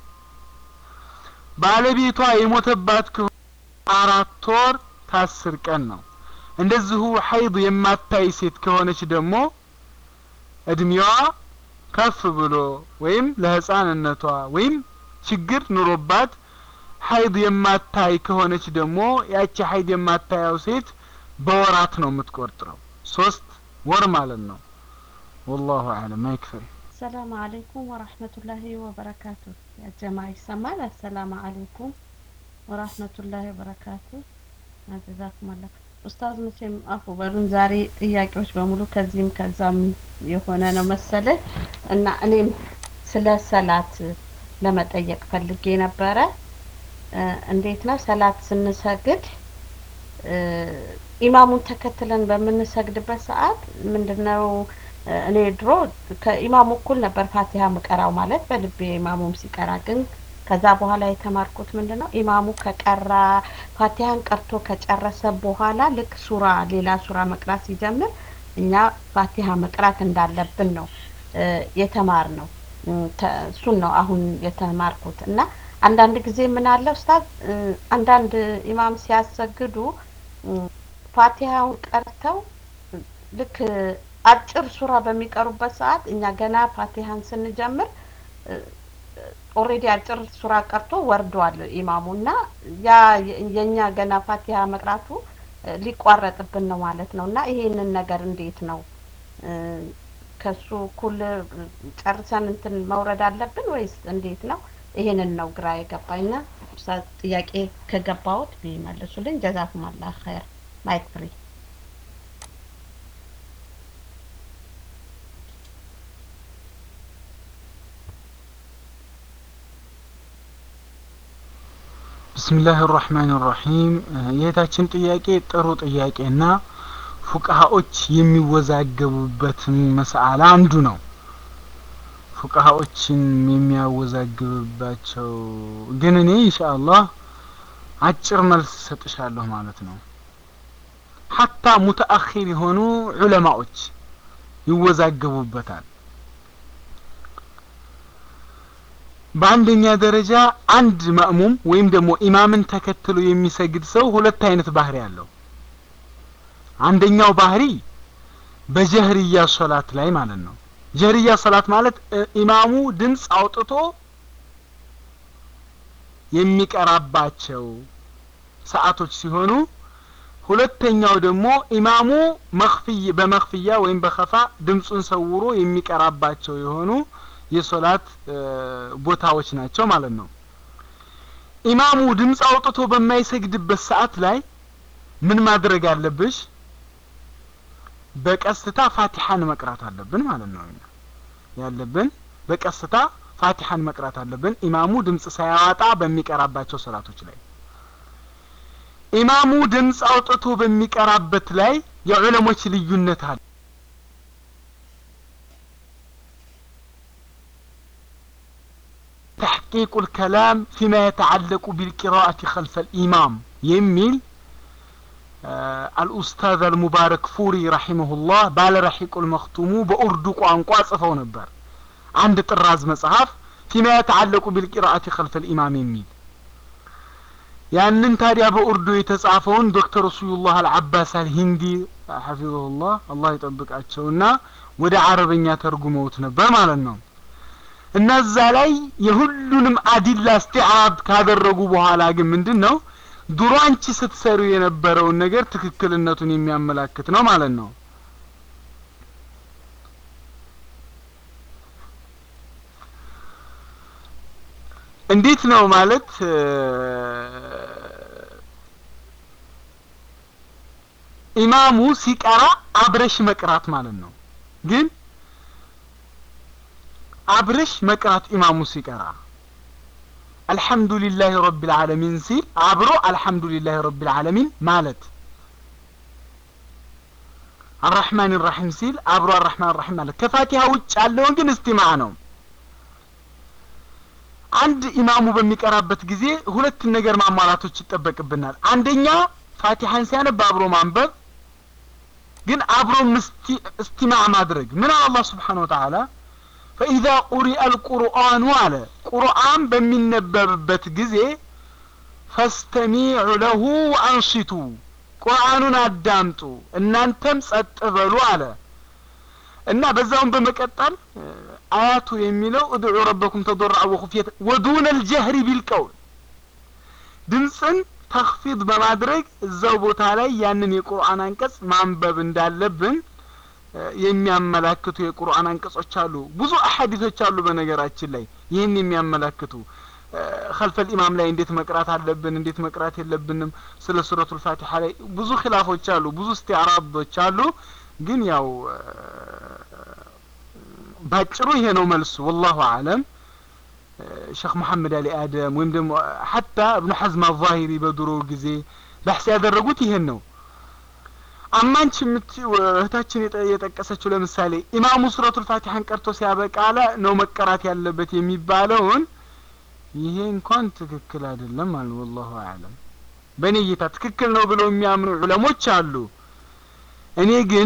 ባለቤቷ የሞተባት ከሆነ አራት ወር ከአስር ቀን ነው እንደዚሁ ሀይድ የማታይ ሴት ከሆነች ደግሞ እድሜዋ ከፍ ብሎ ወይም ለህፃንነቷ ወይም ችግር ኑሮባት ሀይድ የማታይ ከሆነች ደግሞ ያቺ ሀይድ የማታየው ሴት በወራት ነው የምትቆርጥረው ሶስት ወር ማለት ነው ወላሁ አለም አይክፈል السلام عليكم ورحمة الله وبركاته يا جماعة يسمعنا السلام عليكم ورحمة الله وبركاته جزاكم الله ኡስታዝ መቼም አፉ በሉን ዛሬ ጥያቄዎች በሙሉ ከዚህም ከዛም የሆነ ነው መሰለ እና እኔም ስለ ሰላት ለመጠየቅ ፈልጌ ነበረ እንዴት ነው ሰላት ስንሰግድ ኢማሙን ተከትለን በምንሰግድበት ሰዓት ምንድነው እኔ ድሮ ከኢማሙ እኩል ነበር ፋቲሃ ምቀራው ማለት በልቤ ኢማሙም ሲቀራ ግን ከዛ በኋላ የተማርኩት ምንድን ነው ኢማሙ ከቀራ ፋቲሃን ቀርቶ ከጨረሰ በኋላ ልክ ሱራ ሌላ ሱራ መቅራት ሲጀምር እኛ ፋቲሃ መቅራት እንዳለብን ነው የተማር ነው እሱን ነው አሁን የተማርኩት እና አንዳንድ ጊዜ ምን አለ ኡስታዝ አንዳንድ ኢማም ሲያሰግዱ ፋቲሃውን ቀርተው ልክ አጭር ሱራ በሚቀሩበት ሰዓት እኛ ገና ፋቲሃን ስንጀምር ኦሬዲ አጭር ሱራ ቀርቶ ወርዷል ኢማሙ እና ያ የኛ ገና ፋቲሃ መቅራቱ ሊቋረጥብን ነው ማለት ነው እና ይሄንን ነገር እንዴት ነው ከሱ እኩል ጨርሰን እንትን መውረድ አለብን ወይስ እንዴት ነው? ይሄንን ነው ግራ የገባኝና ጥያቄ ከገባሁት ቢመልሱልኝ ጀዛኩም አላህ ኸይር ማይክ ፍሪ ብስሚላህ ራህማን ራሒም የእህታችን ጥያቄ ጥሩ ጥያቄና ፉቃሃዎች የሚወዛገቡበት መስአላ አንዱ ነው ፉቃሃዎችን የሚያወዛግብባቸው ግን እኔ ኢንሻአላህ አጭር መልስ ሰጥሻለሁ ማለት ነው ሐታ ሙተአኺር የሆኑ ዑለማዎች ይወዛገቡበታል በአንደኛ ደረጃ አንድ ማእሙም ወይም ደግሞ ኢማምን ተከትሎ የሚሰግድ ሰው ሁለት አይነት ባህሪ አለው አንደኛው ባህሪ በጀህርያ ሶላት ላይ ማለት ነው ጀህርያ ሶላት ማለት ኢማሙ ድምፅ አውጥቶ የሚቀራባቸው ሰዓቶች ሲሆኑ ሁለተኛው ደግሞ ኢማሙ መክፍይ በመክፍያ ወይም በከፋ ድምፁን ሰውሮ የሚቀራባቸው የሆኑ የሶላት ቦታዎች ናቸው ማለት ነው ኢማሙ ድምፅ አውጥቶ በማይሰግድበት ሰዓት ላይ ምን ማድረግ አለብሽ በቀስታ ፋቲሐን መቅራት አለብን ማለት ነው ያለብን በቀስታ ፋቲሐን መቅራት አለብን ኢማሙ ድምፅ ሳያወጣ በሚቀራባቸው ሰላቶች ላይ ኢማሙ ድምፅ አውጥቶ በሚቀራበት ላይ የዑለሞች ልዩነት አለ تحقيق الكلام فيما يتعلق بالقراءة خلف الإمام يميل آه الأستاذ المبارك فوري رحمه الله بال رحيق المختوم بأردو قوانقوا صفو نبر عند طراز مصحف فيما يتعلق بالقراءة خلف الإمام يميل ያንን ታዲያ በኡርዱ የተጻፈውን ዶክተር ረሱሉላህ አልዓባስ አልሂንዲ ሐፊظሁላህ አላህ ይጠብቃቸውና ወደ አረበኛ ተርጉመውት ነበር ማለት ነው እና እዛ ላይ የሁሉንም አዲላ እስቲዓብ ካደረጉ በኋላ ግን ምንድን ነው ድሮ አንቺ ስትሰሩ የነበረውን ነገር ትክክልነቱን የሚያመላክት ነው ማለት ነው እንዴት ነው ማለት ኢማሙ ሲቀራ አብረሽ መቅራት ማለት ነው ግን አብረሽ መቅራት ኢማሙ ሲቀራ አልሐምዱሊላህ ረቢል ዓለሚን ሲል አብሮ አልሐምዱሊላህ ረቢል ዓለሚን ማለት አራሕማን ራሒም ሲል አብሮ አራሕማን ራሒም ማለት ከፋቲሃ ውጭ ያለውን ግን እስቲማዕ ነው አንድ ኢማሙ በሚቀራበት ጊዜ ሁለት ነገር ማሟላቶች ይጠበቅብናል አንደኛ ፋቲሐን ሲያነብ አብሮ ማንበብ ግን አብሮ እስቲማዕ ማድረግ ምን አለ አላህ ስብሓን ወተዓላ فإذا قرئ القرآن على قرآن بمن نببت جزي فاستمعوا له وأنصتوا قرآن أدامتوا إن أنتم ستقبلوا على እና በዛውም በመቀጠል አያቱ የሚለው እድዑ ረበኩም ተضرع ወኹፍየት ወዱነ الجهر بالقول ድምፅን ተክፊድ በማድረግ እዛው ቦታ ላይ ያንን የቁርአን አንቀጽ ማንበብ እንዳለብን የሚያመላክቱ የቁርአን አንቀጾች አሉ ብዙ አሐዲቶች አሉ በነገራችን ላይ ይህን የሚያመላክቱ ከልፈል ኢማም ላይ እንዴት መቅራት አለብን እንዴት መቅራት የለብንም ስለ ሱረቱል ፋቲሐ ላይ ብዙ ኺላፎች አሉ ብዙ እስቲዕራዶች አሉ ግን ያው ባጭሩ ይሄ ነው መልሱ ወላሁ አለም ሸክ መሐመድ አሊ አደም ወይም ደግሞ ሐታ እብኑ ሐዝም አዛሂሪ በድሮ ጊዜ ባሕስ ያደረጉት ይሄን ነው አማንች እህታችን የጠቀሰችው ለምሳሌ ኢማሙ ሱረቱል ፋቲሐን ቀርቶ ሲያበቃ ላ ነው መቀራት ያለበት የሚባለውን ይሄ እንኳን ትክክል አይደለም አሉ ወላሁ አለም በእኔ እይታ ትክክል ነው ብለው የሚያምኑ ዑለሞች አሉ እኔ ግን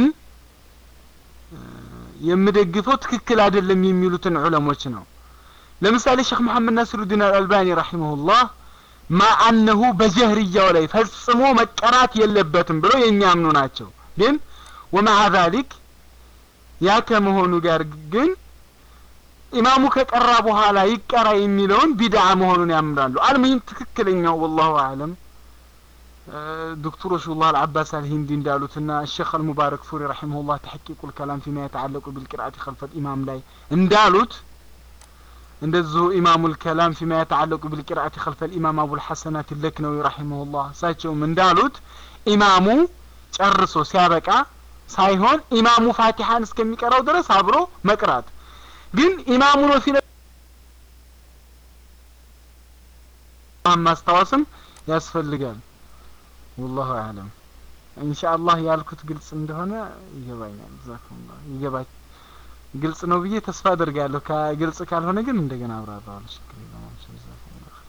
የምደግፈው ትክክል አይደለም የሚሉትን ዑለሞች ነው ለምሳሌ ሼክ መሐመድ ናስሩዲን አልአልባኒ ረሂመሁላህ ማ አነሁ በጀህርያው ላይ ፈጽሞ መቀራት የለበትም ብለው የሚያምኑ ናቸው ግን ወማዓ ዛሊክ ያ ከመሆኑ ጋር ግን ኢማሙ ከቀራ በኋላ ይቀራ የሚለውን ቢድዓ መሆኑን ያምናሉ አልሙሂም ትክክለኛው ወላሁ አለም ዶክተር ረሱሉላህ አልዓባስ አልሂንዲ እንዳሉትና ሼክ አልሙባረክ ፉሪ ረሒመሁላህ ተሐቂቁ ልከላም ፊማ የተዓለቁ ቢልቅርአት ከልፈል ኢማም ላይ እንዳሉት እንደዚሁ ኢማሙ ልከላም ፊማ የተዓለቁ ቢልቅርአት ከልፈል ኢማም አቡልሐሰናት ለክነዊ ረሒመሁላህ እሳቸውም እንዳሉት ኢማሙ ጨርሶ ሲያበቃ ሳይሆን ኢማሙ ፋቲሐን እስከሚቀራው ድረስ አብሮ መቅራት ግን ኢማሙ ነው ሲነ ማስታወስም ያስፈልጋል ወላሁ አለም ኢንሻአላህ ያልኩት ግልጽ እንደሆነ ይገባኛል ጀዛኩሙላህ ይገባ ግልጽ ነው ብዬ ተስፋ አደርጋለሁ። ከግልጽ ካልሆነ ግን እንደገና አብራራዋለሁ። ችግር የለውም። ጀዛኩሙላህ ኸይር።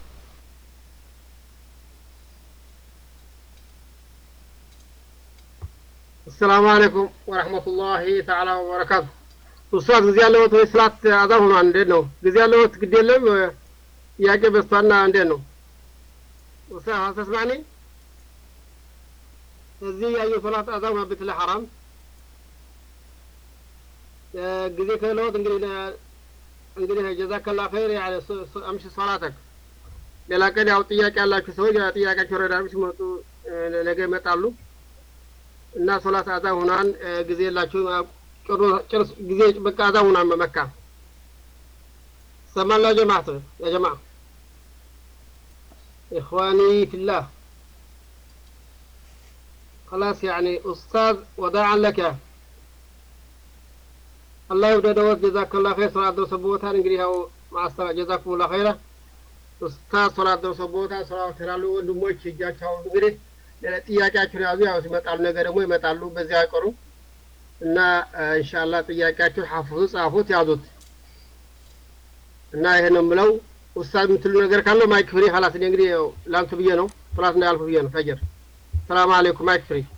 አሰላሙ አለይኩም ወረህመቱላሂ ተዓላ ወበረካቱ። ኡስታዝ ጊዜ ያለዎት ወይ ስላት አዛ ሆኗል? እንዴት ነው ጊዜ ያለዎት? ግድ የለም ጥያቄ በስቷና እንዴት ነው ኡስታዝ አልተስማኒ እዚህ ያየው ሶላት አዛ ሆኗል። ብትለ ሐራም ጊዜ ከለዎት እንግዲህ እንግዲህ ጀዛከላ ኸይር ያለ አምሽ ሶላተክ ሌላ ቀን ያው ጥያቄ ያላችሁ ሰዎች ጥያቄያቸው ረዳቢ ሲመጡ ነገ ይመጣሉ እና ሶላት አዛ ሁናን ጊዜ የላችሁ ጭርስ ጊዜ በቃ አዛ ሁናን በመካ ሰማላ ጀማዓት ያ ጀማዓ إخواني في الله خلاص يعني أستاذ وداعا لك الله يوددوت جزاك الله خير صلاة درس بوتان እንግዲህ ያው ማስተዋ ጀዛኩም الله خيرا ኡስታዝ ሶላት ደርሶ ቦታ ሶላት ይላሉ ወንድሞች እጃቸው እንግዲህ ጥያቄያችሁን ያዙ። ያው ሲመጣሉ ነገ ደግሞ ይመጣሉ፣ በዚያ አይቀሩ እና ኢንሻአላህ ጥያቄያችሁን ሐፍዙ፣ ጻፉት፣ ያዙት እና ይሄ ነው የምለው። ኡስታዝ የምትሉ ነገር ካለው ማይክ ፍሪ ኸላስ። እኔ እንግዲህ ላንቱ ብዬ ነው ሶላት እንዳያልፉ ብዬ ነው። ፈጅር ሰላም አለይኩም ማይክ ፍሪ